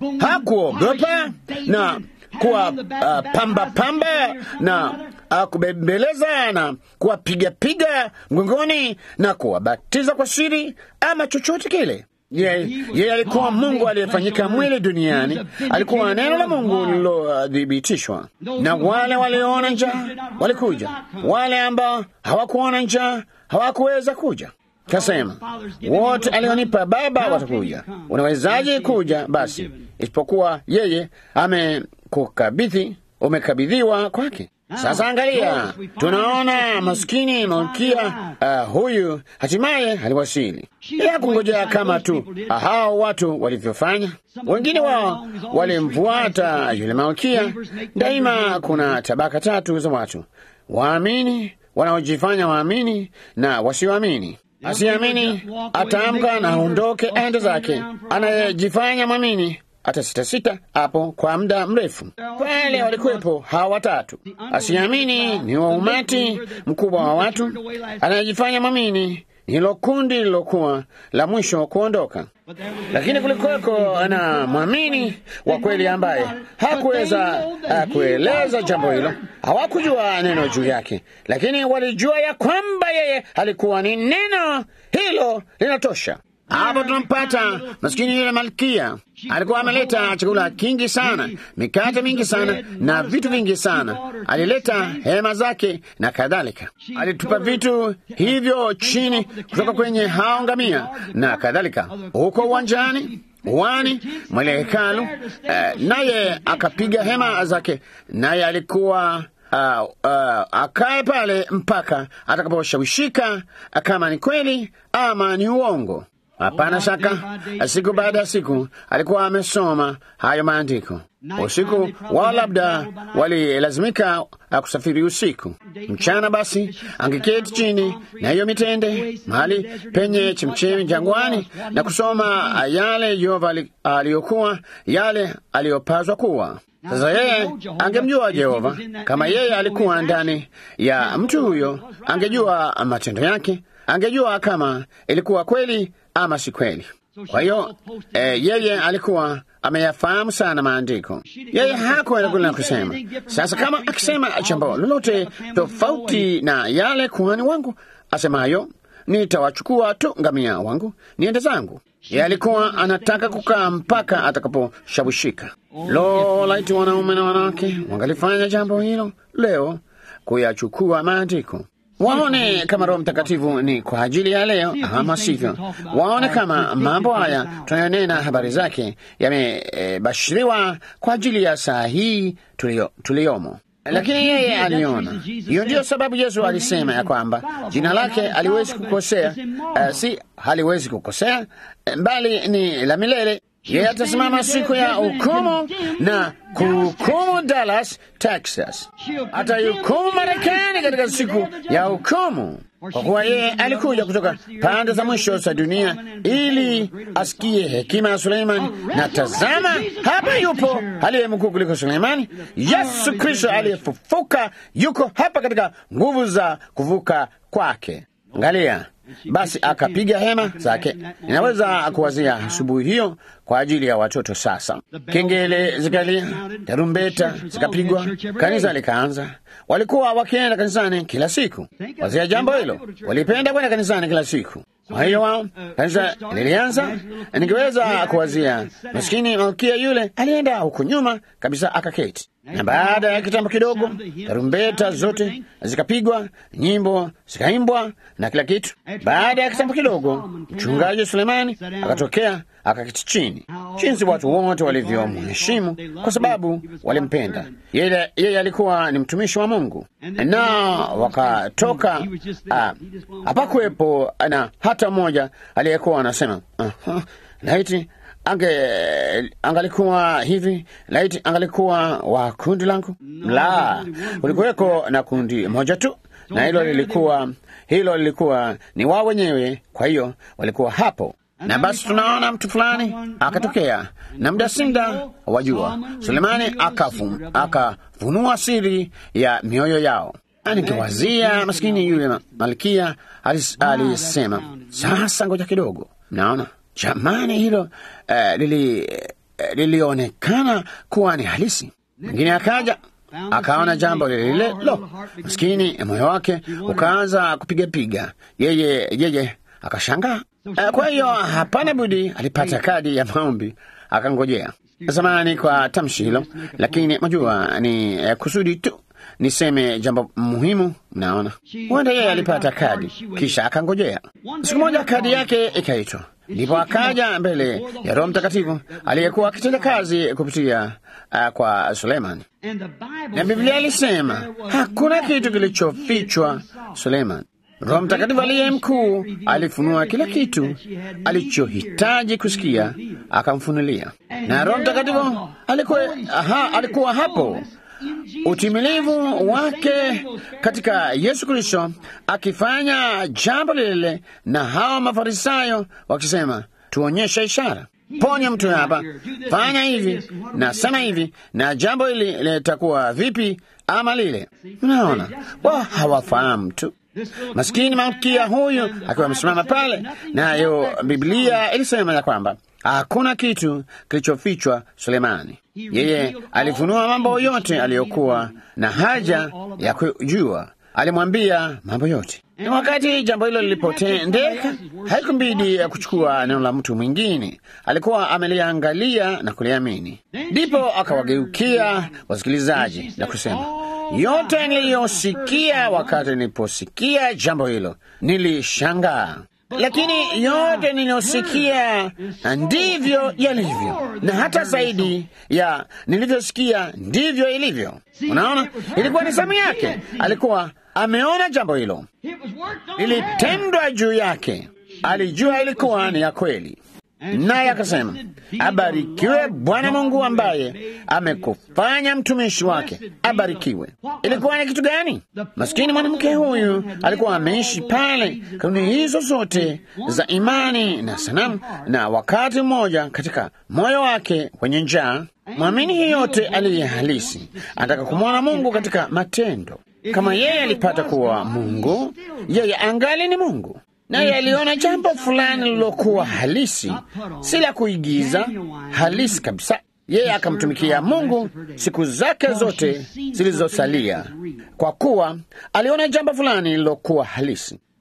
hakuogopa na kuwa uh, pamba pamba na uh, kubembeleza na kuwapigapiga mgongoni na kuwabatiza kwa siri ama chochote kile. Yeye ye alikuwa Mungu aliyefanyika mwili duniani, alikuwa neno la Mungu lililothibitishwa. Na wale walioona njaa walikuja, wale ambao hawakuona njaa hawakuweza kuja. Kasema, wote alionipa Baba watakuja. Unawezaje kuja basi isipokuwa yeye amekukabidhi, umekabidhiwa kwake? Sasa angalia, tunaona maskini malkia uh, huyu hatimaye aliwasili. Ya kungojea kama tu hao watu walivyofanya. Wengine wao walimfuata yule malkia. Daima kuna tabaka tatu za watu: waamini, wanaojifanya waamini na wasioamini. Asiamini ataamka na aondoke aende zake, anayejifanya mwamini hata sita sita hapo kwa muda mrefu. Pale walikuwepo hawa watatu. Asiamini ni wa umati mkubwa wa watu, anayejifanya mwamini hilo kundi lilokuwa la mwisho kuondoka. Lakini kulikuweko na mwamini wa kweli ambaye hakuweza uh, kueleza jambo hilo. Hawakujua neno juu yake, lakini walijua ya kwamba yeye alikuwa ni neno hilo linatosha. Hapo tunampata maskini yule malkia. Alikuwa ameleta chakula kingi sana, mikate mingi sana na vitu vingi sana. Alileta hema zake na kadhalika. Alitupa vitu hivyo chini kutoka kwenye hao ngamia na kadhalika, huko uwanjani uwani mwele hekalu. Uh, naye akapiga hema zake, naye alikuwa Uh, uh, akae pale mpaka atakaposhawishika kama ni kweli ama ni uongo. Hapana shaka, siku baada ya siku alikuwa amesoma hayo maandiko. Usiku wao labda walilazimika kusafiri usiku. Mchana basi angeketi chini na hiyo mitende mahali penye chemchemi jangwani na kusoma yale Yehova aliyokuwa yale aliyopazwa kuwa. Sasa yeye angemjua Jehova kama yeye alikuwa ndani ya mtu huyo, angejua matendo yake, angejua kama ilikuwa kweli ama si kweli. Kwa hiyo eh, yeye alikuwa ameyafahamu sana maandiko. Yeye hakuenda kule na kusema sasa, kama akisema jambo lolote tofauti na yale kuhani wangu asemayo, nitawachukua tu ngamia wangu niende zangu. Yeye alikuwa anataka kukaa mpaka atakaposhawishika. Lo, laiti wanaume na wanawake wangalifanya jambo hilo leo, kuyachukua maandiko waone kama Roho Mtakatifu ni kwa ajili ya leo ama sivyo. Waone kama mambo haya tunayonena habari zake yamebashiriwa e, kwa ajili ya saa hii tulio, tuliyomo. Lakini yeye aliona. Hiyo ndiyo sababu Yesu alisema ya kwamba jina lake haliwezi kukosea, uh, si haliwezi kukosea, bali ni la milele. Yeye atasimama siku ya hukumu na kuhukumu Dallas, Texas, atahukumu Marekani katika siku ya hukumu, kwa kuwa yeye alikuja kutoka pande za mwisho za dunia ili asikie hekima ya Suleimani. Na tazama, hapa yupo aliye mkuu kuliko Suleimani, Yesu Kristo aliyefufuka, yuko hapa katika nguvu za kuvuka kwake. Angalia basi, akapiga hema zake. Ninaweza kuwazia asubuhi hiyo kwa ajili ya watoto. Sasa kengele zikalia, tarumbeta zikapigwa, kanisa likaanza. Walikuwa wakienda kanisani kila siku. Wazia jambo hilo, walipenda kwenda kanisani kila siku. Kwa hiyo wao kanisa lilianza. Ningeweza kuwazia maskini malkia yule alienda huko nyuma kabisa akaketi, na baada ya kitambo kidogo tarumbeta zote zikapigwa, nyimbo zikaimbwa na kila kitu. Baada ya kitambo kidogo, mchungaji Sulemani akatokea akaketi chini. Jinsi watu wote walivyomheshimu kwa sababu walimpenda yeye. Yeye alikuwa ni mtumishi wa Mungu, na wakatoka. Hapakuwepo na hata mmoja aliyekuwa anasema uh-huh, laiti ange angalikuwa hivi, laiti angalikuwa wa kundi langu. La, kulikuweko na kundi moja tu, na hilo lilikuwa hilo lilikuwa ni wao wenyewe. Kwa hiyo walikuwa hapo na basi tunaona mtu fulani akatokea, na muda sinda wajua, Sulemani akafunua siri ya mioyo yao. Nikiwazia maskini yule malkia alisema, sasa ngoja kidogo. Naona jamani, hilo uh, lili, uh, lilionekana kuwa ni halisi. Mwingine akaja akaona jambo lile lile, lo, maskini moyo wake ukaanza kupigapiga, yeye yeye akashangaa. Kwa hiyo hapana budi, alipata kadi ya maombi akangojea. Zamani kwa tamshi hilo, lakini majua ni eh, kusudi tu niseme jambo muhimu. Mnaona, huenda yeye alipata kadi kisha akangojea. Siku moja kadi yake ikaitwa, ndipo akaja mbele ya Roho Mtakatifu aliyekuwa akitenda kazi kupitia uh, kwa Suleiman, na Biblia ilisema hakuna kitu kilichofichwa Suleiman. Roho Mtakatifu aliye mkuu alifunua kila kitu alichohitaji kusikia, akamfunulia. Na Roho Mtakatifu alikuwa, aha, alikuwa hapo, utimilivu wake katika Yesu Kristo, akifanya jambo lile, na hawa Mafarisayo wakisema, tuonyeshe ishara, ponya mtu hapa, fanya hivi na sema hivi, na jambo hili litakuwa vipi ama lile. Unaona, wao hawafahamu tu Maskini malkia huyu akiwa amesimama pale, nayo Biblia ilisema ya kwamba hakuna kitu kilichofichwa Sulemani. Yeye alifunua mambo yote aliyokuwa na haja ya kujua, alimwambia mambo yote. Na wakati jambo hilo lilipotendeka, haikumbidi kuchukua neno la mtu mwingine, alikuwa ameliangalia na kuliamini. Ndipo akawageukia wasikilizaji na kusema yote niliyosikia wakati niliposikia jambo hilo nilishangaa, lakini yote niliyosikia ndivyo yalivyo, na hata zaidi ya nilivyosikia ndivyo ilivyo. Unaona, ilikuwa ni zamu yake, alikuwa ameona jambo hilo lilitendwa juu yake, alijua ilikuwa ni ya kweli naye akasema, abarikiwe Bwana Mungu ambaye amekufanya mtumishi wake, abarikiwe. Ilikuwa ni kitu gani? Maskini mwanamke huyu alikuwa ameishi pale kanuni hizo zote za imani na sanamu, na wakati mmoja katika moyo wake wenye njaa, mwamini yeyote aliye halisi anataka kumwona Mungu katika matendo. Kama yeye alipata kuwa Mungu, yeye angali ni Mungu naye aliona jambo fulani lilokuwa halisi, si la kuigiza, halisi kabisa. Yeye akamtumikia Mungu siku zake zote zilizosalia, kwa kuwa aliona jambo fulani lilokuwa halisi.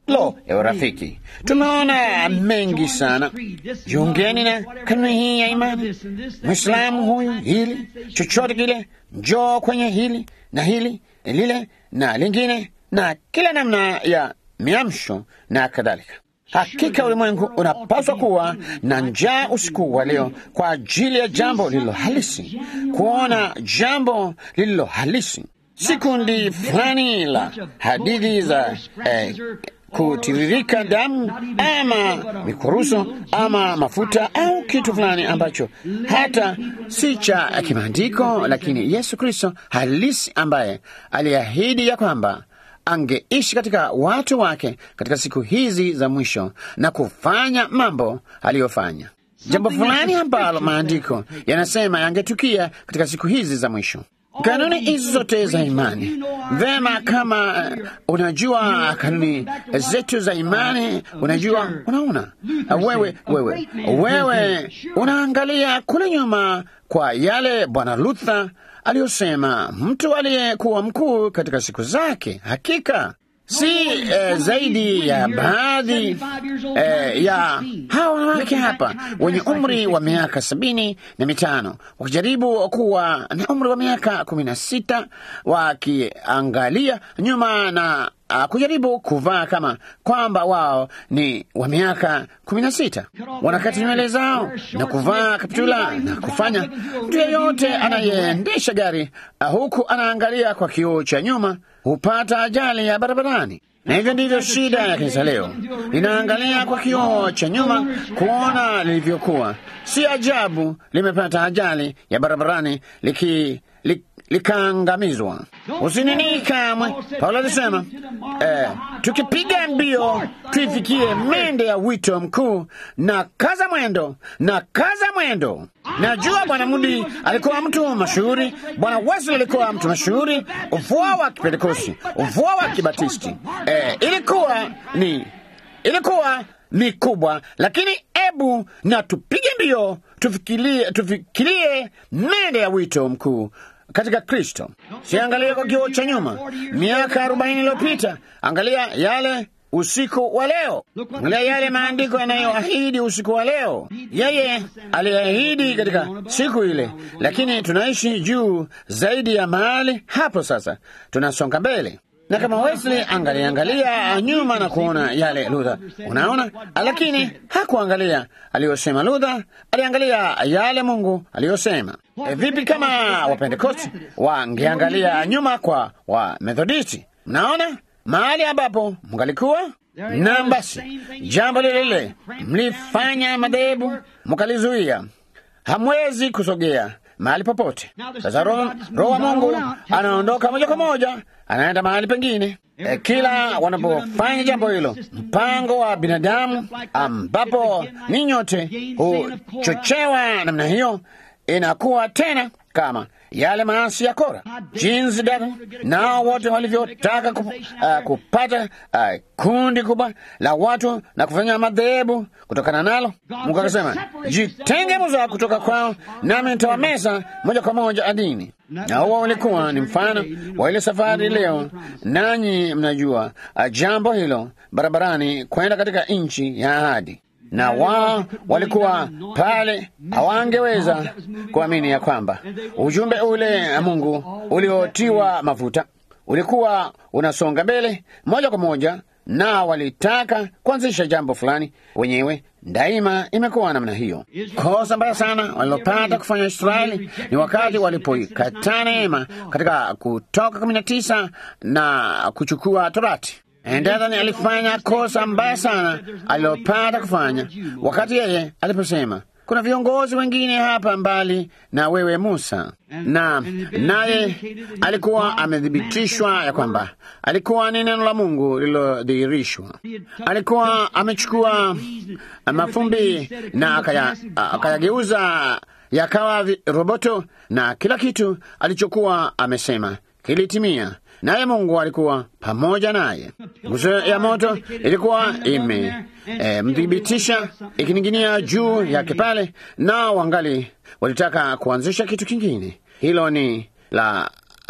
Lo, ewe rafiki, tumeona mengi sana. Jiungeni na kanuni hii ya imani. Mwislamu huyu, hili chochote kile, njoo kwenye hili na hili lile na lingine na kila namna ya miamsho na kadhalika. Hakika ulimwengu unapaswa kuwa na njaa usiku wa leo kwa ajili ya jambo lililo halisi, kuona jambo lililo halisi, si kundi fulani la hadithi za eh, kutiririka damu ama mikuruso ama mafuta au kitu fulani ambacho hata si cha kimaandiko, lakini Yesu Kristo halisi ambaye aliahidi ya kwamba angeishi katika watu wake katika siku hizi za mwisho na kufanya mambo aliyofanya, jambo fulani ambalo maandiko yanasema yangetukia katika siku hizi za mwisho. Kanuni hizi zote za imani vema, kama uh, unajua kanuni zetu za imani, unajua, unaona wewe, wewe, wewe unaangalia kule nyuma kwa yale Bwana Luther aliyosema, mtu aliyekuwa mkuu katika siku zake, hakika si eh, zaidi ya baadhi eh, ya hawa wanawake hapa wenye umri wa miaka sabini na mitano wakijaribu kuwa na umri wa miaka kumi na sita wakiangalia nyuma na uh, kujaribu kuvaa kama kwamba wao ni wa miaka kumi na sita wanakati nywele zao na kuvaa kaptula na kufanya mtu yeyote anayeendesha gari uh, huku anaangalia kwa kioo cha nyuma hupata ajali ya barabarani. Na hivyo ndivyo shida ya kanisa leo, linaangalia kwa kioo cha nyuma kuona lilivyokuwa. Si ajabu limepata ajali ya barabarani liki, li, likaangamizwa. Usinini kamwe. Paulo alisema eh, tukipiga mbio tuifikie mende ya wito mkuu, na kaza mwendo na kaza mwendo. Najua Bwana Mudi alikuwa mtu mashuhuri, Bwana Wesley alikuwa mtu mashuhuri, ufuo wa Kipentekosti, ufuo wa Kibatisti eh, ilikuwa ni ilikuwa ni kubwa, lakini ebu na tupige mbio tufikirie, tufikirie mende ya wito mkuu katika Kristo. Siangalie kwa kioo cha nyuma miaka arobaini iliyopita, angalia yale usiku wa leo, angalia yale maandiko yanayoahidi usiku wa leo. Yeye aliahidi katika siku ile, lakini tunaishi juu zaidi ya mahali hapo. Sasa tunasonga mbele na kama Wesley angaliangalia nyuma na kuona yale Luther, unaona, lakini hakuangalia aliyosema Luther, aliangalia yale Mungu aliyosema. E, vipi kama Wapentekosti wangeangalia nyuma kwa Wamethodisti? Mnaona mahali ambapo mngalikuwa na basi, jambo lile lile mlifanya madhehebu, mkalizuia, hamwezi kusogea mahali popote. Sasa Roho wa Mungu anaondoka moja kwa moja, anaenda mahali pengine. E, kila wanapofanya jambo hilo, mpango wa binadamu ambapo ni nyote huchochewa namna hiyo, inakuwa tena kama yale maasi ya Kora, jinsi dada nao wote walivyotaka kup, uh, kupata uh, kundi kubwa la watu na kufanya madhehebu kutokana nalo. Mungu akasema, jitenge Musa kutoka kwao, nami nitawameza moja kwa moja adini. Na huo ulikuwa ni mfano wa ile safari leo, nanyi mnajua uh, jambo hilo, barabarani kwenda katika nchi ya ahadi na wao walikuwa pale, hawangeweza kuamini ya kwamba ujumbe ule Mungu uliotiwa mafuta ulikuwa unasonga mbele moja kwa moja, na walitaka kuanzisha jambo fulani wenyewe. Daima imekuwa namna hiyo. Kosa mbaya sana walilopata kufanya Israeli ni wakati walipoikataa neema katika Kutoka kumi na tisa na kuchukua Torati. Endadhani alifanya kosa mbaya sana alilopata kufanya wakati yeye aliposema kuna viongozi wengine hapa mbali na wewe Musa, na naye alikuwa amethibitishwa ya kwamba alikuwa ni neno la Mungu lililodhihirishwa. Alikuwa amechukua mafumbi na akayageuza yakawa roboto, na kila kitu alichokuwa amesema kilitimia naye Mungu alikuwa pamoja naye. Nguzo ya moto ilikuwa imemthibitisha e, ikining'inia juu yake pale, nao wangali walitaka kuanzisha kitu kingine. Hilo ni la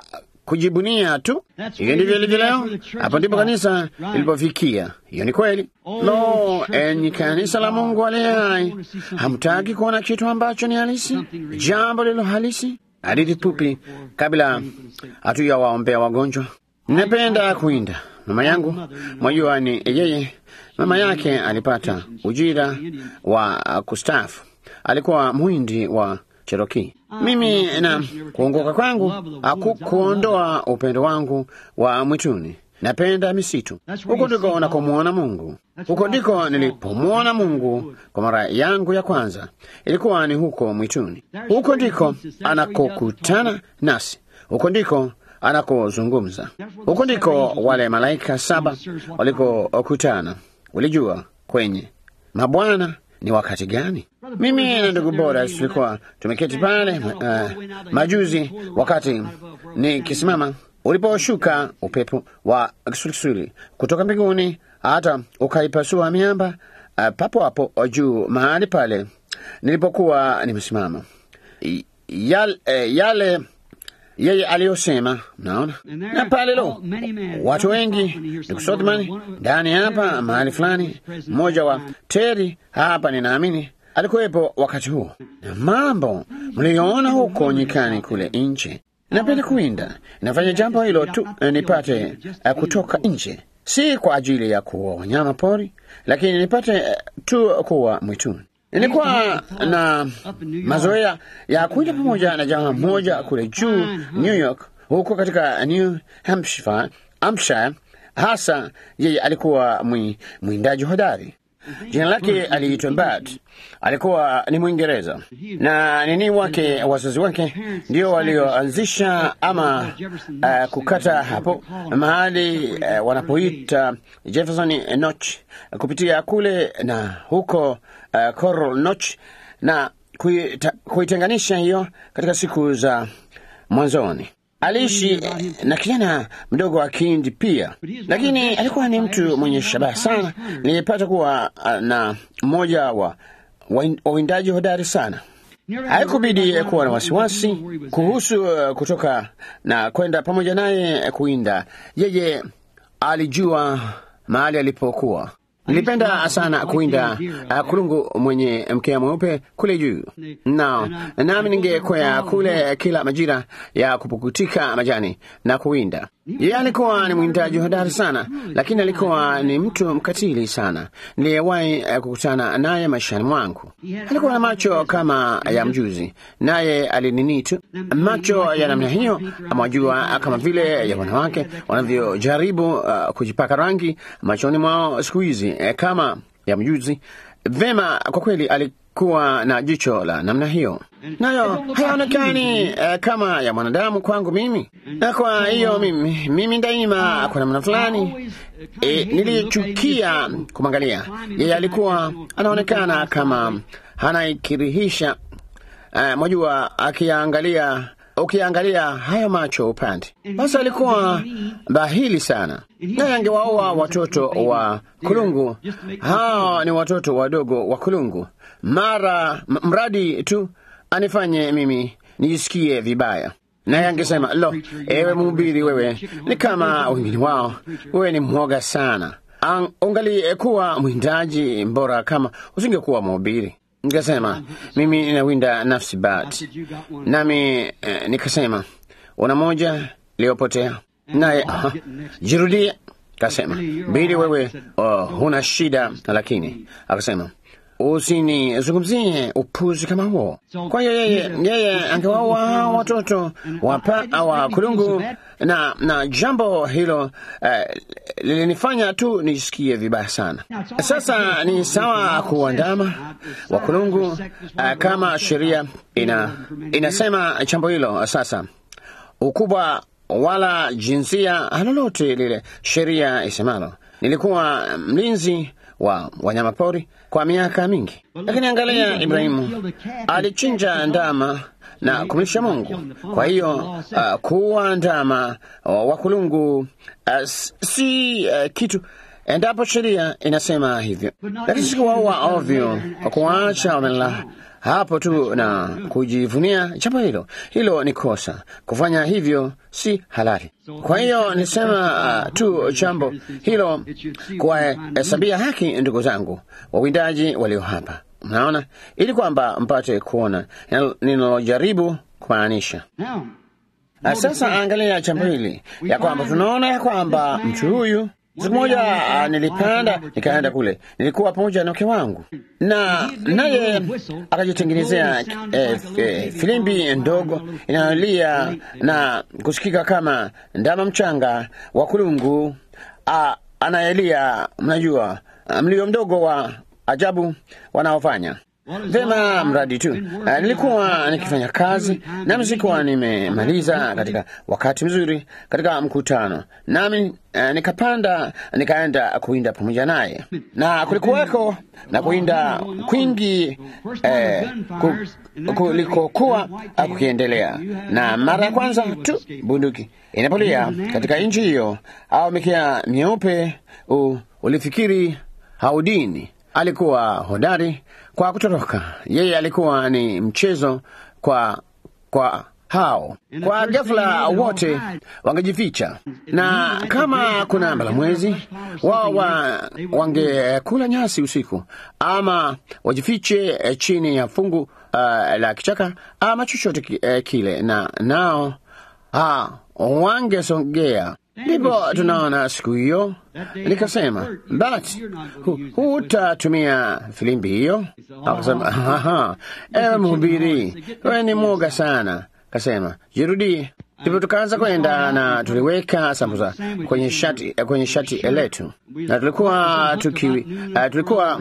kujibunia tu. Hiyo ndivyo ilivyo leo. Hapo ndipo kanisa lilipofikia. Hiyo ni kweli. Lo, enyi kanisa la Mungu aliye hai, hamtaki kuona kitu ambacho ni halisi, jambo lilo halisi? Hadithi fupi kabla hatujawaombea wagonjwa. Ninapenda kuinda. Mama yangu mwajua, ni yeye, mama yake alipata ujira wa kustaafu, alikuwa mwindi wa Cherokee. Mimi na kuongoka kwangu hakukuondoa upendo wangu wa mwituni. Napenda misitu. Huko ndiko unakomwona Mungu. Huko ndiko nilipomwona Mungu kwa mara yangu ya kwanza, ilikuwa ni huko mwituni. Huko ndiko anakokutana nasi, huko ndiko anakozungumza. Huko ndiko wale malaika saba walikokutana. Ulijua kwenye mabwana ni wakati gani? Mimi na ndugu bora tulikuwa tumeketi pale uh, majuzi, wakati nikisimama uliposhuka upepo wa kisulisuli kutoka mbinguni hata ukaipasua miamba uh, papo hapo juu mahali pale nilipokuwa nimesimama. Yale, eh, yale yeye aliyosema, mnaona na pale lo, watu wengi nikusothmani ndani hapa mahali fulani, mmoja wa Teri hapa, ninaamini alikuwepo wakati huo, na mambo mliyoona huko nyikani kule nje. Napenda kuwinda, nafanya jambo hilo tu nipate uh, kutoka nje, si kwa ajili ya kuwa wanyama pori, lakini nipate uh, tu kuwa mwituni. Nilikuwa na mazoea ya kuja pamoja na jamaa mmoja kule juu New York, huko katika New Hampshire, Hampshire. Hasa yeye alikuwa mwi, mwindaji hodari. Jina lake aliitwa Bart. Alikuwa ni Mwingereza na nini wake, wazazi wake ndio walioanzisha ama uh, kukata hapo mahali uh, wanapoita Jefferson Notch kupitia kule na huko uh, Coral Notch na kuita, kuitenganisha hiyo katika siku za mwanzoni. Aliishi na kijana mdogo wa Kindi pia, lakini alikuwa ni mtu mwenye shabaha sana. Nilipata kuwa na mmoja wa wawindaji hodari sana. Haikubidi kuwa na wasiwasi kuhusu uh, kutoka na kwenda pamoja naye kuwinda. Yeye alijua mahali alipokuwa. Nilipenda sana kuwinda uh, kulungu mwenye mkia mweupe kule juu no, nami ningekwea kule kila majira ya kupukutika majani na kuwinda. Yeye alikuwa ni mwindaji hodari sana, lakini alikuwa ni mtu mkatili sana niliyewahi uh, kukutana naye maishani mwangu. Alikuwa na macho kama ya mjuzi, naye alinini tu macho ya namna hiyo, amwajua kama vile ya wanawake wanavyojaribu uh, kujipaka rangi machoni mwao siku hizi eh, kama ya mjuzi. Vema, kwa kweli alikuwa na jicho la namna hiyo, nayo hayaonekani eh, kama ya mwanadamu kwangu mimi, na kwa hiyo mimi, mimi daima kwa namna fulani eh, nilichukia kumwangalia yeye. Alikuwa anaonekana kama anaikirihisha eh, mwajua akiangalia ukiangalia hayo macho upande basi, alikuwa bahili sana, naye angewaoa watoto wa kulungu. Hao ni watoto wadogo wa kulungu, mara mradi tu anifanye mimi nijisikie vibaya. Naye angesema lo, ewe mhubiri, wewe ni kama wengine wao, wewe ni mwoga sana. Ungalikuwa mwindaji mbora kama usingekuwa mhubiri. Nikasema mimi ninawinda nafsi bat, nami eh, nikasema una moja iliyopotea naye uh, jirudia. Kasema bili, wewe oh, huna shida, lakini akasema usinizungumzie upuzi kama huo. Kwa hiyo yeye, yeye angewaua watoto wapa wa kulungu na, na jambo hilo uh, lilinifanya tu nijisikie vibaya sana. Sasa ni sawa kuandama wa kulungu uh, kama sheria ina, inasema jambo hilo. Sasa ukubwa wala jinsia lolote lile sheria isemalo. Nilikuwa mlinzi wa wanyamapori kwa miaka mingi, lakini angalia, Ibrahimu alichinja ndama na kumlisha Mungu. Kwa hiyo uh, kuwa ndama uh, wa kulungu uh, si uh, kitu endapo sheria inasema hivyo, lakini sikuwaua ovyo kwa kuwaacha wamelala hapo tu na kujivunia jambo hilo. Hilo ni kosa, kufanya hivyo si halali. Kwa hiyo nisema uh, tu jambo hilo kuwahesabia haki ndugu zangu wawindaji walio hapa, mnaona, ili kwamba mpate kuona ninalojaribu kumaanisha. Sasa angalia jambo hili ya kwamba tunaona ya kwamba mtu huyu Siku moja uh, nilipanda nikaenda kule, nilikuwa pamoja na mke wangu, na naye akajitengenezea eh, eh, filimbi ndogo inayolia na kusikika kama ndama mchanga wa kulungu uh, anayelia, mnajua mlio mdogo wa ajabu wanaofanya Vema, mradi tu uh, nilikuwa nikifanya kazi nami sikuwa nimemaliza katika wakati mzuri katika mkutano, nami uh, nikapanda nikaenda kuinda pamoja naye, na kulikuweko na kuinda kwingi eh, kulikokuwa kukiendelea, na mara ya kwanza tu bunduki inapolia katika nchi hiyo au mikia myeupe, ulifikiri haudini alikuwa hodari kwa kutoroka. Yeye alikuwa ni mchezo kwa kwa hao. Kwa ghafla wote wangejificha, na kama kuna mbalamwezi wao wa, wangekula nyasi usiku, ama wajifiche chini ya fungu uh, la kichaka ama chochote uh, kile, na nao ha, wangesongea Ndipo tunaona siku hiyo, nikasema but hutatumia filimbi hiyo? Akasema ewe mhubiri, wewe ni mwoga sana. Kasema jirudie. Ndipo tukaanza kwenda na tuliweka sambusa kwenye shati, kwenye shati letu, na tulikuwa tuki, uh, tulikuwa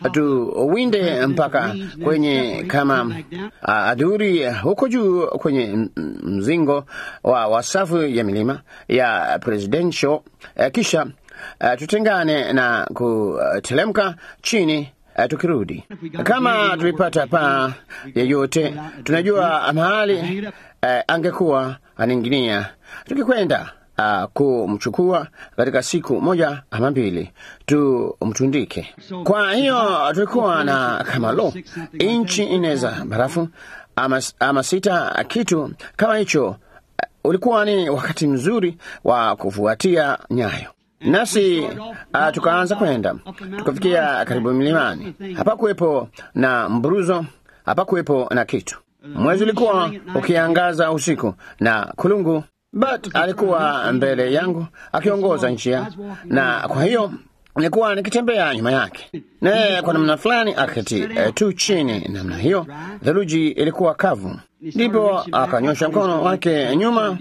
tuwinde mpaka kwenye kama uh, adhuri huko juu kwenye mzingo wa, wa safu ya milima ya presidential uh, kisha uh, tutengane na kutelemka chini Uh, tukirudi kama tulipata paa yeyote, tunajua mahali uh, angekuwa anainginia, tukikwenda uh, kumchukua katika siku moja ama mbili tumtundike. Kwa hiyo tulikuwa na kama lo inchi nne za barafu ama, ama sita, kitu kama hicho. Uh, ulikuwa ni wakati mzuri wa kufuatia nyayo nasi uh, tukaanza kwenda tukafikia karibu milimani. Hapakuwepo na mburuzo, hapakuwepo na kitu. Mwezi ulikuwa ukiangaza usiku na kulungu, but alikuwa mbele yangu akiongoza njia, na kwa hiyo nilikuwa nikitembea nyuma yake, naye kwa namna fulani akati uh, tu chini namna hiyo. Theluji ilikuwa kavu, ndipo akanyosha mkono wake nyuma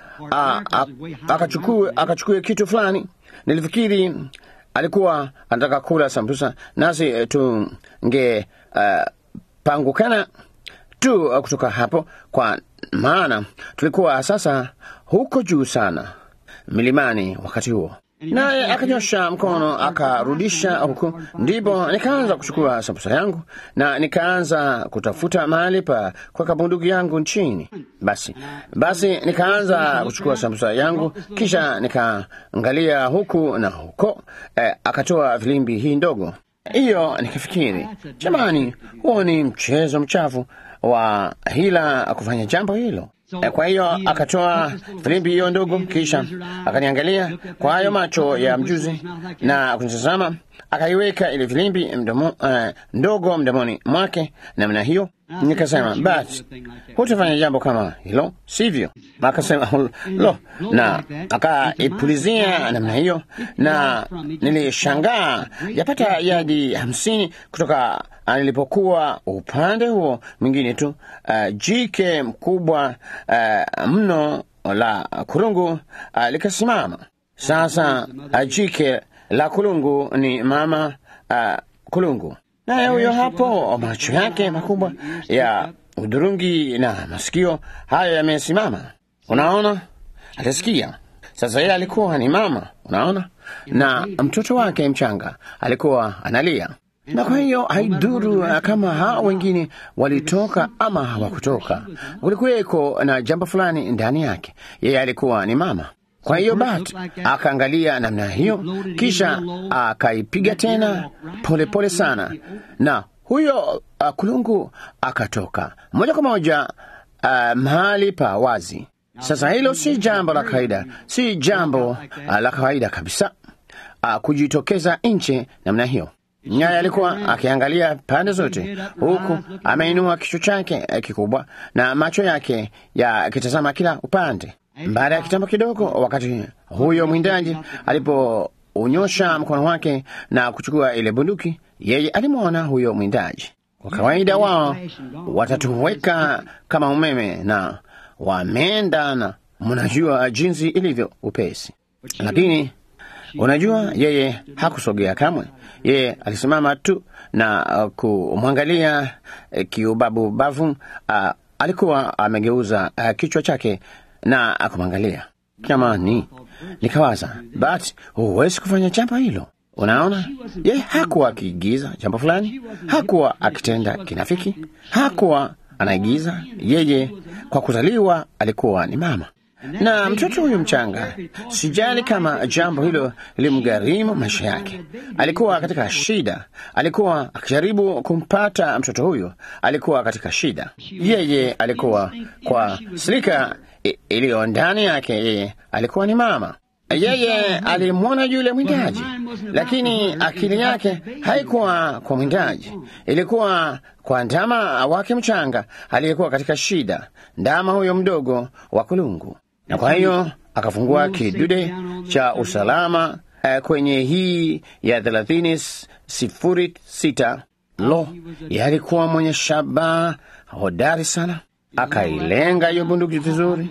akachukue akachukue kitu fulani. Nilifikiri alikuwa anataka kula sambusa, nasi tunge uh, pangukana tu uh, kutoka hapo, kwa maana tulikuwa sasa huko juu sana milimani wakati huo naye akanyosha mkono akarudisha huku, ndipo nikaanza kuchukua sambusa yangu na nikaanza kutafuta mahali pa kuweka bunduki yangu chini. Basi basi nikaanza kuchukua sambusa yangu, kisha nikaangalia huku na huko. Eh, akatoa filimbi hii ndogo hiyo, nikafikiri jamani, huo ni mchezo mchafu wa hila kufanya jambo hilo. Kwa hiyo akatoa filimbi hiyo ndogo, kisha akaniangalia kwa hayo macho ya mjuzi na kunitazama, akaiweka ile filimbi mdomo, uh, ndogo mdomoni mwake namna hiyo. Nikasema, basi hutafanya jambo kama hilo, sivyo? Akasema lo, na akaipulizia namna hiyo, na nilishangaa yapata yadi hamsini kutoka nilipokuwa upande huo mwingine tu. Uh, jike mkubwa uh, mno la kulungu uh, likasimama. Sasa uh, jike la kulungu ni mama uh, kulungu, naye huyo hapo, macho yake makubwa ya udurungi na masikio hayo yamesimama. Unaona, atasikia sasa. Yeye alikuwa ni mama, unaona, na mtoto wake mchanga alikuwa analia na kwa hiyo haiduru kama hao wengine walitoka ama hawakutoka, kulikuweko na jambo fulani ndani yake. Yeye alikuwa ni mama. Kwa hiyo Bat akaangalia namna hiyo, kisha akaipiga tena polepole pole sana, na huyo uh, kulungu akatoka moja kwa moja uh, mahali pa wazi. Sasa hilo si jambo la kawaida, si jambo uh, la kawaida kabisa uh, kujitokeza nje namna hiyo. Nyaya alikuwa akiangalia pande zote, huku ameinua kichwa chake kikubwa na macho yake yakitazama kila upande. Baada ya kitambo kidogo, wakati huyo mwindaji alipounyosha mkono wake na kuchukua ile bunduki, yeye alimwona huyo mwindaji. Kwa kawaida wao watatuweka kama umeme na wameenda, na mnajua jinsi ilivyo upesi, lakini unajua, yeye hakusogea kamwe. Yeye alisimama tu na uh, kumwangalia uh, kiubabubavu. Uh, alikuwa amegeuza uh, kichwa chake na akumwangalia. Jamani, nikawaza, but huwezi kufanya jambo hilo. Unaona, yeye hakuwa akiigiza jambo fulani, hakuwa akitenda kinafiki, hakuwa anaigiza. Yeye kwa kuzaliwa alikuwa ni mama na mtoto huyu mchanga, sijali kama jambo hilo limgharimu maisha yake. Alikuwa katika shida, alikuwa akijaribu kumpata mtoto huyo, alikuwa katika shida. Yeye alikuwa kwa silika iliyo ndani yake, yeye alikuwa ni mama. Yeye alimwona yule mwindaji, lakini akili yake haikuwa kwa mwindaji, ilikuwa kwa ndama wake mchanga aliyekuwa katika shida, ndama huyo mdogo wa kulungu na kwa hiyo akafungua kidude cha usalama eh, kwenye hii ya thelathini sifuri sita. Lo, yalikuwa mwenye shabaha hodari sana, akailenga hiyo bunduki vizuri.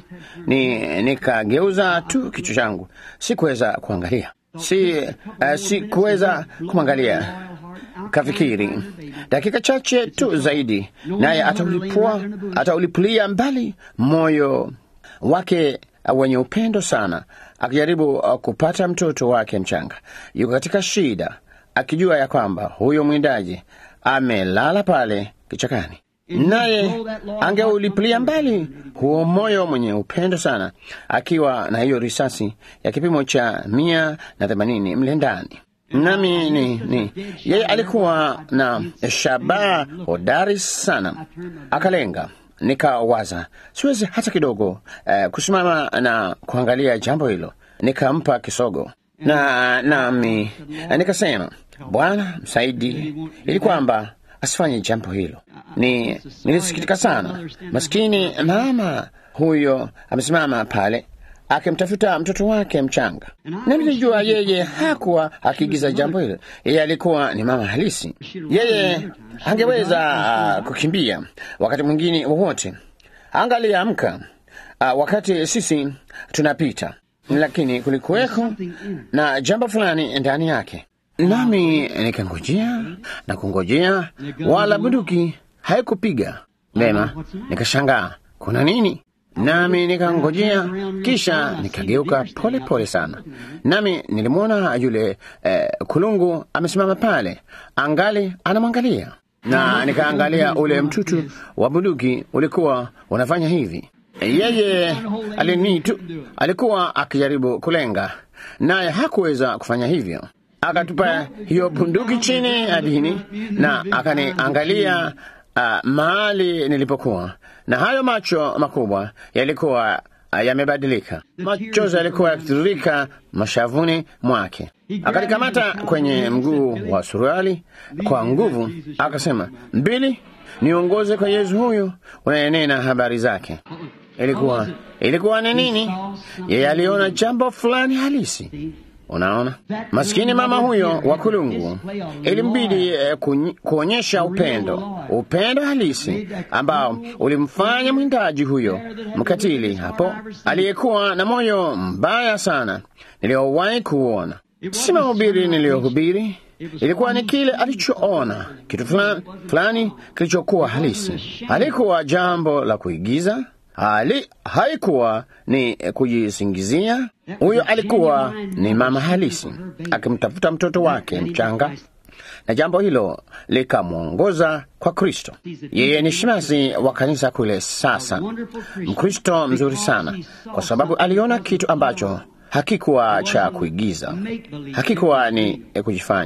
Ni nikageuza tu kichwa changu, sikuweza kuangalia, si uh, sikuweza kumwangalia. Kafikiri dakika chache tu zaidi, naye ataulipua ataulipulia mbali moyo wake wenye upendo sana, akijaribu kupata mtoto wake mchanga. Yuko katika shida, akijua ya kwamba huyo mwindaji amelala pale kichakani, naye angeulipilia mbali huo moyo mwenye upendo sana, akiwa na hiyo risasi ya kipimo cha mia na themanini mle ndani. Nami ni, ni yeye alikuwa na shabaha hodari sana, akalenga Nikawaza siwezi hata kidogo uh, kusimama na kuangalia jambo hilo. Nikampa kisogo na nami nikasema, Bwana msaidi, ili kwamba asifanye jambo hilo. Ni nilisikitika sana, maskini mama huyo amesimama pale akimtafuta mtoto wake mchanga, na nilijua yeye hakuwa akiigiza jambo hilo. Yeye alikuwa ni mama halisi. Yeye angeweza uh, kukimbia wakati mwingine wowote, angaliamka uh, wakati sisi tunapita, lakini kulikuweko na jambo fulani ndani yake, nami nikangojea na kungojea, wala bunduki haikupiga vema. Nikashangaa kuna nini? nami nikangojea, kisha nikageuka pole pole sana, nami nilimwona yule eh, kulungu amesimama pale, angali anamwangalia, na nikaangalia ule mtutu wa bunduki ulikuwa unafanya hivi. Yeye alini tu alikuwa akijaribu kulenga, naye hakuweza kufanya hivyo. Akatupa hiyo bunduki chini adini na akaniangalia uh, mahali nilipokuwa na hayo macho makubwa yalikuwa uh, yamebadilika. Machozi yalikuwa yakitiririka mashavuni mwake. Akanikamata kwenye mguu wa suruali kwa nguvu, akasema, Mbili, niongoze kwa Yesu huyu unayenena habari zake. Ilikuwa ilikuwa ni nini? Yeye aliona jambo fulani halisi. Unaona, maskini mama huyo wa kulungu ilimbidi eh, kuonyesha upendo, upendo halisi ambao ulimfanya mwindaji huyo mkatili hapo, aliyekuwa na moyo mbaya sana niliyowahi kuona. Si mahubiri niliyohubiri, ilikuwa ni kile alichoona, kitu fulani fulani kilichokuwa halisi. Halikuwa jambo la kuigiza, hali haikuwa ni kujisingizia. Huyo alikuwa ni mama halisi akimtafuta mtoto wake mchanga, na jambo hilo likamwongoza kwa Kristo. Yeye ni shemasi wa kanisa kule sasa, Mkristo mzuri sana, kwa sababu aliona kitu ambacho hakikuwa cha kuigiza, hakikuwa ni kujifanya.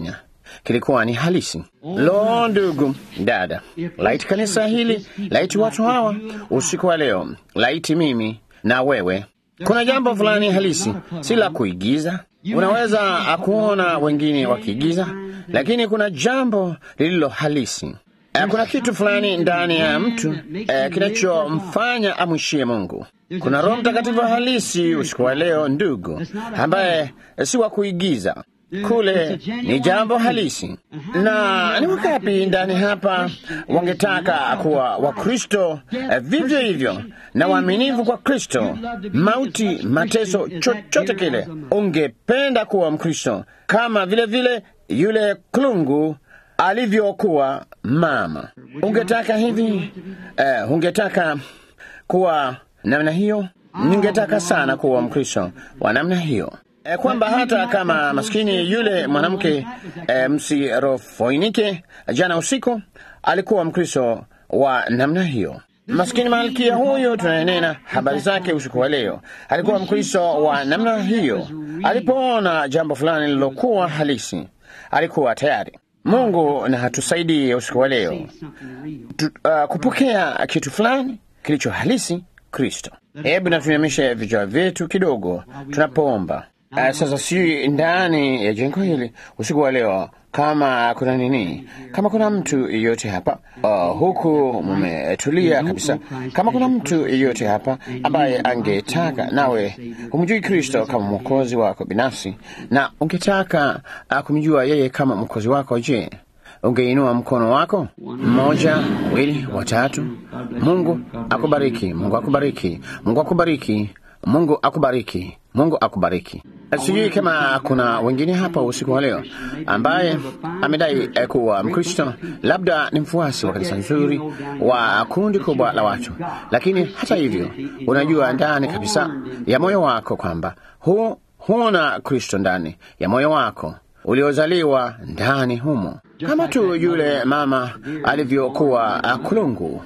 kilikuwa ni halisi. Lo, ndugu dada, laiti kanisa hili, laiti watu hawa usiku wa leo, laiti mimi na wewe. Kuna jambo fulani halisi, si la kuigiza. Unaweza kuona wengine wakiigiza, lakini kuna jambo lililo halisi. Eh, Kuna kitu fulani ndani ya mtu eh, kinachomfanya amwishie Mungu. Kuna Roho Mtakatifu halisi usiku wa leo, ndugu, ambaye si wa kuigiza. Kule ni jambo halisi. Na ni wangapi ndani hapa wangetaka kuwa Wakristo eh, vivyo hivyo na waaminifu kwa Kristo, mauti, mateso, chochote kile, ungependa kuwa Mkristo kama vile vile yule klungu alivyokuwa mama. Ungetaka hivi eh, ungetaka kuwa namna hiyo? Ningetaka sana kuwa Mkristo wa namna hiyo e, kwamba hata kama maskini yule mwanamke e, msirofoinike jana usiku alikuwa Mkristo wa namna hiyo. Maskini malkia huyu tunanena habari zake usiku wa leo, alikuwa Mkristo wa namna hiyo. Alipoona jambo fulani lilokuwa halisi, alikuwa tayari. Mungu na hatusaidie usiku wa leo tu, uh, kupokea kitu fulani kilicho halisi Kristo. Hebu na tuinamishe vichwa vyetu kidogo tunapoomba. Uh, sasa si ndani ya jengo hili usiku wa leo, kama kuna nini, kama kuna mtu yeyote hapa uh, huku mumetulia kabisa, kama kuna mtu yeyote hapa ambaye angetaka nawe humjui Kristo kama mwokozi wako binafsi na ungetaka uh, kumjua yeye kama mwokozi wako, je, ungeinua mkono wako? Mmoja, wawili, watatu. Mungu akubariki, Mungu akubariki, Mungu akubariki, Mungu akubariki, Mungu akubariki. Sijui kama kuna wengine hapa usiku wa leo ambaye amedai eh, kuwa Mkristo, labda ni mfuasi wa kanisa nzuri wa kundi kubwa la watu, lakini hata hivyo unajua ndani kabisa ya moyo wako kwamba hu huna Kristo ndani ya moyo wako uliozaliwa ndani humo, kama tu yule mama alivyokuwa kulungu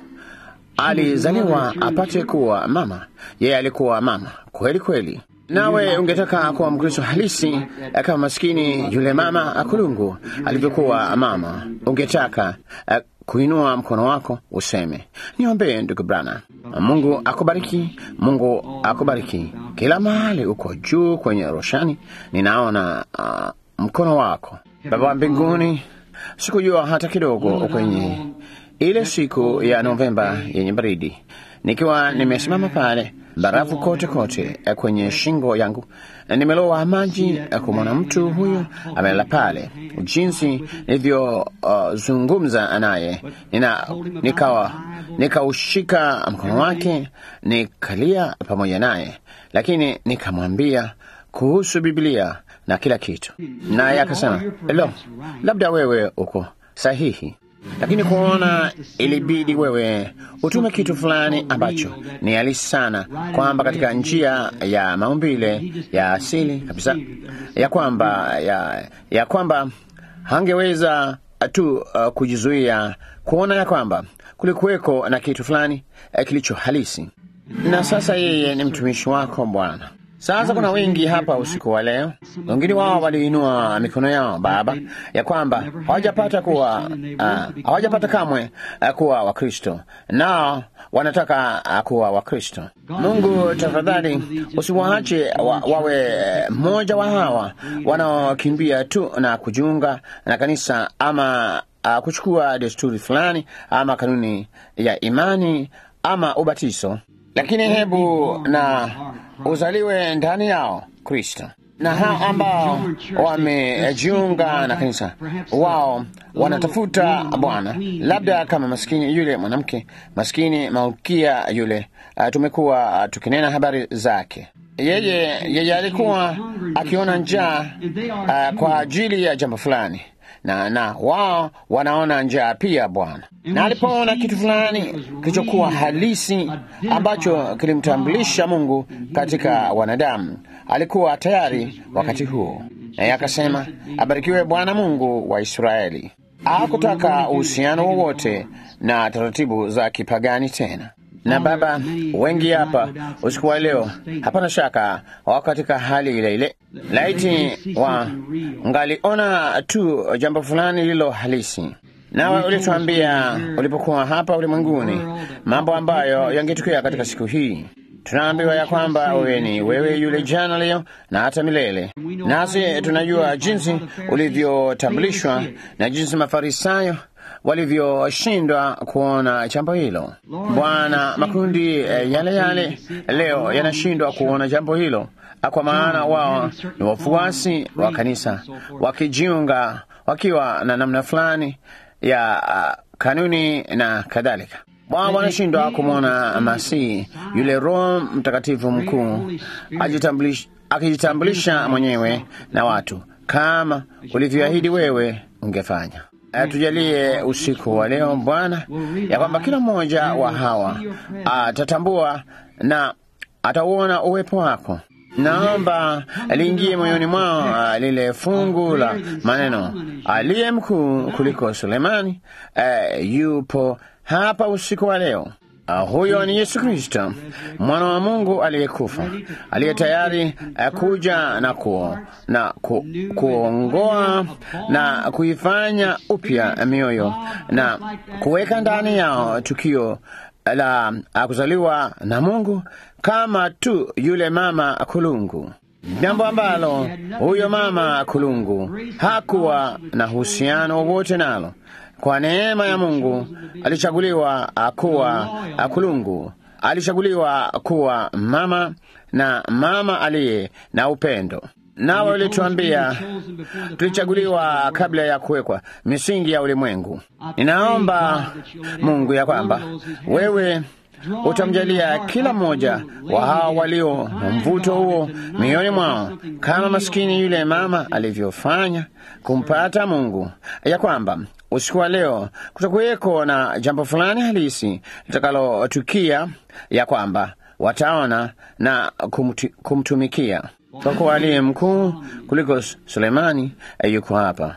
alizaliwa apate kuwa mama. Yeye alikuwa mama kweli kweli. Nawe ungetaka kuwa Mkristo halisi kama maskini yule mama akulungu alivyokuwa mama, ungetaka uh, kuinua mkono wako useme, niombee ndugu Brana. Mungu akubariki, Mungu akubariki. Kila mahali uko juu kwenye roshani, ninaona uh, mkono wako. Baba wa mbinguni, sikujua hata kidogo kwenye ile siku ya Novemba yenye baridi, nikiwa nimesimama pale barafu kote kote kwenye shingo yangu, nimelowa maji kumwona mtu huyu amelala pale, jinsi nilivyozungumza uh, naye nina, nikawa nikaushika mkono wake nikalia pamoja naye, lakini nikamwambia kuhusu Biblia na kila kitu, naye akasema lo, labda wewe uko sahihi lakini kuona ilibidi wewe utume kitu fulani ambacho ni halisi sana, kwamba katika njia ya maumbile ya asili kabisa, ya kwamba ya, ya kwamba hangeweza tu uh, kujizuia kuona ya kwamba kulikuweko na kitu fulani uh, kilicho halisi. Na sasa yeye ni mtumishi wako Bwana. Sasa kuna wengi hapa usiku wa leo, wengine wao waliinua mikono yao Baba, ya kwamba hawajapata kuwa uh, hawajapata kamwe uh, kuwa Wakristo, nao wanataka uh, kuwa Wakristo. Mungu tafadhali, usiwaache wa, wawe mmoja wa hawa wanaokimbia tu na kujiunga na kanisa ama uh, kuchukua desturi fulani ama kanuni ya imani ama ubatizo lakini hebu na uzaliwe ndani yao Kristo. Na hao ambao wamejiunga na kanisa, wao wanatafuta Bwana, labda kama maskini yule mwanamke maskini malkia yule, uh, tumekuwa uh, tukinena habari zake. Yeye yeye alikuwa akiona njaa uh, kwa ajili ya jambo fulani na na wao wanaona njaa pia Bwana. Na alipoona kitu fulani kilichokuwa halisi ambacho kilimtambulisha Mungu katika wanadamu, alikuwa tayari wakati huo, naye akasema, abarikiwe Bwana Mungu wa Israeli. Hakutaka uhusiano wowote na taratibu za kipagani tena. Na Baba, wengi hapa usiku wa leo, hapana shaka wako katika hali ile ile. Laiti wa ngaliona tu jambo fulani lilo halisi nawe ulituambia ulipokuwa hapa ulimwenguni mambo ambayo yangetukia katika siku hii. Tunaambiwa ya kwamba wewe ni wewe yule jana, leo na hata milele. Nasi tunajua jinsi ulivyotambulishwa na jinsi Mafarisayo walivyoshindwa kuona jambo hilo. Bwana, makundi eh, yale yale leo yanashindwa kuona jambo hilo, kwa maana wao ni wafuasi wa kanisa wakijiunga wakiwa na namna fulani ya uh, kanuni na kadhalika. Wao wanashindwa kumwona Masihi yule Roho Mtakatifu mkuu akijitambulisha mwenyewe na watu kama ulivyoahidi wewe ungefanya. Tujalie usiku wa leo Bwana, ya kwamba kila mmoja wa hawa atatambua na atauona uwepo wako. Naomba liingie moyoni mwao lile fungu la maneno, aliye mkuu kuliko Sulemani uh, yupo hapa usiku wa leo. Uh, huyo ni Yesu Kristo mwana wa Mungu aliyekufa, aliye tayari uh, kuja na, ku, na ku, kuongoa na kuifanya upya mioyo na kuweka ndani yao tukio la kuzaliwa na Mungu kama tu yule mama kulungu, jambo ambalo huyo mama kulungu hakuwa na uhusiano wowote nalo. Kwa neema ya Mungu alichaguliwa kuwa kulungu, alichaguliwa kuwa mama na mama aliye na upendo. Nawe ulituambia tulichaguliwa kabla ya kuwekwa misingi ya ulimwengu. Ninaomba Mungu ya kwamba wewe utamjalia kila mmoja wa hawa walio na mvuto huo mioyoni mwao, kama maskini yule mama alivyofanya kumpata Mungu, ya kwamba usiku wa leo kutakuweko na jambo fulani halisi litakalotukia, ya kwamba wataona na kumtu, kumtumikia kwa kuwa aliye mkuu kuliko Sulemani yuko hapa.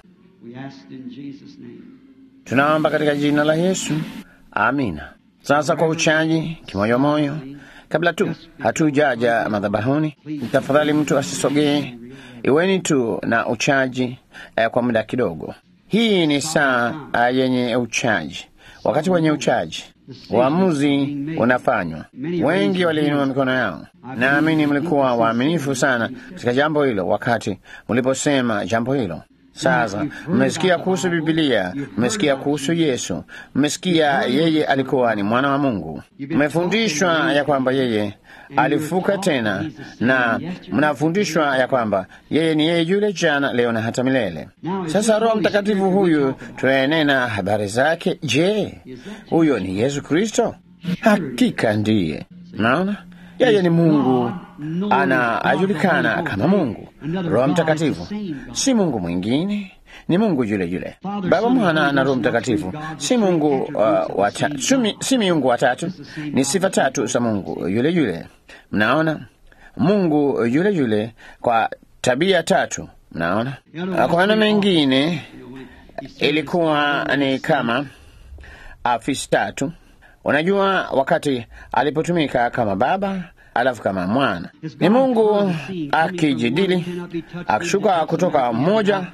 Tunaomba katika jina la Yesu, amina. Sasa kwa uchaji kimoyomoyo, kabla tu hatujaja madhabahuni, tafadhali mtu asisogee. Iweni tu na uchaji eh, kwa muda kidogo. Hii ni saa uh, yenye uchaji, wakati wenye uchaji uamuzi unafanywa. Wengi waliinua mikono yao. Naamini mlikuwa waaminifu sana katika jambo hilo wakati mliposema jambo hilo. Sasa mmesikia kuhusu Bibilia, mmesikia kuhusu Yesu, mmesikia yeye alikuwa ni mwana wa Mungu, mmefundishwa ya kwamba yeye alifuka tena, na mnafundishwa ya kwamba yeye ni yeye yule jana, leo na hata milele. Sasa Roho Mtakatifu huyu tunayenena habari zake, je, huyo ni Yesu Kristo? Hakika ndiye. Naona yeye ni Mungu, anajulikana kama Mungu. Roho Mtakatifu si Mungu mwingine, ni Mungu yule yule. Baba, Mwana na Roho Mtakatifu si Mungu uh, wata, sumi, si miungu watatu, ni sifa tatu za Mungu yule yule. Mnaona, Mungu yule yule kwa tabia tatu. Mnaona, kwa maneno mengine ilikuwa ni kama afisi tatu. Unajua, wakati alipotumika kama Baba alafu kama mwana ni Mungu akijidili akishuka kutoka mmoja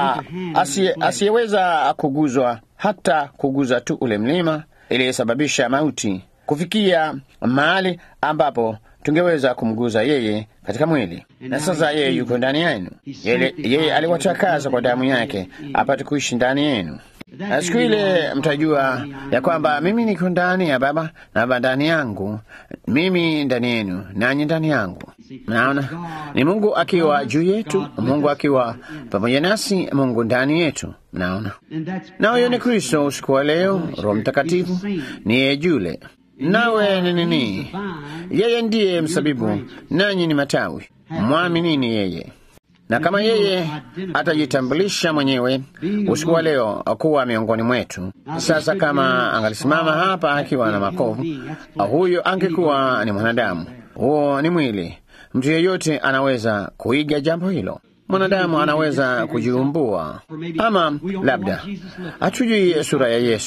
asiyeweza kuguzwa hata kuguza tu ule mlima iliyesababisha mauti kufikia mahali ambapo tungeweza kumguza yeye katika mwili, na sasa yeye yuko ndani yenu. Yeye, yeye aliwatakaza kwa damu yake apate kuishi ndani yenu. Na siku ile mtajua ya kwamba mimi niko ndani ya Baba na Baba ndani yangu, mimi ndani yenu, nanyi ndani yangu. Mnaona, ni Mungu akiwa juu yetu, Mungu akiwa pamoja nasi, Mungu ndani yetu. Mnaona, na huyo ni Kristo. Usiku wa leo, Roho Mtakatifu ni yeye yule nawe ni nini? Yeye ndiye msabibu, nanyi ni matawi. Mwaminini yeye na kama yeye atajitambulisha mwenyewe usiku wa leo kuwa miongoni mwetu. Sasa kama angalisimama hapa akiwa na makovu, huyo angekuwa ni mwanadamu, huo ni mwili. Mtu yeyote anaweza kuiga jambo hilo. Mwanadamu anaweza kujiumbua, ama labda hatujui sura ya Yesu,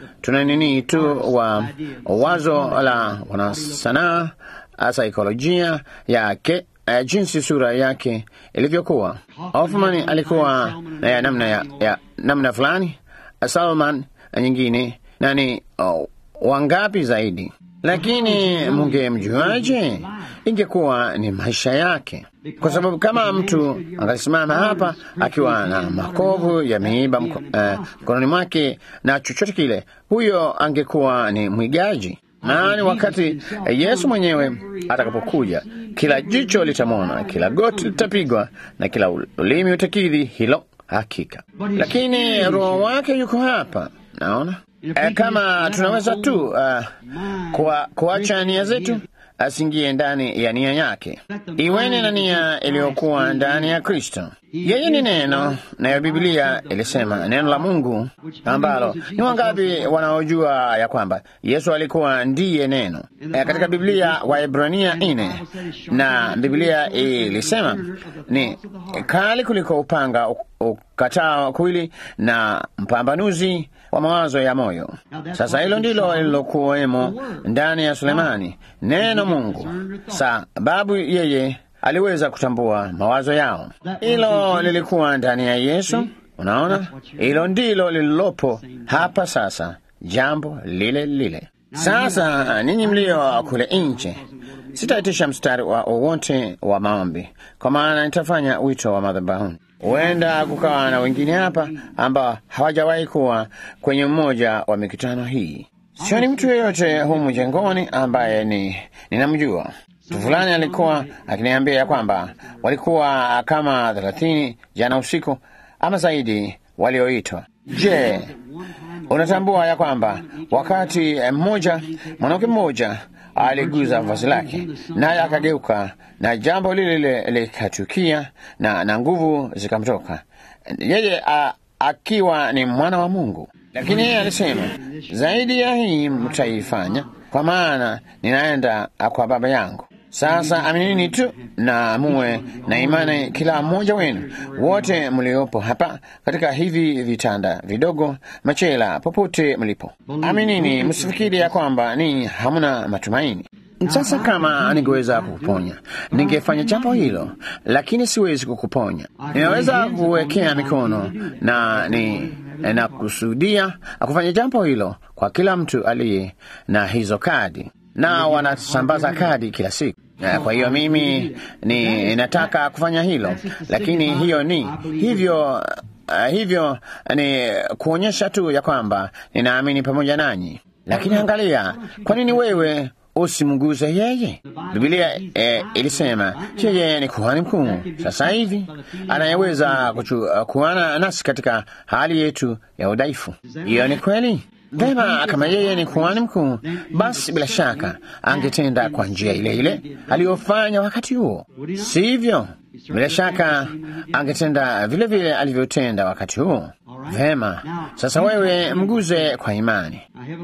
tuna nini tu wa wazo la wanasanaa, saikolojia yake uh, jinsi sura yake ilivyokuwa. Hoffman alikuwa na ya namna ya, ya namna fulani, Salman nyingine, na ni oh, wangapi zaidi lakini mungemjuaje? Ingekuwa ni maisha yake, kwa sababu kama mtu angalisimama hapa akiwa na makovu ya miiba mkononi uh, mwake na chochote kile, huyo angekuwa ni mwigaji. Maana wakati Yesu mwenyewe atakapokuja, kila jicho litamwona, kila goti litapigwa na kila ulimi utakidhi hilo hakika. Lakini roho wake yuko hapa, naona E, kama tunaweza tu uh, kwa kuacha nia zetu asingie ndani ya nia yake. Iweni na nia iliyokuwa ndani ya Kristo. Yeye ni neno, nayo Biblia ilisema neno la Mungu, ambalo ni wangapi wanaojua ya kwamba Yesu alikuwa ndiye neno e, katika Biblia Waebrania nne, na Biblia ilisema ni kali kuliko upanga ukatao kuwili na mpambanuzi wa mawazo ya moyo. Sasa hilo ndilo lililokuwemo ndani ya Sulemani, neno Mungu, sababu yeye aliweza kutambua mawazo yao. Hilo lilikuwa ndani ya Yesu. Unaona, hilo ndilo lililopo hapa sasa, jambo lile lile. Sasa ninyi mlio kule nje, sitaitisha mstari wa wowote wa maombi, kwa maana nitafanya wito wa madhabahuni. Huenda kukawa na wengine hapa ambao hawajawahi kuwa kwenye mmoja wa mikutano hii. Sioni mtu yeyote humu jengoni ambaye ni ninamjua. Mtu fulani alikuwa akiniambia ya kwamba walikuwa kama thelathini jana usiku ama zaidi walioitwa. Je, unatambua ya kwamba wakati mmoja mwanamke mmoja aliguza vazi lake naye akageuka na jambo lile lile likatukia na, na nguvu zikamtoka yeye a, akiwa ni mwana wa Mungu. Lakini yeye alisema zaidi ya hii mtaifanya, kwa maana ninaenda kwa Baba yangu. Sasa aminini tu na muwe na imani, kila mmoja wenu, wote mliopo hapa katika hivi vitanda vidogo, machela, popote mlipo, aminini, msifikiri ya kwamba ninyi hamna matumaini. Sasa kama ningeweza kukuponya ningefanya jambo hilo, lakini siwezi kukuponya. Ninaweza kuwekea mikono na ni na kusudia kufanya jambo hilo kwa kila mtu aliye na hizo kadi, na wanasambaza kadi kila siku. Kwa hiyo mimi ni nataka kufanya hilo, lakini hiyo ni hivyo uh, hivyo ni kuonyesha tu ya kwamba ninaamini pamoja nanyi. Lakini angalia, kwa nini wewe usimguze yeye? Biblia eh, ilisema yeye ni kuhani mkuu sasa hivi anayeweza kuana nasi katika hali yetu ya udhaifu. Hiyo ni kweli. Vema, kama yeye ni kuhani mkuu, basi bila shaka angetenda kwa njia ile ile aliyofanya wakati huo, sivyo? Bila shaka angetenda vile vile alivyotenda wakati huo. Vema, sasa wewe mguze kwa imani.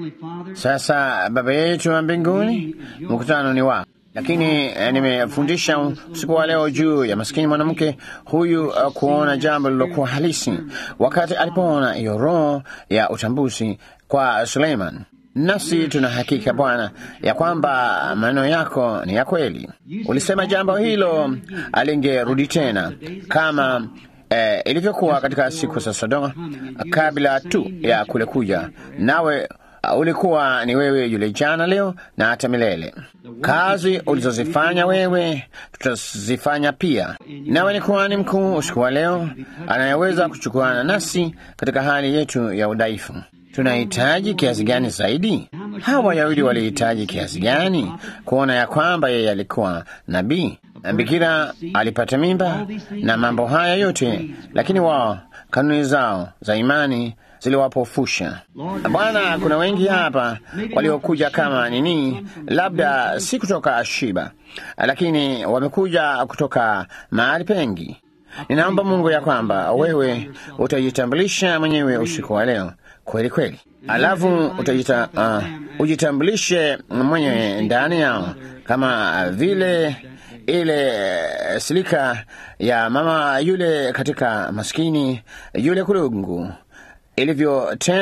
Sasa Baba yetu wa mbinguni, mkutano ni wako, lakini eh, nimefundisha usiku wa leo juu ya maskini mwanamke huyu uh, kuona jambo lilokuwa halisi wakati alipoona hiyo roho ya utambuzi kwa Suleiman. Nasi tuna hakika Bwana ya kwamba maneno yako ni ya kweli. Ulisema jambo hilo alingerudi tena kama eh, ilivyokuwa katika siku za Sodoma kabla tu ya kule kuja, nawe uh, ulikuwa ni wewe yule jana, leo na hata milele. Kazi ulizozifanya wewe tutazifanya pia. Nawe ni kuhani mkuu usiku wa leo anayeweza kuchukuana nasi katika hali yetu ya udhaifu. Tunahitaji kiasi gani zaidi? Hawa Wayahudi walihitaji kiasi gani kuona ya kwamba yeye alikuwa nabii na bikira alipata mimba na mambo haya yote, lakini wao kanuni zao za imani ziliwapofusha. Bwana, kuna wengi hapa waliokuja kama nini, labda si kutoka Shiba, lakini wamekuja kutoka mahali pengi. Ninaomba Mungu ya kwamba wewe utajitambulisha mwenyewe usiku wa leo kweli kweli, alafu utajita, uh, ujitambulishe mwenyewe ndani yao kama vile ile silika ya mama yule katika maskini yule kulungu ilivyotenda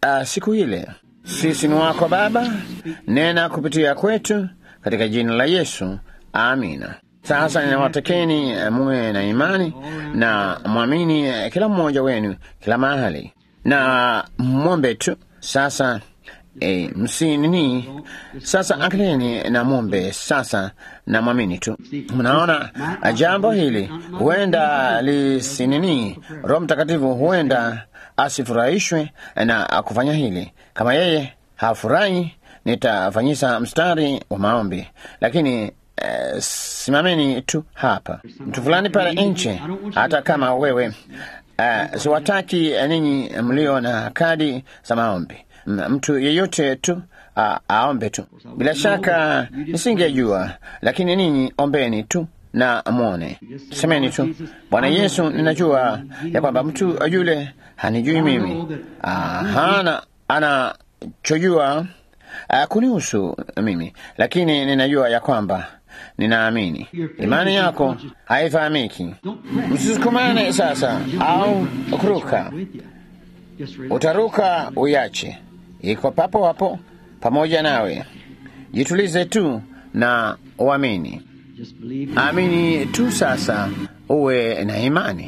uh, siku ile. Sisi ni wako Baba, nena kupitia kwetu katika jina la Yesu, amina. Sasa ninawatakeni muwe na imani na mwamini kila mmoja wenu kila mahali, na mwombe tu sasa. E, msinini sasa, angalieni na mwombe sasa na mwamini tu. Mnaona jambo hili huenda lisinini, Roho Mtakatifu huenda asifurahishwe na kufanya hili. Kama yeye hafurahi, nitafanyisa mstari wa maombi, lakini Uh, simameni tu hapa, mtu fulani pale nje, hata kama wewe uh, siwataki ninyi mlio na kadi za maombi, mtu yeyote tu uh, aombe tu. Bila shaka nisingejua, lakini ninyi ombeni tu na mwone, semeni tu, Bwana Yesu, ninajua ya kwamba mtu yule hanijui mimi, uh, hana anachojua uh, kunihusu mimi, lakini ninajua ya kwamba ninaamini. Imani yako haifahamiki. Msisukumane sasa au kuruka, utaruka uyache, iko papo hapo pamoja nawe. Jitulize tu na uamini. Amini tu sasa, uwe na imani.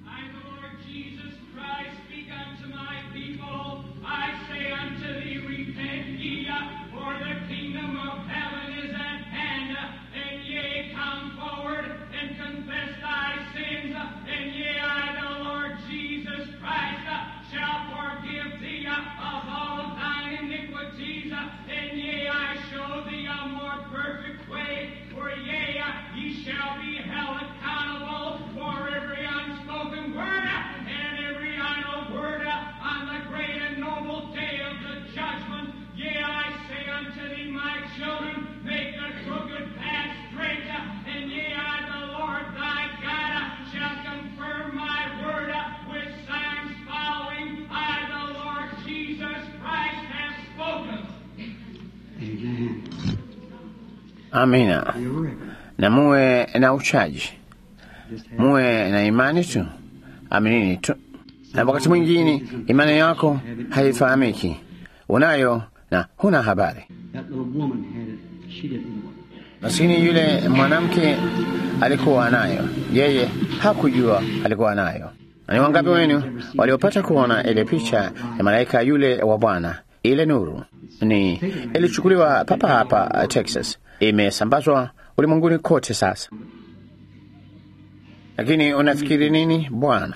Amina. Na muwe na uchaji, muwe na imani tu, aminini tu. Na wakati mwingine imani yako haifahamiki, unayo na huna habari. Maskini yule mwanamke alikuwa nayo, yeye hakujua alikuwa nayo. Na ni wangapi wenu waliopata kuona ile picha ya malaika yule wa Bwana, ile nuru? Ni ilichukuliwa papa hapa Texas, imesambazwa ulimwenguni kote sasa. Lakini unafikiri nini bwana?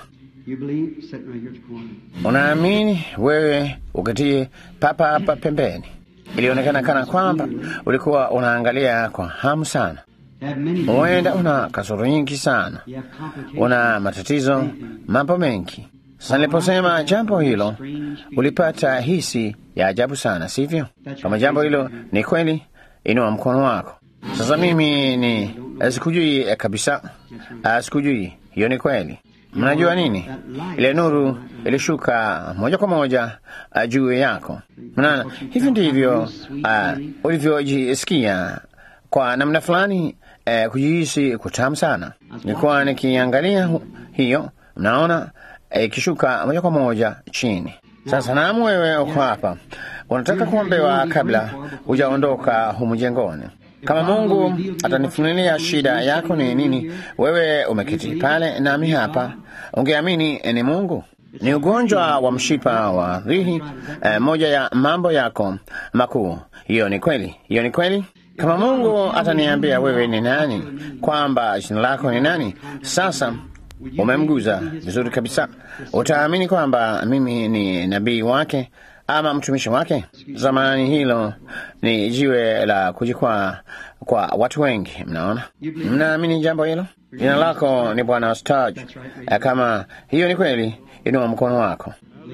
Unaamini wewe ukatie papa hapa pembeni. Ilionekana kana kwamba ulikuwa unaangalia kwa hamu sana. Huenda una kasoro nyingi sana, una matatizo, mambo mengi. Sasa niliposema jambo hilo, ulipata hisi ya ajabu sana, sivyo? Kama jambo hilo ni kweli, inua mkono wako. Sasa mimi ni sikujui kabisa, sikujui hiyo ni kweli. Mnajua nini? Ile nuru ilishuka moja kwa moja uh, juu yako. Mnaona, hivi ndivyo uh, ulivyojisikia kwa namna fulani, uh, kujihisi kutamu sana. Nilikuwa nikiangalia hiyo, mnaona ikishuka uh, moja kwa moja chini. Sasa naam, wewe uko hapa, unataka kuombewa kabla hujaondoka humu jengoni. Kama Mungu atanifunulia shida yako ni nini, wewe umeketi pale nami hapa, ungeamini ni Mungu. Ni ugonjwa wa mshipa wa rihi, eh, moja ya mambo yako makuu. Hiyo ni kweli, hiyo ni kweli. Kama Mungu ataniambia wewe ni nani, kwamba jina lako ni nani, sasa umemguza vizuri kabisa, utaamini kwamba mimi ni nabii wake ama mtumishi wake. Zamani hilo ni jiwe la kujikwaa kwa watu wengi. Mnaona, mnaamini jambo hilo? Jina lako ni Bwana Sturge. Kama hiyo ni kweli, inua mkono wako,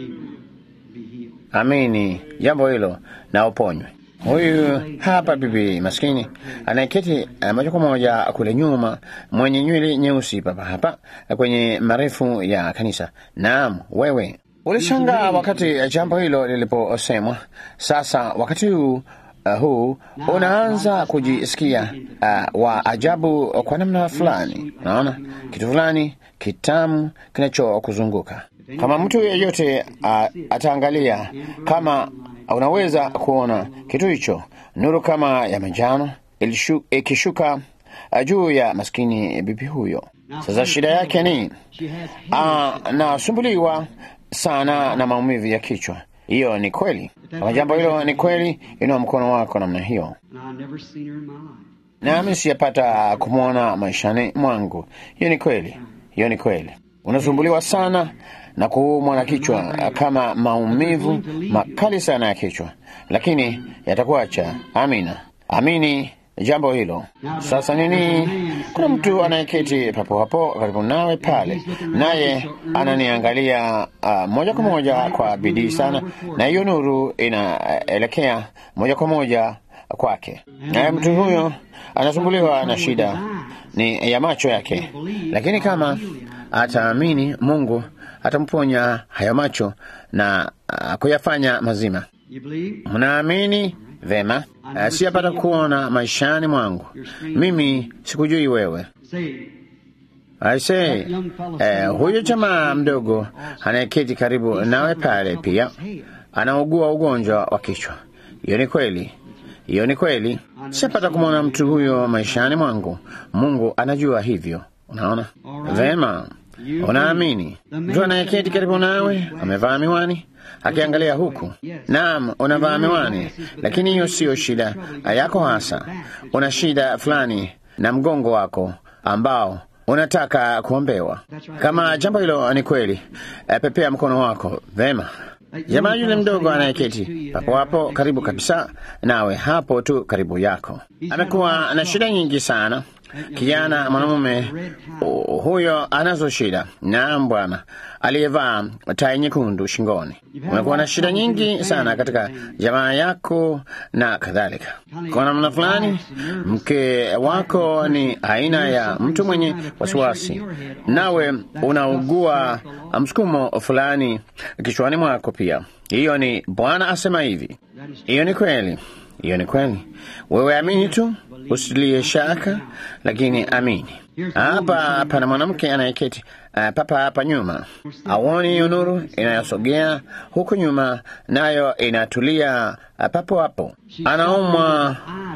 amini jambo hilo na uponywe. Huyu hapa bibi maskini anayeketi moja kwa moja kule nyuma, mwenye nywele nyeusi, papa hapa kwenye marefu ya kanisa. Naam, wewe ulishangaa wakati jambo hilo liliposemwa. Sasa wakati huu uh, huu unaanza kujisikia uh, wa ajabu kwa namna fulani. Unaona kitu fulani kitamu kinachokuzunguka. Kama mtu yeyote uh, ataangalia, kama unaweza kuona kitu hicho, nuru kama ya manjano ikishuka uh, juu ya maskini bibi huyo. Sasa shida yake ni anasumbuliwa uh, sana na maumivu ya kichwa. Hiyo ni kweli. Kama jambo hilo ni kweli, inua mkono wako namna hiyo. Nami sijapata kumwona maishani mwangu. Hiyo ni kweli, hiyo ni kweli. Unasumbuliwa sana na kuumwa na kichwa, kama maumivu makali sana ya kichwa, lakini yatakuacha. Amina, amini jambo hilo. Sasa nini? Kuna mtu anayeketi papo hapo karibu nawe pale, naye ananiangalia uh, moja kwa moja kwa bidii sana, na hiyo nuru inaelekea moja kwa moja kwake, naye mtu huyo anasumbuliwa na shida ni ya macho yake, lakini kama ataamini, Mungu atamponya hayo macho na uh, kuyafanya mazima. Mnaamini? Vema. Uh, siyapata kuona maishani mwangu. Mimi sikujui wewe. Aisee, uh, huyo jamaa mdogo anayeketi karibu nawe pale pia anaugua ugonjwa wa kichwa. Hiyo ni kweli, hiyo ni kweli. Siyapata kumwona mtu huyo maishani mwangu. Mungu anajua hivyo. Unaona vema. Unaamini? Mtu anayeketi karibu nawe amevaa miwani akiangalia huku. Naam, unavaa miwani, lakini hiyo siyo shida yako hasa. Una shida fulani na mgongo wako ambao unataka kuombewa. Kama jambo hilo ni kweli, pepea mkono wako vema. Jamaa yule mdogo anayeketi papo hapo karibu kabisa nawe, hapo tu karibu yako, amekuwa na shida nyingi sana. Kijana mwanamume huyo anazo shida. Naam bwana, aliyevaa tai nyekundu shingoni. Umekuwa na shida nyingi sana katika jamaa yako na kadhalika. Kwa namna fulani, mke wako ni aina ya mtu mwenye wasiwasi, nawe unaugua msukumo fulani kichwani mwako pia. Hiyo ni Bwana asema hivi. Hiyo ni kweli, hiyo ni kweli. Wewe amini tu, usilie shaka, lakini amini. Hapa pana mwanamke anayeketi uh, papa hapa nyuma, auoni hiyo nuru inayosogea huku nyuma, nayo inatulia uh, papo hapo. Anaumwa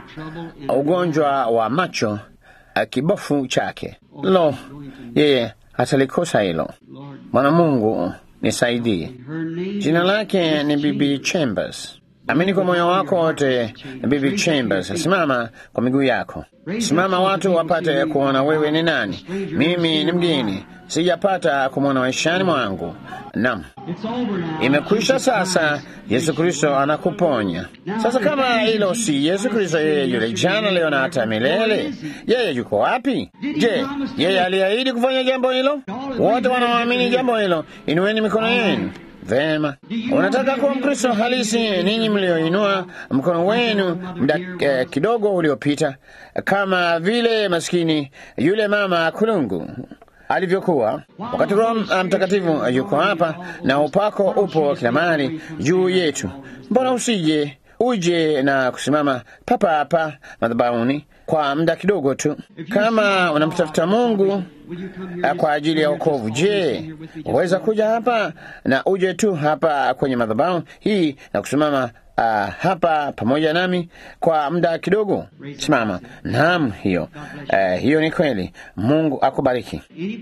ugonjwa wa macho uh, kibofu chake. Lo, yeye hatalikosa hilo. Bwana Mungu nisaidie. Jina lake ni Bibi Chambers. Amini kwa moyo wako wote, Bibi Chambers. Simama kwa miguu yako, simama watu wapate kuona wewe ni nani. Mimi ni mgeni, sijapata kumwona maishani mwangu. Naam, imekwisha sasa. Yesu Kristo anakuponya sasa. Kama hilo si Yesu Kristo, yeye yule jana, leo na hata milele, yeye yuko wapi? Je, yeye aliahidi kufanya jambo hilo? Wote wanaoamini jambo hilo, inueni mikono yenu. Vema, unataka kuwa Mkristo halisi, ninyi mlioinua mkono wenu muda eh, kidogo uliopita, kama vile maskini yule mama kulungu alivyokuwa wakati Roho Mtakatifu yuko hapa na upako upo kila mahali juu yetu. Mbona usije uje na kusimama papa hapa madhabahuni kwa muda kidogo tu, kama unamtafuta Mungu kwa ajili ya wokovu. Je, waweza kuja hapa na uje tu hapa kwenye madhabahu hii na kusimama uh, hapa pamoja nami kwa muda kidogo? Simama. Naam, hiyo uh, hiyo ni kweli. Mungu akubariki.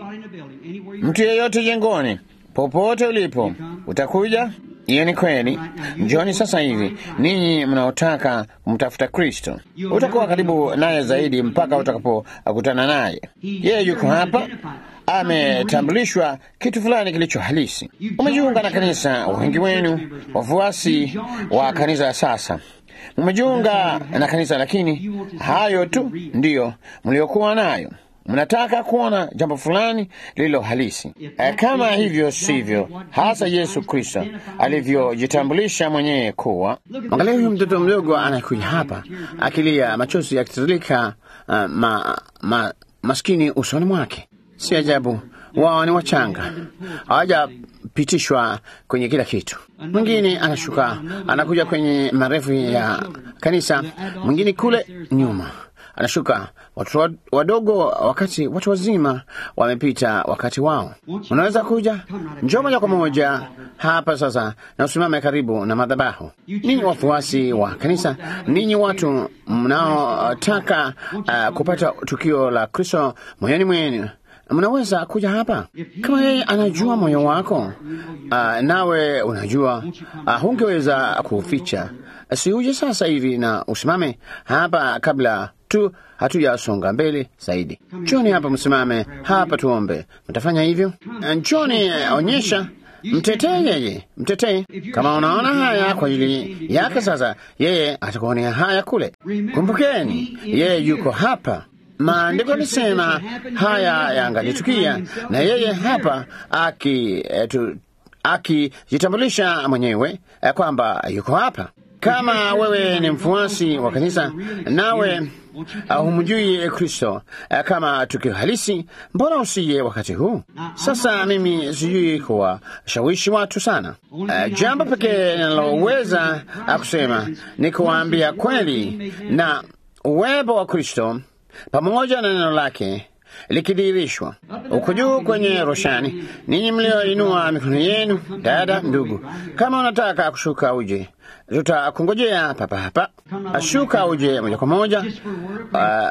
Mtu yeyote jengoni, popote ulipo, utakuja hiyo ni kweli. Njoni sasa hivi, ninyi mnaotaka kumtafuta Kristo. Utakuwa karibu naye zaidi mpaka utakapokutana naye. Yeye yuko hapa, ametambulishwa kitu fulani kilicho halisi. Umejiunga na kanisa, wengi wenu wafuasi wa kanisa sasa mmejiunga na kanisa, lakini hayo tu ndiyo mliokuwa nayo mnataka kuona jambo fulani lililo halisi. E, kama hivyo sivyo hasa Yesu Kristo alivyojitambulisha mwenyewe kuwa. Angalia huyu mtoto mdogo anakuja hapa akilia, machozi yakitiririka, uh, ma, ma, maskini usoni mwake. Si ajabu wao ni wachanga, kupitishwa kwenye kila kitu. Mwingine anashuka anakuja kwenye marefu ya kanisa, mwingine kule nyuma anashuka watoto wadogo, wakati watu wazima wamepita wakati wao. Unaweza kuja, njoo moja kwa moja hapa sasa na usimame karibu na madhabahu. Ninyi wafuasi wa kanisa, ninyi watu mnaotaka uh, kupata tukio la Kristo moyoni mwenu mnaweza kuja hapa kama yeye anajua moyo wako, uh, nawe unajua uh, hungeweza kuficha. Si uje sasa hivi na usimame hapa kabla tu hatujasonga mbele zaidi. Njoni hapa, msimame hapa tuombe. Mtafanya hivyo? Njoni, onyesha, mtetee yeye, mtetee. Kama unaona haya kwa ajili yake, sasa yeye atakuonea haya kule. Kumbukeni, yeye yuko hapa. Maandiko yalisema haya yangalitukia, na yeye hapa akijitambulisha aki, mwenyewe kwamba yuko hapa. Kama wewe ni mfuasi wa kanisa nawe uh, humjui Kristo uh, kama tukio halisi, mbona usije wakati huu? Sasa mimi sijui kuwashawishi watu sana. Uh, jambo pekee ninaloweza uh, kusema ni kuwaambia kweli na uwepo wa Kristo pamoja na neno lake likidhihirishwa huko juu kwenye roshani. Ninyi mlioinua mikono yenu, dada, ndugu, kama unataka kushuka uje, tutakungojea papa hapa. Ashuka uje moja kwa moja. Uh,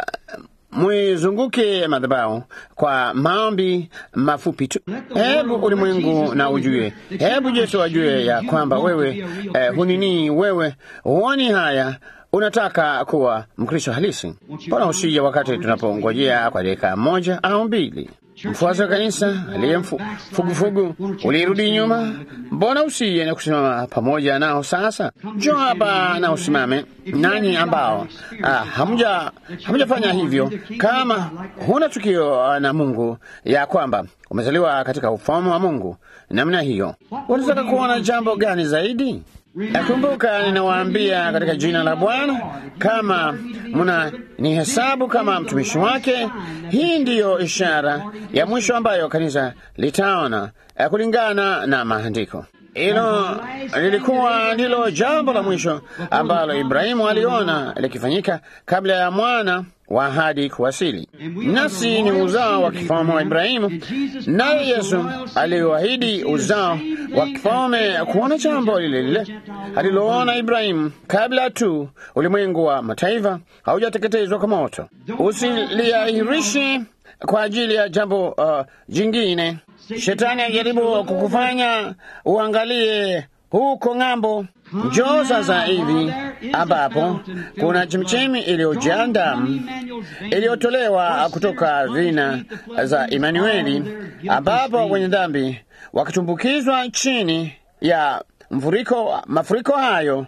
mwizunguke madhabahu kwa maombi mafupi tu. Hebu ulimwengu na ujue, hebu Yesu ajue ya kwamba wewe eh, hunini, wewe huoni haya unataka kuwa Mkristo halisi. Mbona usije wakati tunapongojea kwa dakika moja au mbili? Mfuasi wa kanisa aliye fugufugu ulirudi nyuma, mbona usije na kusimama pamoja nao? Sasa njoo hapa na usimame. Nanyi ambao ah, hamja hamjafanya hivyo, kama huna tukio na Mungu ya kwamba umezaliwa katika ufalme wa Mungu namna hiyo, unataka kuona jambo gani zaidi? Nakumbuka ninawaambia katika jina la Bwana, kama mna ni hesabu kama mtumishi wake, hii ndiyo ishara ya mwisho ambayo kanisa litaona kulingana na maandiko. Hilo lilikuwa ndilo jambo la mwisho ambalo Ibrahimu aliona likifanyika kabla ya mwana wa ahadi kuwasili. Nasi ni uzao wa kifalme wa Ibrahimu, naye Yesu aliyoahidi uzao wa kifalme kuona jambo lile lile aliloona Ibrahimu kabla tu ulimwengu wa mataifa haujateketezwa kwa moto. Usiliahirishi kwa ajili ya jambo uh, jingine. Shetani ajaribu kukufanya uangalie huko ng'ambo. Njoo sasa hivi ambapo kuna chemchemi iliyojaa damu iliyotolewa kutoka vina za Imanueli, ambapo wenye dhambi wakitumbukizwa chini ya mfuriko, mafuriko hayo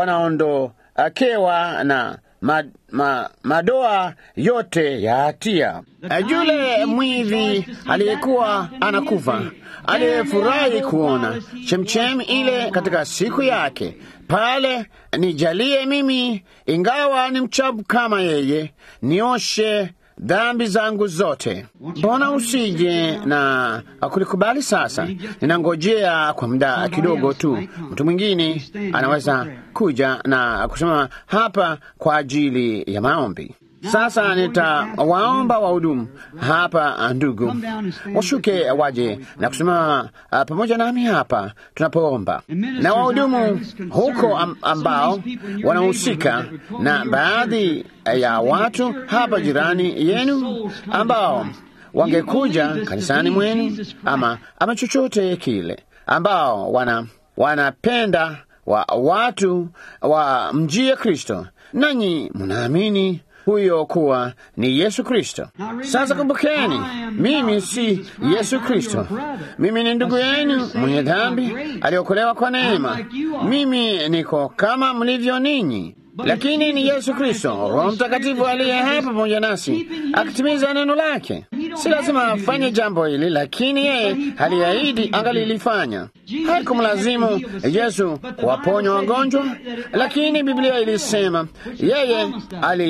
wanaondokewa na ma, ma, madoa yote ya hatia. Yule mwivi aliyekuwa anakufa aliyefurahi kuona chemchemi ile katika siku yake pale, nijalie mimi, ingawa ni mchafu kama yeye, nioshe dhambi zangu zote. Mbona usije na kulikubali sasa? Ninangojea kwa muda kidogo tu, mtu mwingine anaweza kuja na kusimama hapa kwa ajili ya maombi. Sasa nitawaomba wahudumu hapa, ndugu, washuke waje na kusimama uh, pamoja nami hapa tunapoomba, na wahudumu huko ambao wanahusika na baadhi ya watu hapa jirani yenu ambao wangekuja kanisani mwenu ama, ama chochote kile ambao wana wanapenda wa watu wa mjie Kristo, nanyi mnaamini huyo kuwa ni Yesu Kristo. Sasa kumbukeni, mimi si Yesu Kristo. Mimi ni ndugu yenu mwenye dhambi aliokolewa kwa neema. Mimi niko kama mlivyo ninyi, lakini ni Yesu Kristo, Roho Mtakatifu aliye hapa pamoja nasi akitimiza neno lake. Si lazima afanye jambo hili, lakini yeye aliahidi angalilifanya. Haikumlazimu Yesu kuwaponya wagonjwa, lakini Biblia ilisema yeye ali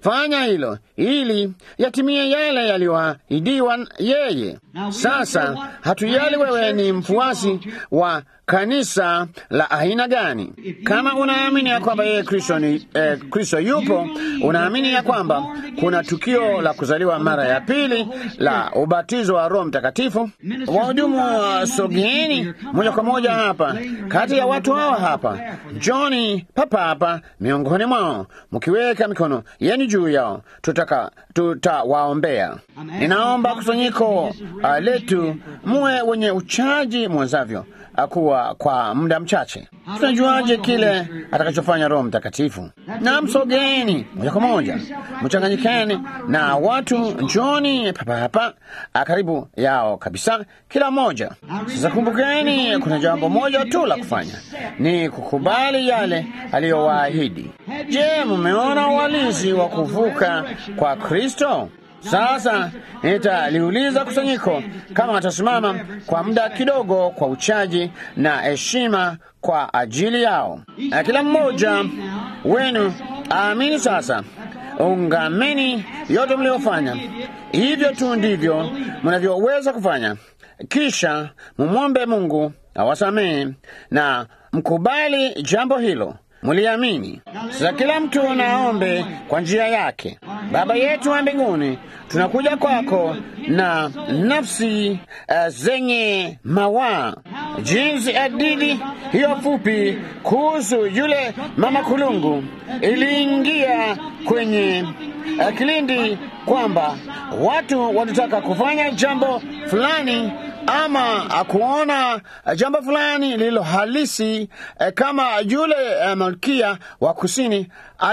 fanya hilo ili yatimie yale yaliyoahidiwa yeye. Sasa hatujali wewe ni mfuasi wa kanisa la aina gani. Kama unaamini ya kwamba yeye Kristo ni eh, Kristo yupo, unaamini ya kwamba kuna tukio la kuzaliwa mara ya pili la ubatizo wa Roho Mtakatifu, wahudumu wa sogeeni moja kwa moja hapa kati ya watu hawa hapa, Johni papa hapa miongoni mwao, mkiweka mikono yenu juu yao, tutaka tutawaombea. Ninaomba kusanyiko uh, letu muwe wenye uchaji mwenzavyo akuwa kwa muda mchache. Tunajuaje kile atakachofanya Roho Mtakatifu? Na msogeni moja kwa moja, mchanganyikeni na watu, njoni papa hapa karibu yao kabisa, kila mmoja. Sasa kumbukeni, kuna jambo moja tu la kufanya, ni kukubali yale aliyowaahidi. Je, mmeona uhalisi wa kuvuka kwa Kristo? Sasa nitaliuliza kusanyiko kama atasimama kwa muda kidogo kwa uchaji na heshima kwa ajili yao. Kila mmoja wenu aamini sasa, ungameni yote mliofanya. Hivyo tu ndivyo mnavyoweza kufanya, kisha mumwombe Mungu awasamehe na mkubali jambo hilo muliamini. Sasa kila mtu naombe kwa njia yake. Baba yetu wa mbinguni, tunakuja kwako na nafsi uh, zenye mawaa, jinsi hadithi hiyo fupi kuhusu yule mama kulungu iliingia kwenye uh, kilindi kwamba watu walitaka kufanya jambo fulani ama kuona jambo fulani lililo halisi eh, kama yule eh, malkia wa kusini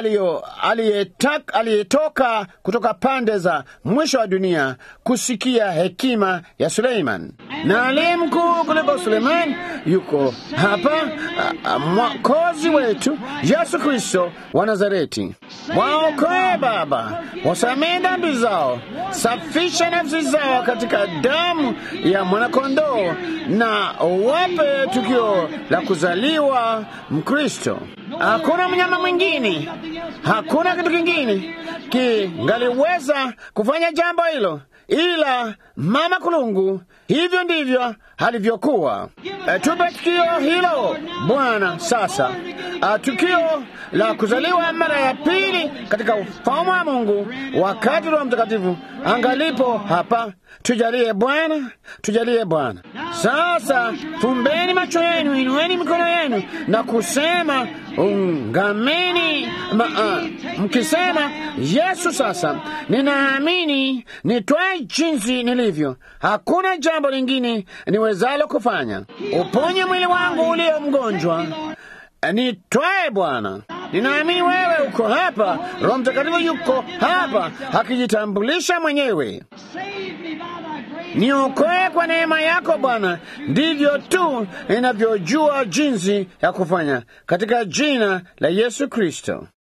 aliyetoka kutoka pande za mwisho wa dunia kusikia hekima ya Suleiman, na aliye mkuu kuliko Suleiman yuko hapa, mwokozi wetu Yesu Kristo wa Nazareti. Waokoe Baba, wasamehe dhambi zao, safisha nafsi zao katika damu ya mwanakondoo, na wape tukio la kuzaliwa Mkristo. Hakuna mnyama mwingine, hakuna kitu kingine kingaliweza kufanya jambo hilo ila mama kulungu. Hivyo ndivyo alivyokuwa. E, tupe tukio hilo Bwana. Sasa a, tukio la kuzaliwa mara ya pili katika ufalme wa Mungu, wakati Roho Mtakatifu angalipo hapa. Tujalie Bwana, tujalie Bwana. Sasa fumbeni macho yenu, inueni mikono yenu na kusema ungameni ma, uh, mkisema Yesu, sasa ninaamini, nitwae jinsi nilivyo, hakuna jambo lingine niwezalo kufanya. Uponye mwili wangu ulio mgonjwa, nitwae Bwana. Ninaamini wewe uko hapa, Roho Mtakatifu yuko hapa akijitambulisha mwenyewe. Niokoe kwa neema yako Bwana, ndivyo tu ninavyojua jinsi ya kufanya, katika jina la Yesu Kristo.